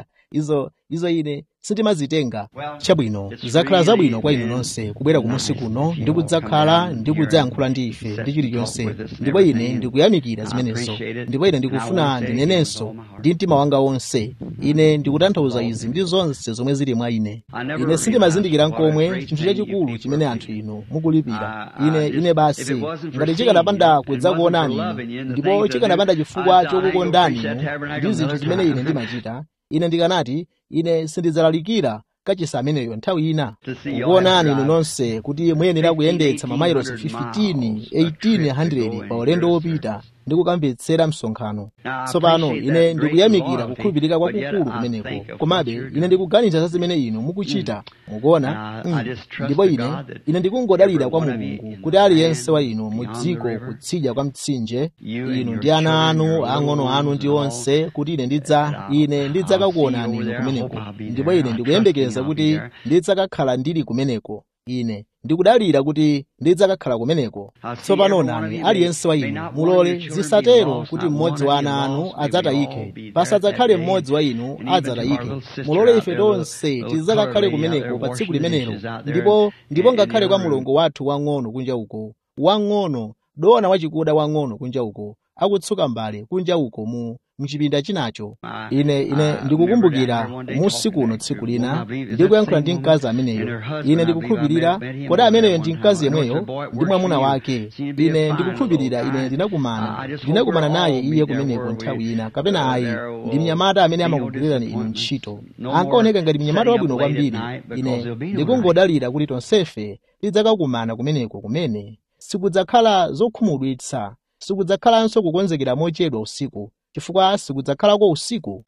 izo izo ine sindimazitenga chabwino zakhala zabwino kwa inu nonse kubwera kumusi kuno ndi kudzakhala ndi kudzayankhula ndi ife ndi chilichonse ndipo ine ndikuyamikira zimenezo ndipo ine ndikufuna ndinenenso ndi mtima wanga wonse ine ndikutanthauza izi ndi zonse zomwe zili mwa ine ine sindimazindikira nkomwe chinthu chachikulu chimene anthu inu mukulipira ine ine basi ngati chikanapanda kudzakuonani inu ndipo chikanapanda chifukwa chokukondani inu ndi zinthu zimene ine ndimachita ine ndikanati ine sindidzalalikira kachisa ameneyo nthawi ina kukuonani inu nonse kuti muyenera kuyendetsa mamayilosi 15 1800 pa ulendo wopita ndi kukamvetsera msonkhano tsopano ine ndikuyamikira kukhulupirika kwakukulu kumeneko komabe ine ndikuganiza za zimene inu mukuchita mukuona mm. ndipo ine ine ndikungodalira kwa mulungu kuti aliyense wa inu mu dziko kutsidya kwa mtsinje inu ndi ana anu ang'ono anu ndi onse kuti ine ndidza ine ndidzakakuonani inu kumeneko ndipo ine ndikuyembekeza kuti ndidzakakhala ndili kumeneko ine ndikudalira kuti ndidzakakhala kumeneko tsopano nani aliyense wa inu mulole zisatero kuti mmodzi wa ana anu adzatayike pasadzakhale mmodzi wa inu adzatayike mulole ife tonse tidzakakhale kumeneko pa tsiku limenelo ndipo ndipo ngakhale kwa mulongo wathu wang'ono kunja uko wang'ono dona wachikuda wang'ono kunja uko akutsuka mbale kunja uko mu mchipinda chinacho ine ine ndikukumbukira musiku uno tsiku lina ndikuyankhula ndi mkazi ameneyo ine ndikukhulupirira kodi ameneyo ndi mkazi yemweyo ndi mwamuna wake ine ndikukhulupirira ine ndinakumana ndinakumana naye iye kumeneko nthawi ina kapena ayi ndi mnyamata amene amakugwirirani inu ntchito ankaoneka ngati mnyamata wabwino kwambiri ine ndikungodalira kuti tonsefe tidzakakumana kumeneko kumene sikudzakhala zokhumudwitsa sikudzakhalanso kukonzekera mochedwa usiku chifukwa sikudzakhalako usiku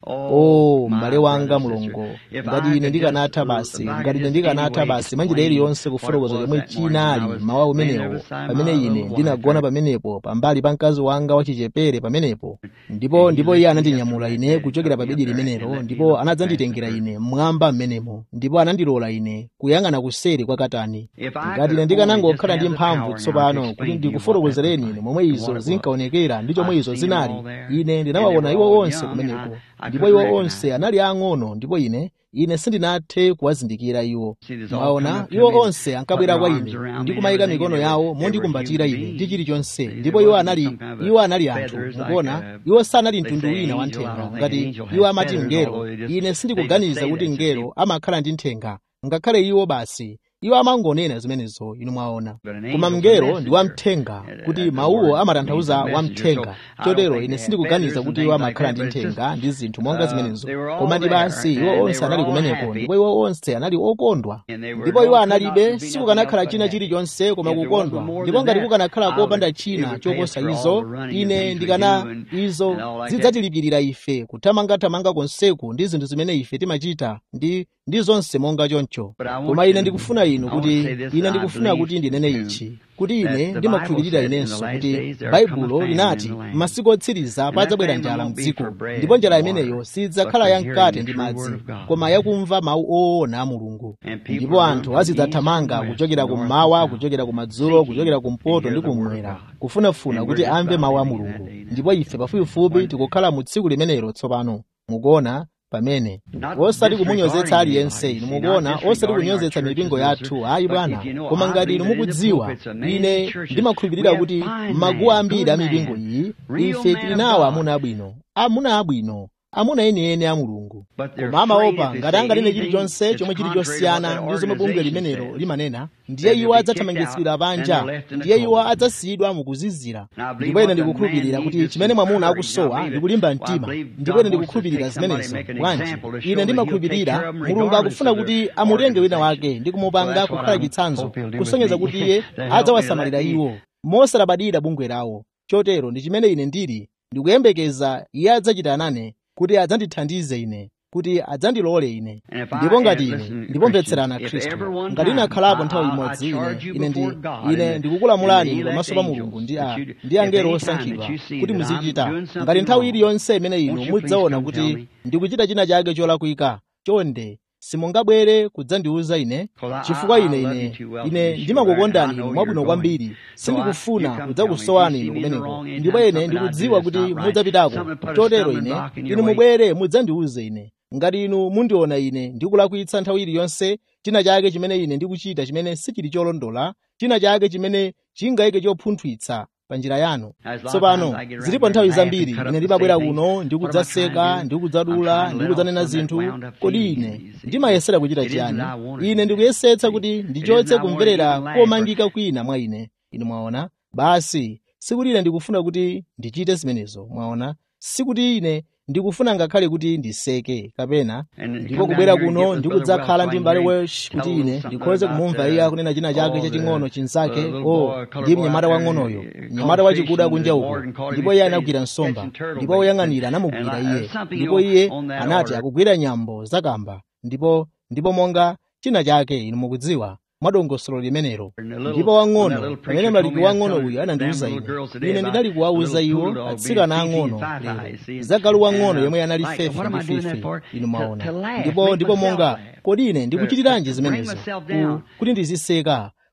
o m'bale wanga mulungu ngati ine ndikanatha basi ngati ine ndikanatha basi mwanjira iliyonse kufotokoza chomwe chinali mawa umenewo pamene ine ndinagona pamenepo pambali pa mkazi wanga wachichepere pamenepo ndipo ndipo iye anandinyamula ine kuchokera pa bedi limenelo ndipo anadzanditengera ine mmwamba m'menemo ndipo anandilola ine kuyang'ana kuseri kwa katani ngati ine ndikanangokhala ndi mphamvu tsopano kuti ndikufotokozereni ine momwe izo zinkaonekera ndi chomwe izo zinali ine ndinawaona iwo onse kumeneko ndipo iwo onse anali ang'ono ndipo ine ine sindinathe kuwazindikira iwo mwaona iwo onse ankabwera kwa ine ndikumayika mikono yawo mondikumbatira ine ndi chilichonse ndipo iwo anali iwo anali anthu mukuona iwo sanali mtundu wina wa nthenga ngati iwo amati mngelo ine sindikuganiza kuti mngelo amakhala ndi nthenga ngakhale iwo basi iwo amangonena zimenezo inu mwaona koma mngelo ndi wamthenga kuti mawuwo amatanthauza wamthenga chotero ine sindikuganiza kuti iwo amakhala ndi nthenga ndi zinthu monga zimenezo koma ndi basi iwo onse anali kumeneko ndipo iwo onse anali okondwa ndipo iwo analibe sikukanakhala china chilichonse koma kukondwa ndipo ngati kukanakhala kopanda china choposa izo ine ndikana izo zidzatilipirira ife kuthamangathamanga konseku ndi zinthu zimene ife timachita ndi ndi zonse monga choncho koma ine ndikufuna inu kuti ine ndikufuna kuti ndinene ichi kuti ine ndimakhulupirira inenso kuti baibulo linati masiku otsiriza padzabwera njala mdziko ndipo njala imeneyo sidzakhala yamkate ndi madzi koma yakumva mawu oona a mulungu ndipo anthu azidzathamanga kuchokera kummawa kuchokera kumadzulo kuchokera kumpoto ndi kummwera kufunafuna kuti amve mawu a mulungu ndipo ife pafupifupi tikukhala mu tsiku limenelo tsopano mukuona pamene osati kumunyozetsa aliyense inu mukuona osati kunyozetsa mipingo yathu ayi bwana koma ngati inu mukudziwa ine ndimakhulupirira kuti maguwa ambiri a mipingo iyi ife tili nawo amuna abwino amuna abwino amuna enieni a mulungu koma amaopa ngati anganene chilichonse chomwe chili chosiyana ndi zomwe bungwe limenelo limanena ndiye iwo adzathamangitsidwa panja ndiye iwo adzasiyidwa mukuzizira ndipo ine ndikukhulupirira kuti chimene mwamuna akusowa ndi kulimba mtima ndipo ine ndikukhulupirira zimenezo bwanji ine ndimakhulupirira mulungu akufuna kuti amutenge wina wake ndi kumupanga kukhala chitsanzo kusonyeza kuti iye adzawasamalira iwo mosalabadira bungwe lawo chotero ndi chimene ine ndili ndikuyembekeza iye adzachita nane kuti adzandithandize ine kuti adzandilole ine ndipo ngati ine ndipomvetserana khristu ngati inakhalapo nthawi imodzi ine ine ndi ine ndikukulamulani pamaso pa mulungu ndi a ndi angelo osankhidwa kuti muzichita ngati nthawi iliyonse imene inu mudzaona kuti ndikuchita china chake cholakwika chonde simungabwere kudzandiwuza ine chifukwa ine ine ine ndimakukondani inu mwabwino kwambiri sindikufuna kudzakusowani inu kumeneko ndipo ine ndikudziwa kuti mudzapitako chotero ine inu mubwere mudzandiwuze ine ngati inu mundiona ine ndikulakwitsa nthawi iliyonse china chake chimene ine ndikuchita chimene sichili cholondola china chake chimene chingayike chopunthwitsa pa njira yanu tsopano zilipo nthawi zambiri ine ndimabwera kuno ndikudzaseka ndikudzadula ndikudzanena zinthu kodi ine ndimayesera kuchita chiyani ine ndikuyesetsa kuti ndichotse kumverera komangika kwina mwa ine inu mwaona basi sikuti ine ndikufuna kuti ndichite zimenezo mwaona sikuti ine ndikufuna ngakhale kuti ndiseke kapena ndipo kubwera kuno ndikudzakhala ndi m'bale welsh kuti ine ndikhoze kumumva iye akunena china chake chaching'ono chinzake o ndi mnyamata wang'onoyo mnyamata wachikuda kunja uko ndipo iye anagwira nsomba ndipo woyang'anira anamugwira iye ndipo iye anati akugwira nyambo zakamba ndipo ndipo monga china chake inu mukudziwa mwadongosolo limenelo ndipo wang'ono pamene mlaliki wang'ono uyu anandiwuza ine ine ndinali kuwawuza iwo atsikana ang'ono lero zagalu wang'ono yomwe anali fefe ndi fife inu mwaona ndipo ndipo monga kodi ine ndikuchitiranji zimenezo kuti ndiziseka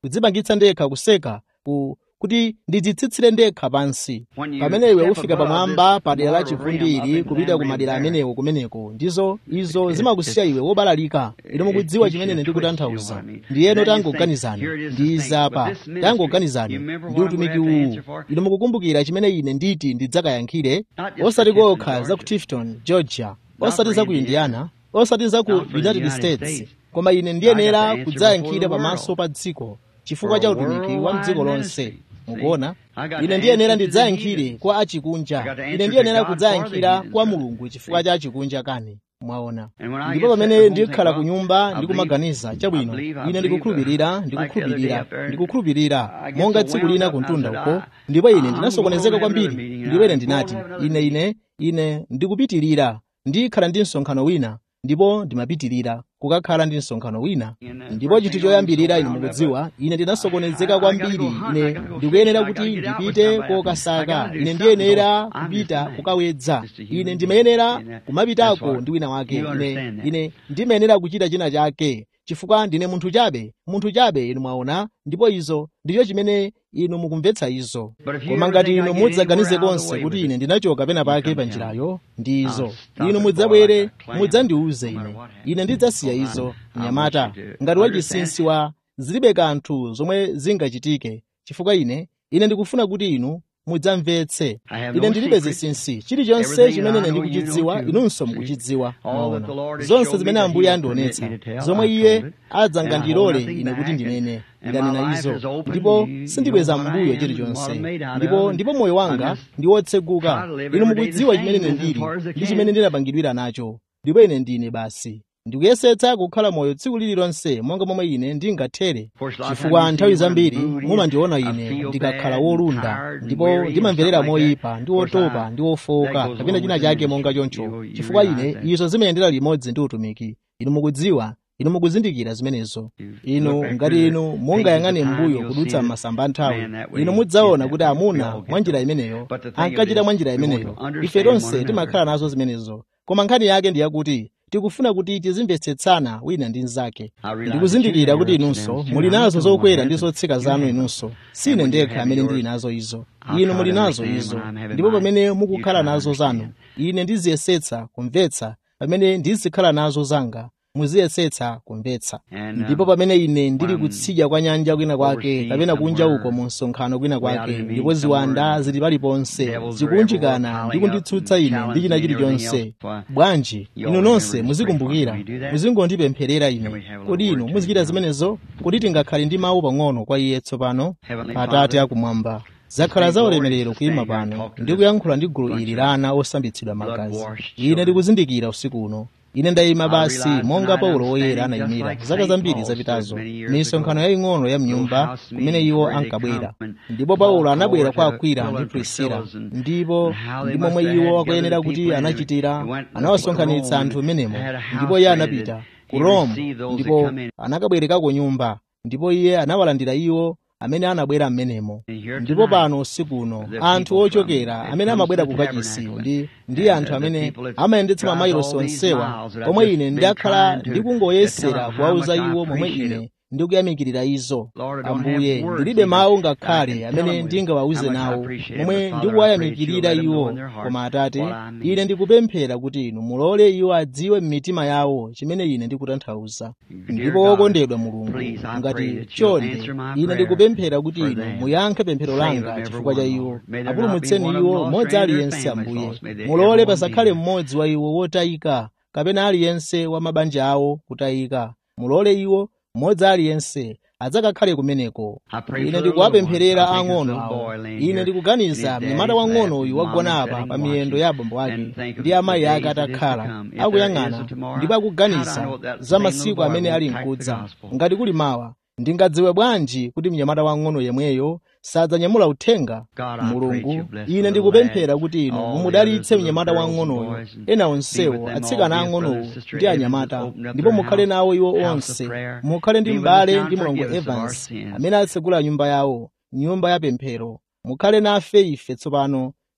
kudzipangitsa ndekha kuseka ku kuti ndidzitsitsire ndekha pansi pamene iwe ufika pamwamba pa dera la chivundi ili kupita ku madera amenewo kumeneko ndizo izo zimakusiya iwe wobalalika ine mukudziwa chimene ndikutanthauza ndiyeno tangoganizani ndi izapa tangoganizani ndi utumiki uwu ine mukukumbukira chimene ine nditi ndidzakayankhire osati kokha za ku tifton georgia osati za ku indiana osati za ku united states koma ine ndiyenera kudzayankhira pamaso pa dziko chifukwa cha utumiki wa mdziko lonse mukuona ine ndiyenera ndidzayankhire kwa achikunja ine ndiyenera kudzayankhira kwa mulungu chifukwa cha achikunja kani mwaona ndipo pamene ndikhala ku nyumba ndikumaganiza chabwino ine ndikukhulupirira ndikukhulupirira ndikukhulupirira monga tsiku lina ku mtunda uko ndipo ine ndinasokonezeka kwambiri ndipo ine ndinati ine ine ine ndikupitirira ndikhala ndi msonkhano wina ndipo ndimapitirira kukakhala ndi msonkhano wina ndipo chinthu choyambirira ine mukudziwa ine ndinasokonezeka kwambiri ine ndikuyenera kuti ndipite kokasaka ine ndiyenera kupita kukawedza ine ndimayenera kumapitako ndi wina wake ine ine ndimayenera kuchita china chake chifukwa ndine munthu chabe munthu chabe inu mwaona ndipo izo ndicho chimene inu mukumvetsa izo koma ngati inu mudzaganize konse kuti ine ndinachoka pena pake pa njirayo ndi izo inu mudzabwere mudzandiuze ine ine ndidzasiya izo mnyamata ngati wachinsinsi wa zilibe kanthu zomwe zingachitike chifukwa ine ine ndikufuna kuti inu mudzamvetse ine ndilibe zinsinsi chilichonse chimene ine ndikuchidziwa inunso mukuchidziwa maona zonse zimene ambuye andionetsa zomwe iye adzangandilole ine kuti ndinene ndanena izo ndipo sindibweza mbuyo chilichonse ndipo ndipo moyo wanga ndi wotseguka inu mukudziwa chimene ine ndili ndi chimene ndinapangidwira nacho ndipo ine ndine basi ndikuyesetsa kukhala moyo tsiku lililonse monga momwe ine ndingathere chifukwa nthawi zambiri mumandiona ine ndikakhala wolunda ndipo ndimamverera moyipa ndi wotopa ndi wofowoka kapena china chake monga choncho chifukwa ine izo zimayendera limodzi ndi utumiki inu mukudziwa inu mukuzindikira zimenezo inu ngati inu mungayang'ane mbuyo kudutsa masamba nthawi inu mudzaona kuti amuna mwa njira imeneyo ankachita mwa njira imeneyo ife tonse timakhala nazo zimenezo koma nkhani yake ndi yakuti tikufuna kuti tizimvetsetsana wina ndi mnzake ndikuzindikira kuti inunso muli nazo zokwera ndi zotsika zanu inunso sine ndekha amene ndili nazo izo inu muli nazo izo ndipo pamene mukukhala nazo zanu ine ndiziyesetsa kumvetsa pamene ndizikhala nazo zanga muziyesetsa kumvetsa ndipo pamene ine ndili kutsidya kwa nyanja kwina kwake kapena kunja uko mu msonkhano kwina kwake ndipo ziwanda zili paliponse zikunjikana ndi kunditsutsa ine ndi china chilichonse bwanji inu nonse muzikumbukira muzingondipempherera ine kodi inu muzichita zimenezo kuti tingakhale ndi mawu pang'ono kwa iye tsopano atate akumwamba zakhala za ulemerero kuyima pano ndi kuyankhula ndi gulu ili la ana osambitsidwa magazi ine ndikuzindikira usiku uno ine ndayima basi monga paulo woyera anayimira zaka zambiri zapitazo misonkhano yaying'ono ya mnyumba kumene iwo ankabwera ndipo paulo anabwera kwa akwila ndi prisila ndipo ndi momwe iwo akuyenera kuti anachitira anawasonkhanitsa anthu amenemo ndipo iye anapita ku rome ndipo anakabwerekako nyumba ndipo iye anawalandira iwo amene anabwera m'menemo ndipo pano usiku uno anthu ochokera amene amabwera ku kachisi ndi ndi anthu amene amayendetsa mamayilosi onsewa omwe ine ndakhala ndikungoyesera kuwauza iwo momwe ine ndikuyamikirira izo ambuye ndilibe mawu ngakhale amene ndingawauze nawo momwe ndikuwayamikirira iwo koma atate ine ndikupemphera kuti inu mulole iwo adziwe m'mitima yawo chimene ine ndikutanthauza ndipo wokondedwa mulungu ngati chonde ine ndikupemphera kuti inu muyankhe pemphero langa chifukwa cha iwo apulumutseni iwo mmodzi aliyense ambuye mulole pasakhale mmodzi wa iwo wotayika kapena aliyense wa mabanja awo kutayika mulole iwo mmodzi aliyense adzakakhale kumeneko ine ndikuwapempherera ang'ono awo ine ndikuganiza mnyamata wang'ono uyu wagona apa pa miyendo ya abambo ake ndi amayi ake atakhala akuyang'ana ndipo akuganiza za masiku amene ali mkudza ngati kuli mawa ndingadziwe bwanji kuti mnyamata wang'ono yemweyo sadzanyamula uthenga mulungu ine ndikupemphera kuti inu mumudalitse mnyamata wang'onoyo ena onsewo atsikana ang'onowo ndi anyamata ndipo mukhale nawo iwo onse mukhale ndi m'bale ndi mlongo evans amene atsegula nyumba yawo nyumba ya pemphero mukhale nafe ife tsopano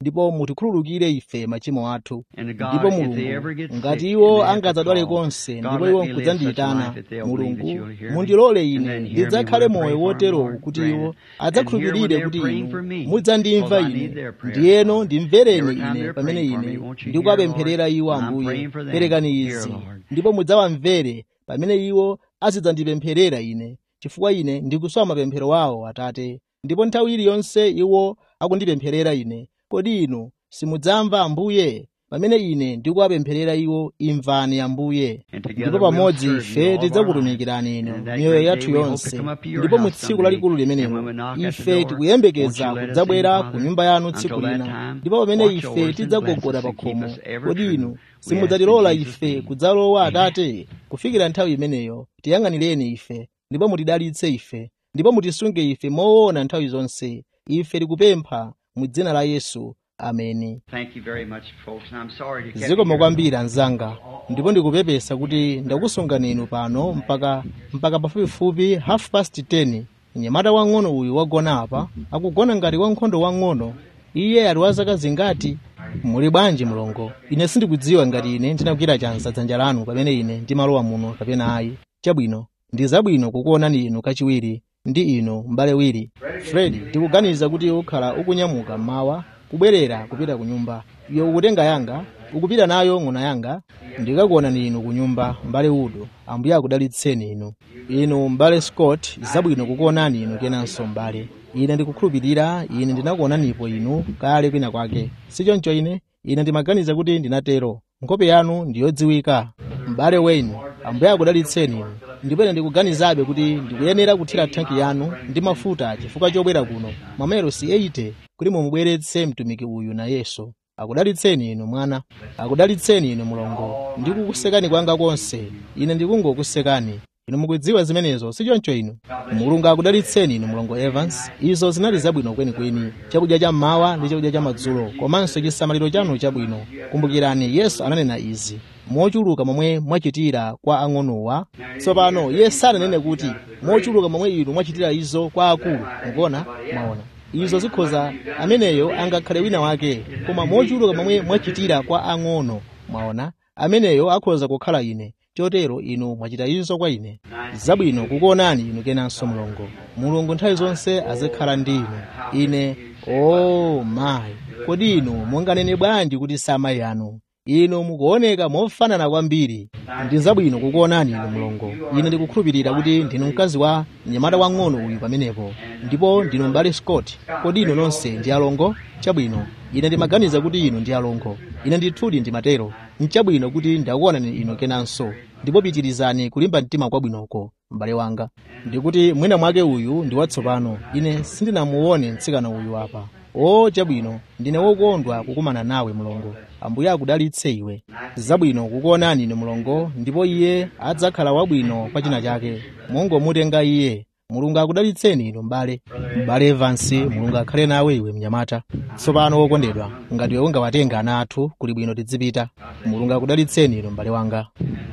ndipo mutikhululukire ife machimo athu And ndipo God, if they mulungu ever get ngati sick iwo and they have to angadzadwale call, konse God, ndipo let iwo me live such a nkudzandiyitana life that they'll believe that mulungu you'll hear me. mundilole And ine then hear me ndidzakhale when I moyo pray for wotero them, Lord, kuti grant iwo it. And here when adzakhulupirire they're kuti praying for inu me, mudzandimva because I ine need their prayers, ndiyeno Lord. ndimvereni Every time ine they're pamene praying for me, ine won't you ndikuwapempherera hear, iwo Lord? I'm ambuye praying for them. perekani Hear, izi Lord. ndipo mudzawamvere pamene iwo azidzandipempherera ine chifukwa ine ndikusowa mapemphero awo atate ndipo nthawi iliyonse iwo akundipempherera ine kodi inu simudzamva ambuye pamene ine ndikuwapempherera iwo imvani ambuye And together ndipo we'll pamodzi serve you ife all of our tidzakutumikirani lives. inu And that miyoyo great yathu day we hope to yonse come up to your ndipo mu house tsiku someday. lalikulu And limenelo when we knock at the ife door, tikuyembekeza won't you let us kudzabwera in, ku Father? nyumba yanu tsiku Until that lina time, ndipo pamene watch ife over us and tidzagogoda bless us pa and keep khomo us ever kodi true. inu We ask simudzatilola in Jesus' ife name. kudzalowa atate kufikira nthawi imeneyo tiyang'anireni ife ndipo mutidalitse ife ndipo mutisunge ife moona nthawi zonse ife tikupempha mu dzina la yesu ameni Thank you very much, folks. And I'm sorry to keep you zikomo here. kwambiri anzanga ndipo ndikupepesa kuti ndakusungani inu pano mpaka mpaka pafupifupi half past 10 mnyamata wang'ono uyu wagona apa akugona ngati wankhondo wang'ono iye ali wa zaka zingati muli bwanji mlongo ine sindikudziwa ngati ine ndinagwira chanza dzanja lanu pamene ine ndimalowa muno kapena ayi chabwino ndi zabwino kukuonani inu kachiwiri ndi inu m'bale wiri fred ndikuganiza kuti ukhala ukunyamuka mmawa kubwerera kupita ku nyumba iwe ukutenga yanga ukupita nayo ng'ona yanga ndikakuonani inu ku nyumba m'bale udo ambuye akudalitseni inu inu m'bale scott zabwino kukuonani inu kenanso m'bale ine ndikukhulupirira ine ndinakuonanipo inu kale kwina kwake sichoncho ine ine ndimaganiza kuti ndinatero nkhope yanu ndiyodziwika m'bale wayne ambuye akudalitseni inu ndipo ine ndikuganizabe kuti ndikuyenera kuthira thanki yanu ndi mafuta chifukwa chobwera kuno mamero si 80 kuti mumubweretse mtumiki uyu nayenso akudalitseni inu mwana akudalitseni inu mlongo ndikukusekani kwanga konse ine ndikungokusekani inu mukudziwa zimenezo sichoncho inu mulungu akudalitseni inu mlongo evans izo zinali zabwino kwenikweni chakudya cha mmawa ndi chakudya cha madzulo komanso chisamaliro chanu chabwino kumbukirani yesu ananena izi mochuluka momwe mwachitira kwa ang'onowa tsopano iye sananene kuti mochuluka momwe inu mwachitira izo kwa akulu mukuona mwaona izo zikhoza ameneyo angakhale wina wake koma mochuluka momwe mwachitira kwa ang'ono mwaona ameneyo akhoza kukhala ine chotero inu mwachita izo kwa ine zabwino kukuonani inu kenanso mlongo mulungu nthawi zonse azikhala ndi inu ine o oh, mayi kodi inu munganene bwanji kuti samayi anu inu mukuoneka mofanana kwambiri ndi zabwino kukuonani inu mlongo ine ndikukhulupirira kuti ndinu mkazi wa mnyamata wang'ono uyu pamenepo ndipo ndinu m'bale scott kodi inu nonse ndi alongo chabwino ine ndimaganiza kuti inu ndi alongo ine ndithudi ndimatero nchabwino kuti ndakuonani inu kenanso ndipo pitirizani kulimba mtima kwabwinoko m'bale wanga ndikuti mwina mwake uyu ndi watsopano ine sindinamuone mtsikana uyu apa o chabwino ndine wokondwa kukumana nawe mlongo ambuye akudalitse iwe zabwino kukuonani ine mlongo ndipo iye adzakhala wabwino kwa china chake mungomutenga iye mulungu akudalitseni inu m'bale m'bale evansi mulungu akhale nawe iwe mnyamata tsopano wokondedwa ngati iwe ungawatenga ana athu kuli bwino tidzipita mulungu akudalitseni inu m'bale wanga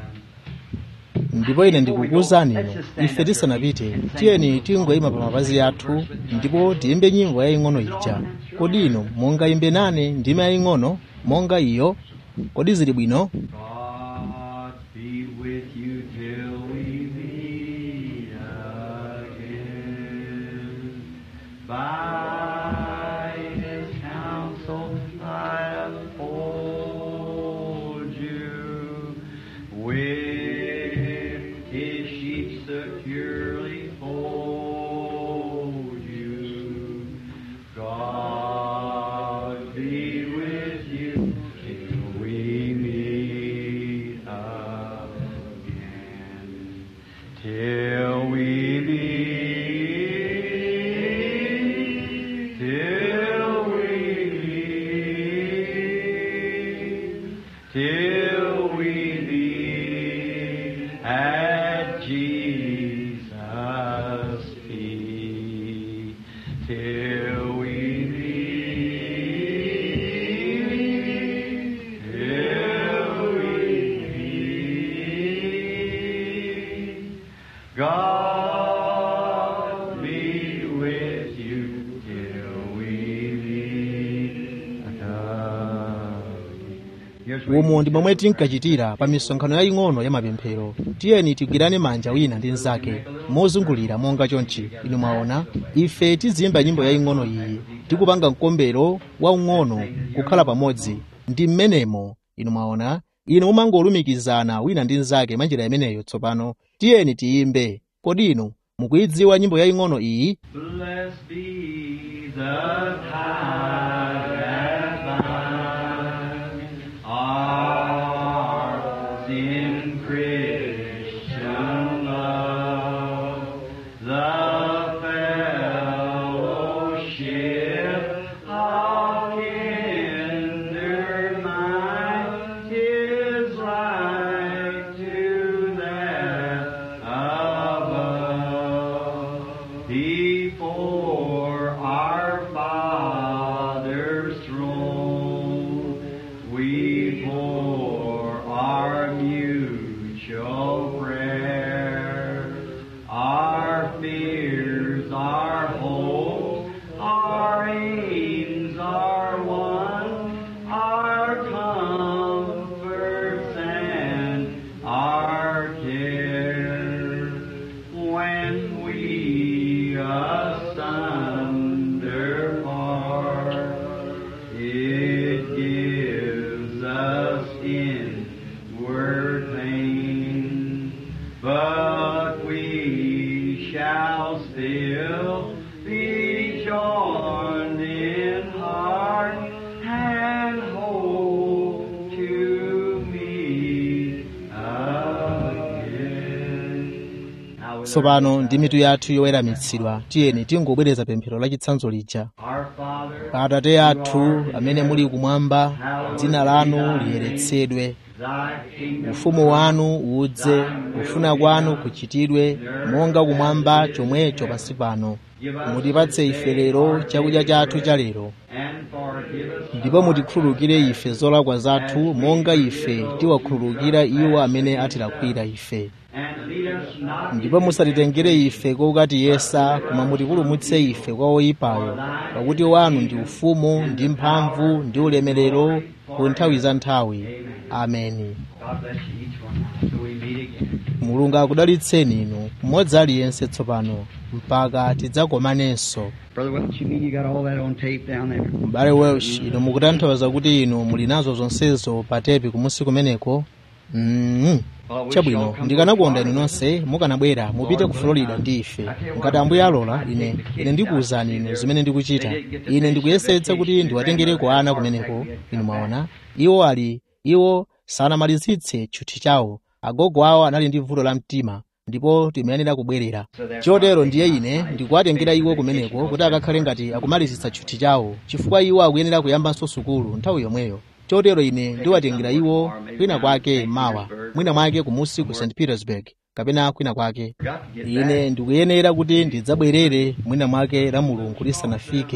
ndipo ine ndikukuwuzani inu ife tisanapite tiyeni tingoyima pa mapazi athu ndipo tiyimbe nyimbo yaying'ono ija kodi inu mungayimbe nane ndime yaying'ono monga iyo kodi zili bwino God be with you till we meet again. By his counsel I uphold you. With his sheep securely fold you. God be with you till we meet again. Till we meet, till we meet, till we meet at Jesus' feet. Till we meet, till we meet. God be with you till we meet umo ndi momwe tinkachitira pa misonkhano yaying'ono ya mapemphero tiyeni tigwirane manja wina ndi mnzake mozungulira monga chonchi inu mwaona ife tiziyimba nyimbo yaying'ono iyi tikupanga mkombero waung'ono kukhala pamodzi ndi mmenemo inu mwaona inu mumangolumikizana wina ndi mnzake manjira imeneyo tsopano tiyeni tiyimbe kodi inu mukuyidziwa nyimbo yaying'ono iyi Blessed be the tie that binds our in Christian love, the fellowship of kindred minds is like to that above. Before our Father's throne, we pour our mutual prayer, our fears, our hopes, our aims are one, our comforts and our cares. When we asunder part, it gives us inward pain, but we shall still be joined in heart and hope to meet again. Now, tsopano ndi mitu yathu yoweramitsidwa tiyeni tingobwereza pemphero la chitsanzo lija Our Father, atate athu amene muli kumwamba dzina lanu liyeretsedwe thy kingdom ufumu wanu udze kufuna kwanu kuchitidwe monga kumwamba chomwecho pansi pano mutipatse ife lero chakudya chathu cha lero and forgive us ndipo mutikhululukire ife zolakwa zathu monga ife tiwakhululukira iwo amene atilakwira ife and lead us not ndipo musatitengere ife kokatiyesa koma mutipulumutse ife kwa oyipayo pakuti wanu ndi ufumu ndi mphamvu ndi ulemerero ku nthawi za nthawi ameni God bless you each one till we meet again. mulungu akudalitseni inu mmodzi aliyense tsopano mpaka tidzakomanenso Brother Welch, you mean you got all that on tape down there? m'bale welsh inu mukutanthauza kuti inu muli nazo zonsezo pa tepi kumusi kumeneko mm. chabwino ndikanakonda inu nonse mukanabwera mupite ku florida ndi ife ngati ambuye alola ine ine ndikuwuzani inu zimene ndikuchita ine ndikuyesetsa kuti ndiwatengereko ana kumeneko inu mwaona iwo ali iwo sanamalizitse tchuthi chawo agogo awo anali ndi vuto la mtima ndipo timayenera kubwerera chotero ndiye ine ndikuwatengera iwo kumeneko kuti akakhale ngati akumalizitsa tchuthi chawo chifukwa iwo akuyenera kuyambanso sukulu nthawi yomweyo chotero ine ndiwatengera iwo kwina kwake mawa mwina mwake kumusi ku st petersburg kapena kwina kwake ine ndikuyenera kuti ndidzabwerere mwina mwake la mulungu lisanafike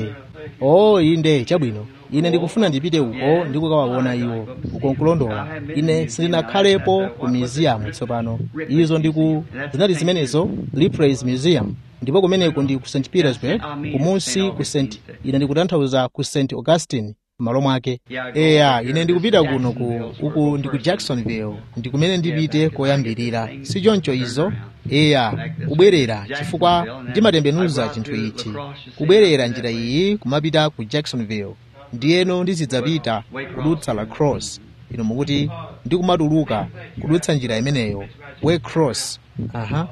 oh inde chabwino ine ndikufuna ndipite uko ndikukawaona iwo uko nkulondola ine sindinakhalepo ku museum tsopano izo ndiku zinali zimenezo Ripley's museum ndipo kumeneko ndi ku st petersburg kumunsi ku st ine ndikutanthauza ku st augustine m'malo mwake eya ine ndikupita kuno ku uku ndi ku jacksonville ndi kumene ndipite koyambirira si choncho izo eya kubwerera chifukwa ndimatembenuza chinthu ichi kubwerera njira iyi kumapita ku jacksonville ndiyeno ndizidzapita kudutsa la cross ino mukuti ndikumatuluka kudutsa njira imeneyo way cross aha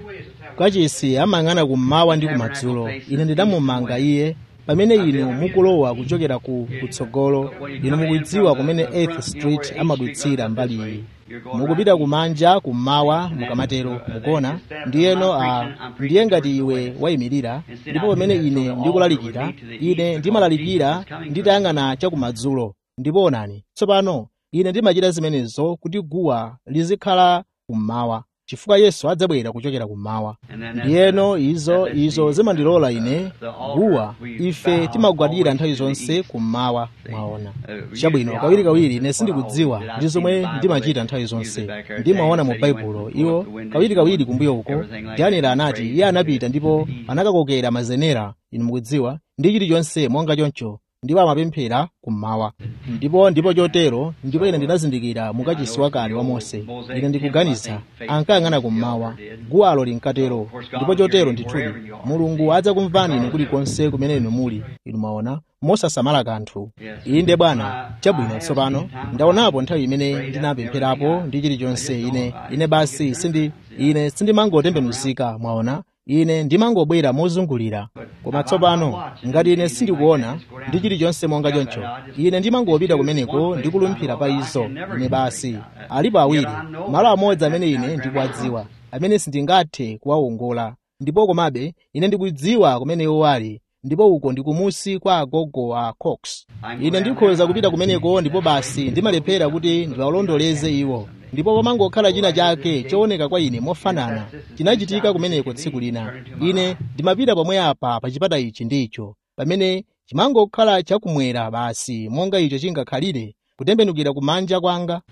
kachisi amayang'ana kummawa ndi kumadzulo ine ndinamumanga iye pamene inu mukulowa kuchokera ku kutsogolo inu mukudziwa kumene 8th street amadutsira mbali iyi mukupita kumanja kummawa mukamatero mukona ndiyeno a ndiye ngati iwe wayimirira ndipo pamene ine ndikulalikira ine ndimalalikira nditayang'ana chakumadzulo ndipo onani tsopano ine ndimachita zimenezo kuti guwa lizikhala kummawa chifukwa yesu adzabwera kuchokera kummawa ndiyeno izo izo zimandilola ine guwa ife timagwadira nthawi zonse kummawa mwaona chabwino kawirikawiri ine sindikudziwa ndi zomwe ndimachita nthawi zonse ndimaona mu baibulo iwo kawirikawiri kumbuyo uko daniel anati iye anapita ndipo anakakokera mazenera inu mukudziwa ndi chilichonse monga choncho ndipo amapemphera kummawa ndipo ndipo chotero ndipo ine ndinazindikira mukachisi wakale wa mose ine ndikuganiza ankayang'ana kummawa guwalo linkatero ndipo chotero ndithudi mulungu adzakumvani inu kulikonse kumene inu muli inu mwaona mosasamala kanthu inde bwana chabwino tsopano ndaonapo nthawi imene ndinapempherapo ndi chilichonse ine ine basi sindi ine sindimangotembenuzika mwaona ine ndimangobwera mozungulira koma tsopano ngati ine sindikuona ndi chilichonse monga choncho ine ndimangopita kumeneko ndikulumphira pa izo ine basi alipo awiri malo amodzi amene ine ndikuwadziwa amene sindingathe kuwawongola ndipo komabe ine ndikudziwa kumene iwo ali ndipo uko ndi kumusi kwa agogo a cox ine ndikhoza kupita kumeneko ndipo basi ndimalephera kuti ndiwalondoleze iwo ndipo pamangokhala china chake chooneka kwa ine mofanana chinachitika kumeneko tsiku lina ine ndimapita pomwe apa pa chipata ichi ndicho pamene chimangokhala chakumwera basi monga icho chingakhalire kutembenukira kumanja kwanga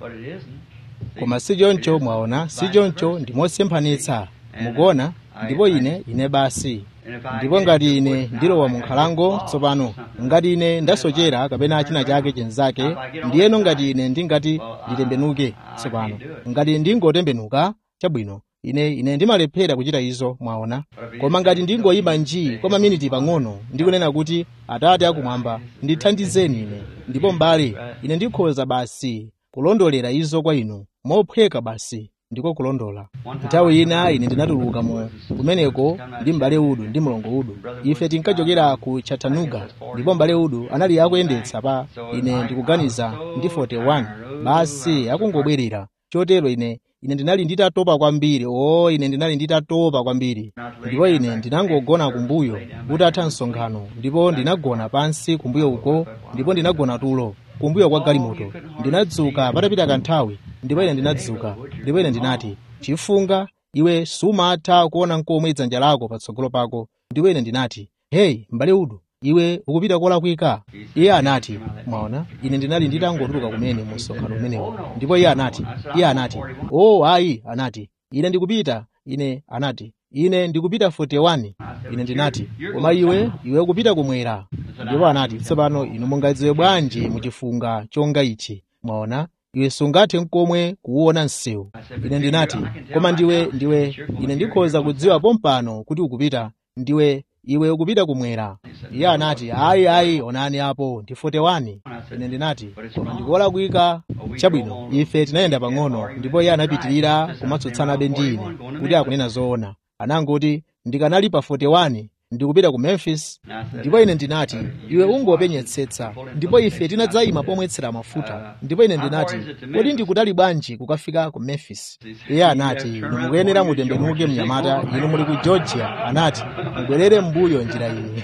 koma si choncho mwaona si choncho ndimosemphanitsa mukuona ndipo ine ine basi ndipo ngati ine ndilowa mu nkhalango tsopano ngati ine ndasochera kapena china chake chenzake ndiyeno ngati ine ndingati nditembenuke tsopano ngati ndingotembenuka chabwino ine ine ndimalephera kuchita izo mwaona koma ngati ndingoyima nji kwa maminiti pang'ono ndikunena kuti atate akumwamba ndithandizeni ine ndipo mbale ine ndikhoza basi kulondolera izo kwa inu mophweka basi ndiko kulondola nthawi ina ine ndinatuluka mu kumeneko ndi m'bale udu ndi mlongo udu ife tinkachokera ku chattanooga ndipo m'bale udu anali akuyendetsa pa ine ndikuganiza ndi 41 basi akungobwerera chotero ine ine ndinali nditatopa kwambiri o ine ndinali nditatopa kwambiri ndipo ine ndinangogona kumbuyo utatha msonkhano ndipo ndinagona pansi kumbuyo uko ndipo ndinagona tulo kumbuyo kwa galimoto ndinadzuka patapita kanthawi ndipo ine ndinadzuka ndipo ine ndinati chifunga iwe sumatha kuona nkomwe dzanja lako patsogolo pako ndipo ine ndinati heyi m'bale udu iwe ukupita kolakwika iye anati mwaona ine ndinali nditangotuluka kumene mu msonkhano umenewo ndipo iye anati iye anati o ayi anati ine ndikupita ine anati ine ndikupita 41 ine ndinati koma iwe iwe ukupita kumwera ndipo anati tsopano inu mungadziwe bwanji muchifunga chonga ichi mwaona iwe sungathe nkomwe kuwuona msewu ine ndinati koma ndiwe ndiwe ine ndikhoza kudziwa pompano kuti ukupita ndiwe iwe ukupita kumwera iye anati ayi ayi onani apo ndi 41 ine ndinati koma ndikolakwika chabwino ife tinayenda pang'ono ndipo iye anapitirira kumatsutsanabe ndi ine kuti akunena zoona anangoti ndikanali pa 41 ndikupita ku memphis ndipo ine ndinati iwe ungopenyetsetsa ndipo ife tinadzayima pomwetsera mafuta ndipo ine ndinati kodi ndikutali bwanji kukafika ku memphis iye anati inu mukuyenera mutembenuke mnyamata inu muli ku georgia anati mubwerere m'mbuyo njira iyi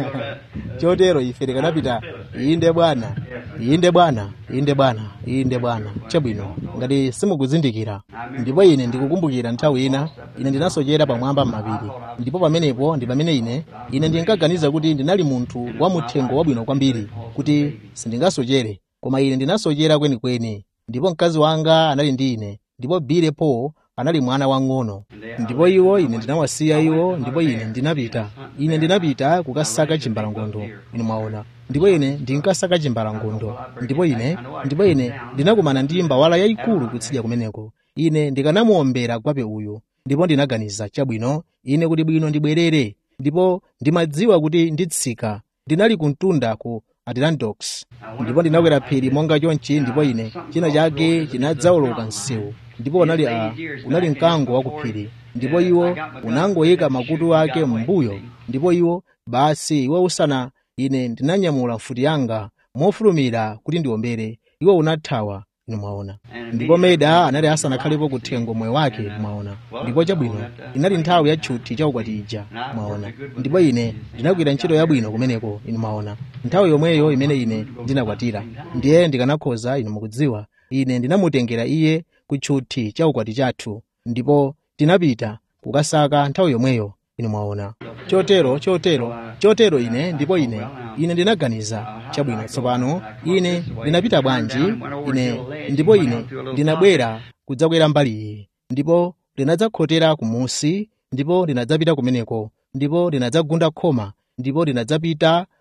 chotero ife tikanapita inde bwana inde bwana inde bwana inde bwana chabwino ngati simukuzindikira ndipo ine ndikukumbukira nthawi ina ine ndinasochera pamwamba m'mapiri ndipo pamenepo ndi pamene ine ine ndinkaganiza kuti ndinali munthu wa muthengo wabwino kwambiri kuti sindingasochere koma ine ndinasochera kwenikweni ndipo mkazi wanga anali ndi ine ndipo bile paul anali mwana wang'ono ndipo iwo ine ndinawasiya iwo ndipo ine ndinapita ine ndinapita kukasaka chimbalangondo inu mwaona ndipo ine ndinkasaka chimbalangondo ndipo ine ndipo ine ndinakumana ndi mbawala yayikulu kutsidya kumeneko ine ndikanamuombera gwape uyu ndipo ndinaganiza chabwino ine kuti bwino ndibwerere ndipo ndimadziwa kuti nditsika ndinali kumtunda ku adirondack ndipo ndinakwera phiri monga chonchi ndipo ine china chake chinadzawoloka msewu ndipo unali a unali mkango wa kuphiri ndipo iwo unangoyika makutu ake m'mbuyo ndipo iwo basi iwo usana ine ndinanyamula mfuti yanga mofulumira kuti ndiombere iwo unathawa inu mwaona ndipo meda anali asanakhalepo kuthengo moyo wake mwaona ndipo chabwino inali nthawi ya tchuthi cha ukwati ija mwaona ndipo ine ndinagwira ntchito yabwino kumeneko inu mwaona nthawi yomweyo imene ine ndinakwatira ndiye ndikanakhoza inu mukudziwa ine ndinamutengera iye ku tchuthi cha ukwati chathu ndipo tinapita kukasaka nthawi yomweyo inu mwaona chotero chotero chotero ine ndipo ine ine ndinaganiza chabwino tsopano ine ndinapita bwanji ine ndipo ine ndinabwera kudzakwera mbali iyi ndipo ndinadzakhotera kumusi ndipo ndinadzapita kumeneko ndipo ndinadzagunda khoma ndipo ndinadzapita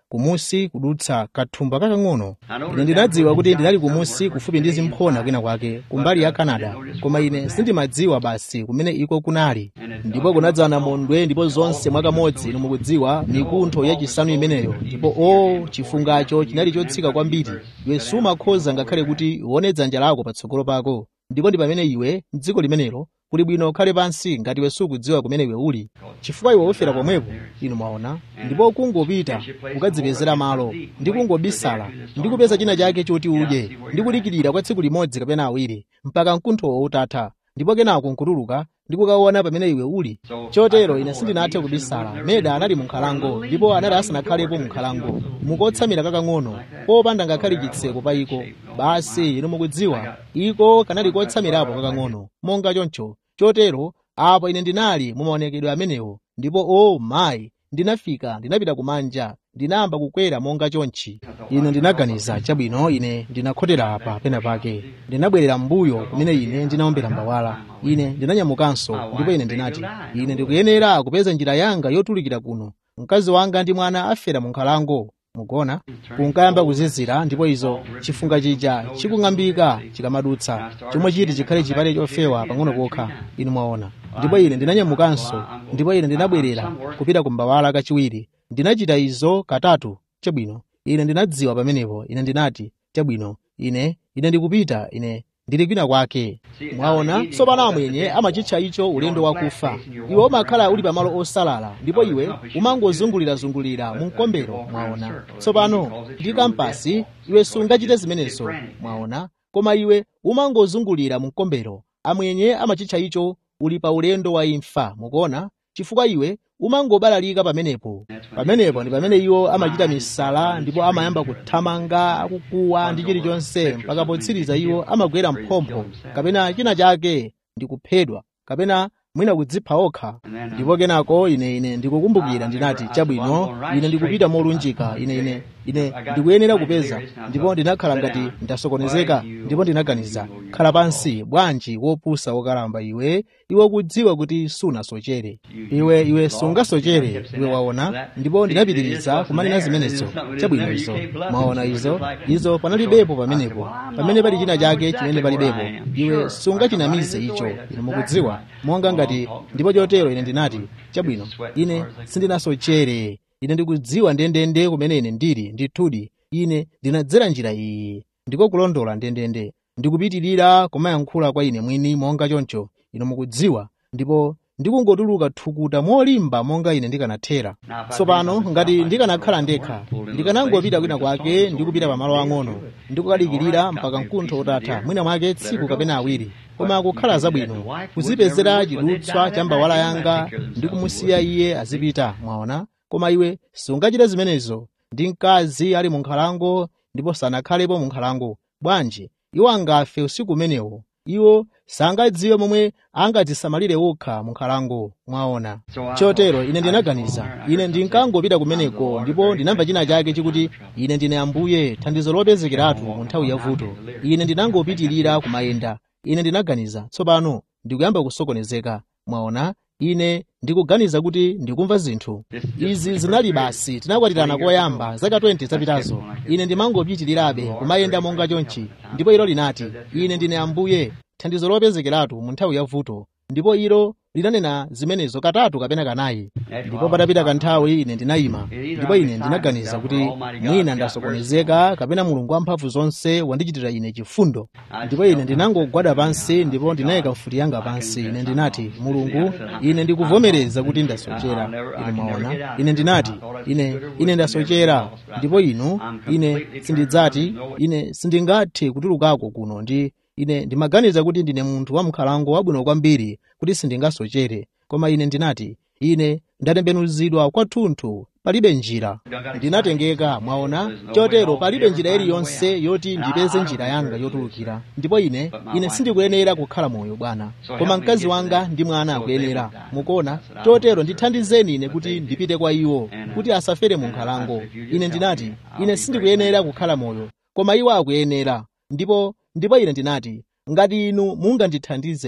kumusi kudutsa kathumba kakang'ono ine ndinadziwa kuti ndinali kumusi kufupi ndi zimphona kwina kwake kumbali ya canada koma ine sindimadziwa basi kumene iko kunali ndipo kunadzana mondwe ndipo zonse mwakamodzi inu mukudziwa mikuntho yachisanu imeneyo ndipo o chifungacho chinali chotsika kwambiri iwe sumakhoza ngakhale kuti uone dzanja lako patsogolo pako ndipo ndi pamene iwe m'dziko limenelo kuli bwino ukhale pansi ngati iwe sukudziwa kumene iwe uli chifukwa iwe ufera pomwepo inu mwaona ndipo kungopita ukadzipezera malo ndi kungobisala ndi kupeza china chake choti udye ndi kudikirira kwa tsiku limodzi kapena awiri mpaka mkunthowo utatha ndipo kenako nkutuluka ndi kukaona pamene iwe uli chotero ine sindinathe kubisala meda anali mu nkhalango ndipo anali asanakhalepo mu nkhalango mukotsamira kakang'ono popanda ngakhale chitseko pa iko basi inu mukudziwa iko kanali kotsamirapo kakang'ono monga choncho chotero apo ine ndinali mu maonekedwe amenewo ndipo o oh, mayi ndinafika ndinapita kumanja ndinayamba kukwera monga chonchi ine ndinaganiza chabwino ine ndinakhotera apa pena pake ndinabwerera m'mbuyo kumene ine ndinaombera mbawala ine ndinanyamukanso ndipo ine ndinati ine ndikuyenera kupeza njira yanga yotulukira kuno mkazi wanga ndi mwana afera mu nkhalango mugona kunkayamba kuzizira ndipo izo chifunga chija chikung'ambika chikamadutsa chomwe chiti chikhale chipale chofewa pang'ono pokha inu mwaona ndipo ine ndinanyamukanso ndipo ine ndinabwerera kupita ku mbawala kachiwiri ndinachita izo katatu chabwino ine ndinadziwa pamenepo ine ndinati chabwino ine ine ndikupita ine ndili kwina kwake mwaona tsopano amwenye amachitcha icho ulendo wakufa iwe umakhala uli pamalo osalala ndipo iwe umangozungulirazungulira mu mkombero mwaona tsopano ndi kampasi iwe sungachite zimenezo mwaona koma iwe umangozungulira mu mkombero amwenye amachitcha icho uli pa ulendo wa imfa mukuona chifukwa iwe umangobalalika pamenepo pamenepo ndi pamene iwo amachita misala ndipo amayamba kuthamanga akukuwa ndi chilichonse mpaka potsiriza iwo amagwera mphompho kapena china chake ndi kuphedwa kapena mwina kudzipha okha ndipo kenako ine ine ndikukumbukira ndinati chabwino ine ndikupita molunjika ine ine ine ndikuyenera kupeza ndipo ndinakhala ngati ndasokonezeka ndipo ndinaganiza khala pansi bwanji wopusa wokalamba iwe iwe ukudziwa kuti sunasochere iwe iwe sungasochere iwe waona ndipo ndinapitiriza kumanena zimenezo chabwino izo mwaona izo izo panalibepo pamenepo pamene pali china chake chimene palibepo iwe sungachinamize icho ine mukudziwa monga ngati ndipo chotero ine ndinati chabwino ine sindinasochere ine ndikudziwa ndendende kumene ine ndili ndithudi ine ndinadzera njira iyi ndiko kulondola ndendende ndikupitirira kumayankhula kwa ine mwini monga choncho ine mukudziwa ndipo ndikungotuluka thukuta molimba monga ine ndikanathera tsopano ngati ndikanakhala ndekha ndikanangopita kwina kwake ndikupita pamalo ang'ono ndikukadikirira mpaka mkuntho utatha mwina mwake tsiku kapena awiri koma kukhala zabwino kuzipezera chidutswa cha mbawala yanga ndi kumusiya iye azipita mwaona koma iwe sungachite zimenezo ndi mkazi ali mu nkhalango ndipo sanakhalepo mu nkhalango bwanji iwo angafe usiku umenewo iwo sangadziwe momwe angadzisamalire wokha mu nkhalango mwaona chotero ine ndinaganiza ine ndinkangopita kumeneko ndipo ndinamva china chake chikuti ine ndine ambuye thandizo lopezekeratu mu nthawi yavuto ine ndinangopitirira kumayenda ine ndinaganiza tsopano ndikuyamba kusokonezeka mwaona ine ndikuganiza kuti ndikumva zinthu izi zinali basi tinakwatirana koyamba zaka 20 zapitazo ine ndimangopitirirabe kumayenda monga chonchi ndipo ilo linati ine ndine ambuye thandizo lopezekeratu mu nthawi yavuto ndipo ilo linanena zimenezo katatu kapena kanayi ndipo patapita kanthawi ine ndinayima ndipo ine ndinaganiza kuti mwina ndasokonezeka kapena mulungu wamphamvu zonse wandichitira ine chifundo ndipo ine ndinangogwada pansi ndipo ndinayika mfuti yanga pansi ine ndinati mulungu ine ndikuvomereza kuti ndasochera ine mwaona ine ndinati ine ine ndasochera ndipo inu ine sindidzati ine sindingathe kutulukako kuno ndi ine ndimaganiza kuti ndine munthu wamkhalango wabwino kwambiri kuti sindingasochere koma ine ndinati ine ndatembenuzidwa kwathunthu palibe njira ndinatengeka mwaona chotero palibe njira iliyonse yoti ndipeze njira yanga yotulukira ndipo ine ine sindikuyenera kukhala moyo bwana koma mkazi wanga ndi mwana akuyenera mukuona chotero ndithandizeni ine kuti ndipite kwa iwo kuti asafere mu nkhalango ine ndinati ine sindikuyenera kukhala moyo koma iwo akuyenera ndipo ndipo ine ndinati ngati inu mungandithandize ine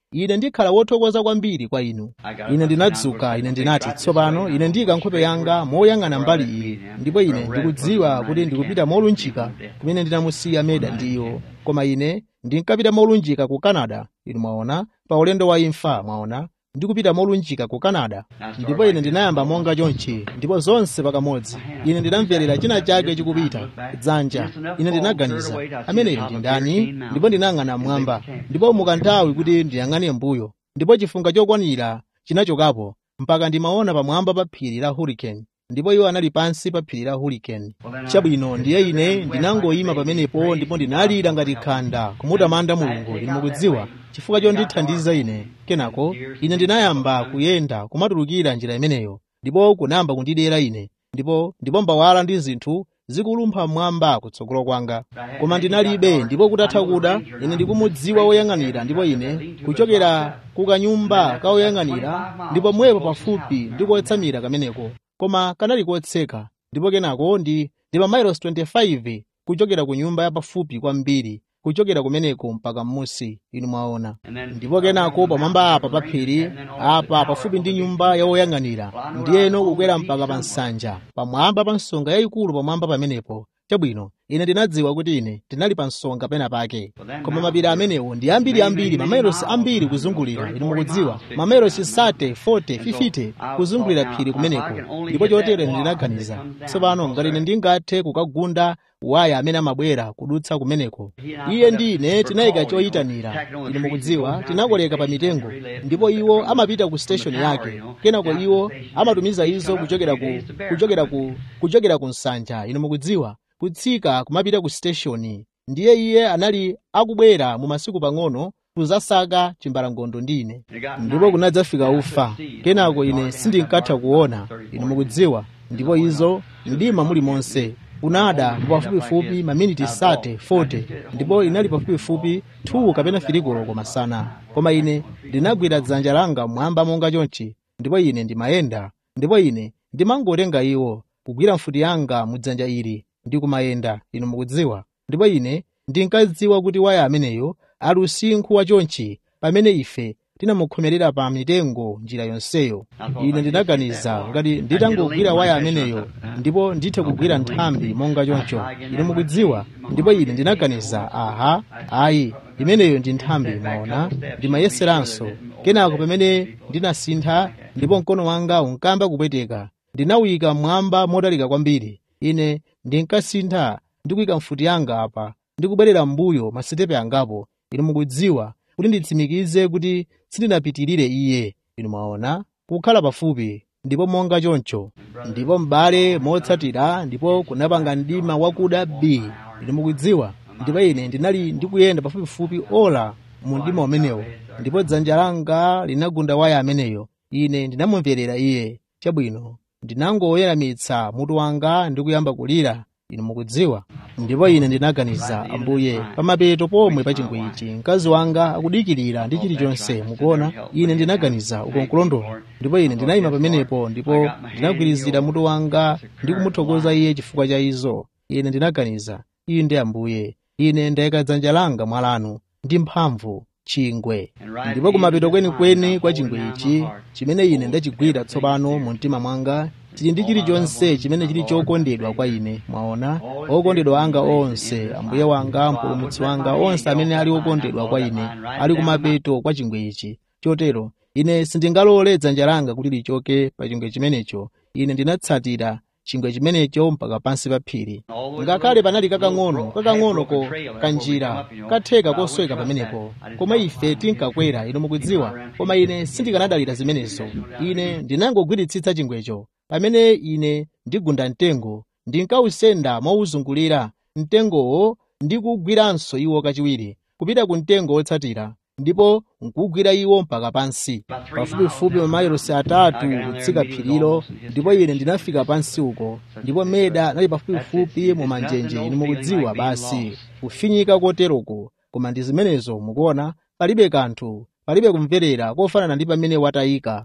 ine ndikhala wothokoza kwambiri kwa inu ine ndinadzuka ine ndinati tsopano ine ndiyika nkhope yanga moyang'ana mbali iyi ndipo ine ndikudziwa kuti ndikupita molunjika kumene ndinamusiya meda ndiyo koma ine ndinkapita molunjika ku canada inu mwaona pa ulendo wa imfa mwaona ndikupita molunjika ku canada ndipo ine ndinayamba monga chonchi ndipo zonse pakamodzi ine ndinamverera china chake chikupita dzanja ine ndinaganiza ameneyo ndi ndani ndipo ndinayang'ana mmwamba ndipo mukanthawi kuti ndiyang'ane mbuyo ndipo chifunga chokwanira chinachokapo mpaka ndimaona pamwamba pa phiri la hurricane ndipo iwo anali pansi pa phiri la hurricane chabwino ndiye ine ndinangoyima pamenepo ndipo ndinalira ngati khanda kumutamanda mulungu inu mukudziwa chifukwa chondithandiza ine kenako ine ndinayamba kuyenda kumatulukira njira imeneyo ndipo kunayamba kundidera ine ndipo ndipo mbawala ndi zinthu zikulumpha mmwamba kutsogolo kwanga koma ndinalibe ndipo kutatha kuda ine ndikumudziwa woyang'anira ndipo ine kuchokera ku kanyumba ka woyang'anira ndipo mwepo pafupi ndikotsamira kameneko koma kanali kotseka ndipo kenako ndi ndi mamiles 25 kuchokera ku nyumba yapafupi kwambiri kuchokera kumeneko mpaka m'musi inu mwaona ndipo kenako pamwamba apa pa phiri apa pafupi ndi nyumba ya woyang'anira ndiyeno kukwera mpaka pa nsanja pamwamba pa nsonga yayikulu pamwamba pamenepo chabwino ine ndinadziwa kuti ine ndinali pa nsonga pena pake koma mapiri amenewo ndi ambiriambiri mamiles ambiri kuzungulira inu mukudziwa mamiles 30 40 50 kuzungulira phiri kumeneko ndipo chotero ine ndinaganiza tsopano ngati ine ndingathe kukagunda waya amene amabwera kudutsa kumeneko iye ndi ine tinayika choyitanira inu mukudziwa tinakoleka pa mitengo ndipo iwo amapita ku station yake kenako iwo amatumiza izo kuchokera ku kuchokera ku kuchokera ku nsanja inu mukudziwa kutsika kumapita ku station ndiye iye anali akubwera mu masiku pang'ono kuzasaka chimbalangondo ndi ine ndipo kunadzafika ufa kenako ine sindinkatha kuona inu mukudziwa ndipo izo mdima muli monse kunada pafupifupi maminiti sate 40 ndipo inali pafupifupi 2 kapena filikolo komasana koma ine ndinagwira dzanja langa mwamba monga chonchi ndipo ine ndimayenda ndipo ine ndimangotenga iwo kugwira mfuti yanga mu dzanja ili ndi kumayenda inu mukudziwa ndipo ine ndinkadziwa kuti waya ameneyo ali usinkhu wa chonchi pamene ife tinamukhomerera pa mitengo njira yonseyo ine ndinaganiza ngati nditangogwira waya ameneyo ndipo ndithe kugwira nthambi monga choncho ine mukudziwa ndipo ine ndinaganiza aha ayi imeneyo ndi nthambi mwaona ndimayeseranso kenako pamene ndinasintha ndipo mkono wanga unkamba kupweteka ndinawuyika mmwamba motalika kwambiri ine ndinkasintha ndikuyika mfuti yanga apa ndikubwerera m'mbuyo masitepe angapo inu mukudziwa kuti nditsimikize kuti sindinapitirire iye inu mwaona kukhala pafupi ndipo monga choncho ndipo m'bale motsatira ndipo kunapanga mdima wakuda b inu mukudziwa ndipo ine ndinali ndikuyenda pafupifupi ola mu mdima umenewo ndipo dzanja langa linagunda waya ameneyo ine ndinamumverera iye chabwino ndinangoyeramitsa mutu wanga ndi kuyamba kulira inu mukudziwa ndipo ine ndinaganiza ambuye pamapeto pomwe pa chingwe ichi mkazi wanga akudikirira ndi chilichonse mukuona ine ndinaganiza uko nkulondola ndipo ine ndinayima pamenepo ndipo ndinagwirizira mutu wanga ndi kumuthokoza iye chifukwa cha izo ine ndinaganiza iye ndi ambuye ine ndayika dzanja langa mwalanu ndi mphamvu chingwe ndipo kumapeto kwenikweni kwa chingwe ichi chimene ine ndachigwira tsopano mu mtima mwanga chili ndi chilichonse chimene chili chokondedwa kwa ine mwaona okondedwa anga onse ambuye wanga mpulumutsi wanga onse amene ali okondedwa kwa ine ali kumapeto kwa chingwe ichi chotero ine sindingalole dzanja langa kuti lichoke pa chingwe chimenecho ine ndinatsatira chingwe chimenecho mpaka pansi pa phiri ngakhale panali kakang'ono kakang'onoko kanjira katheka kosweka pamenepo koma ife tinkakwera inu mukudziwa koma ine sindikanadalira zimenezo ine ndinangogwiritsitsa chingwecho pamene ine ndigunda mtengo ndinkawusenda mowuzungulira mtengowo ndikugwiranso iwo kachiwiri kupita ku mtengo wotsatira ndipo nkugwira iwo mpaka pansi pafupifupi mamayilosi atatu kutsika phirilo ndipo ine ndinafika pansi uko ndipo meda anali pafupifupi mu manjenje inu mukudziwa basi kufinyika koteroko koma ndi zimenezo mukuona palibe kanthu palibe kumverera kofanana ndi pamene watayika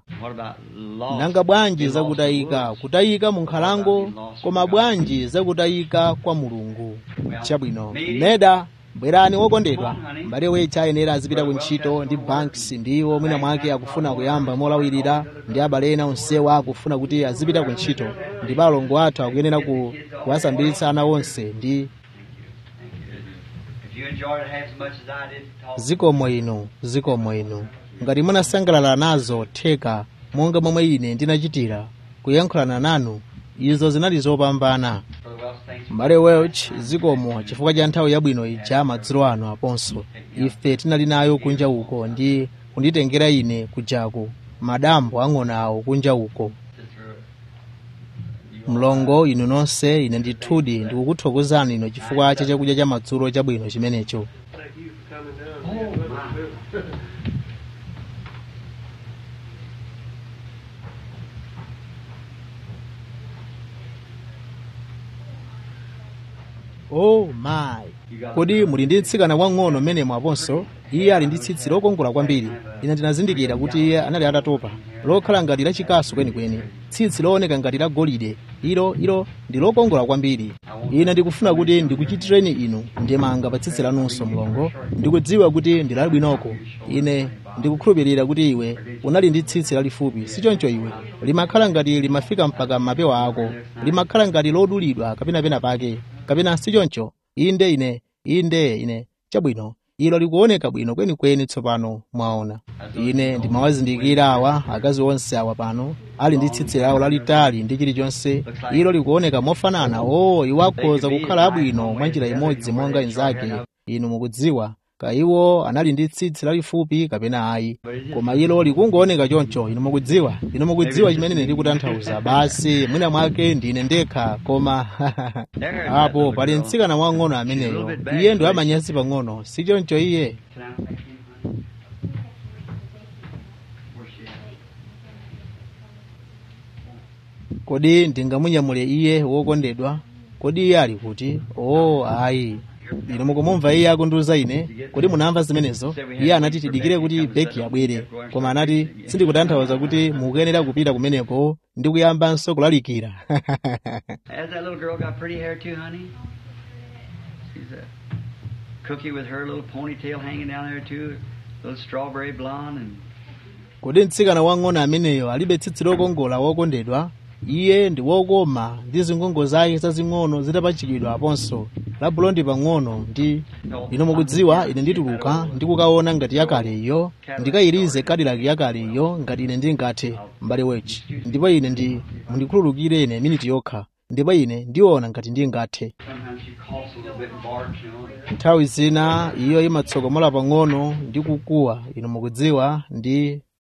nanga bwanji zakutayika kutayika mu nkhalango koma bwanji zakutayika kwa mulungu chabwino meda bwerani wokondedwa m'bale wecha ayenera azipita ku ntchito ndi banks ndiwo mwina mwake akufuna kuyamba molawirira ndi abale ena onsewo akufuna kuti azipita ku ntchito ndipo alongo athu akuyenera ku kuwasambitsa ana onse ndi If you enjoyed it half as much as I did, talk. zikomo ino zikomo ino ngati munasangalala nazo theka monga momwe ine ndinachitira kuyankhulana nanu izo zinali zopambana Brother Wells, thanks for m'bale welch zikomo chifukwa cha nthawi yabwino ija madzulo ano aponso ife tinali nayo kunja uko ndi kunditengera ine kujako madambo ang'ono awo kunja uko mlongo inu nonse ine ndithudi ndikukuthokozani ino chifukwa cha chakudya cha madzulo chabwino chimenecho Thank you for coming down. oh my kodi muli ndi mtsikana wang'ono mmenemo aponso iye ali ndi tsitsi lokongola kwambiri ine ndinazindikira kuti iye anali atatopa lokhala ngati lachikasu kwenikweni tsitsi looneka ngati la golide ilo ilo ndi lokongola kwambiri ine ndikufuna kuti ndikuchitireni inu ndimanga pa tsitsi lanunso mlongo ndikudziwa kuti ndi labwinoko ine ndikukhulupirira kuti iwe unali ndi tsitsi lalifupi sichoncho iwe limakhala ngati limafika mpaka mapewa ako limakhala ngati lodulidwa kapena pena pake kapena sichoncho inde ine inde ine chabwino ilo likuoneka bwino kwenikweni tsopano mwaona ine ndimawazindikira awa akazi onse awa pano ali ndi tsitsi lawo lalitali ndi chilichonse ilo likuoneka mofanana o iwo akhoza kukhala abwino mwa njira imodzi monga inzake inu mukudziwa kaiwo anali ndi tsitsi lalifupi kapena ayi koma ilo likungooneka choncho inu mukudziwa inu mukudziwa chimene ndikutanthauza basi mwina mwake ndine ndekha koma apo pali mtsikana wang'ono ameneyo iye ndo amanyazi pang'ono sichoncho iye kodi ndingamunyamule iye wokondedwa kodi iye ali kuti oh ayi inu mukumumva iye akundiuza ine kodi munamva zimenezo iye anati tidikire kuti beki abwere koma anati sindikutanthauza kuti mukuyenera kupita kumeneko ndi kuyambanso kulalikira Has that little girl got pretty hair too, honey? She's a cookie with her little ponytail hanging down there too, little strawberry blonde, and kodi mtsikana wang'ono ameneyo alibe tsitsi lokongola wokondedwa iye ndi wokoma ndi zingongo zake zazing'ono zitapachikidwa aponso la bulondi pang'ono ndi inu mukudziwa ine ndituluka ndikukaona ngati yakale iyo ndikayirize kadilaki yakale iyo ngati ine ndingathe m'bale wechi ndipo ine ndi mundikhululukire ine miniti yokha ndipo ine ndiona ngati ndingathe sometimes she coughs a little bit and barks, you know. nthawi zina iyo imatsokomola pang'ono ndi kukuwa inu mukudziwa ndi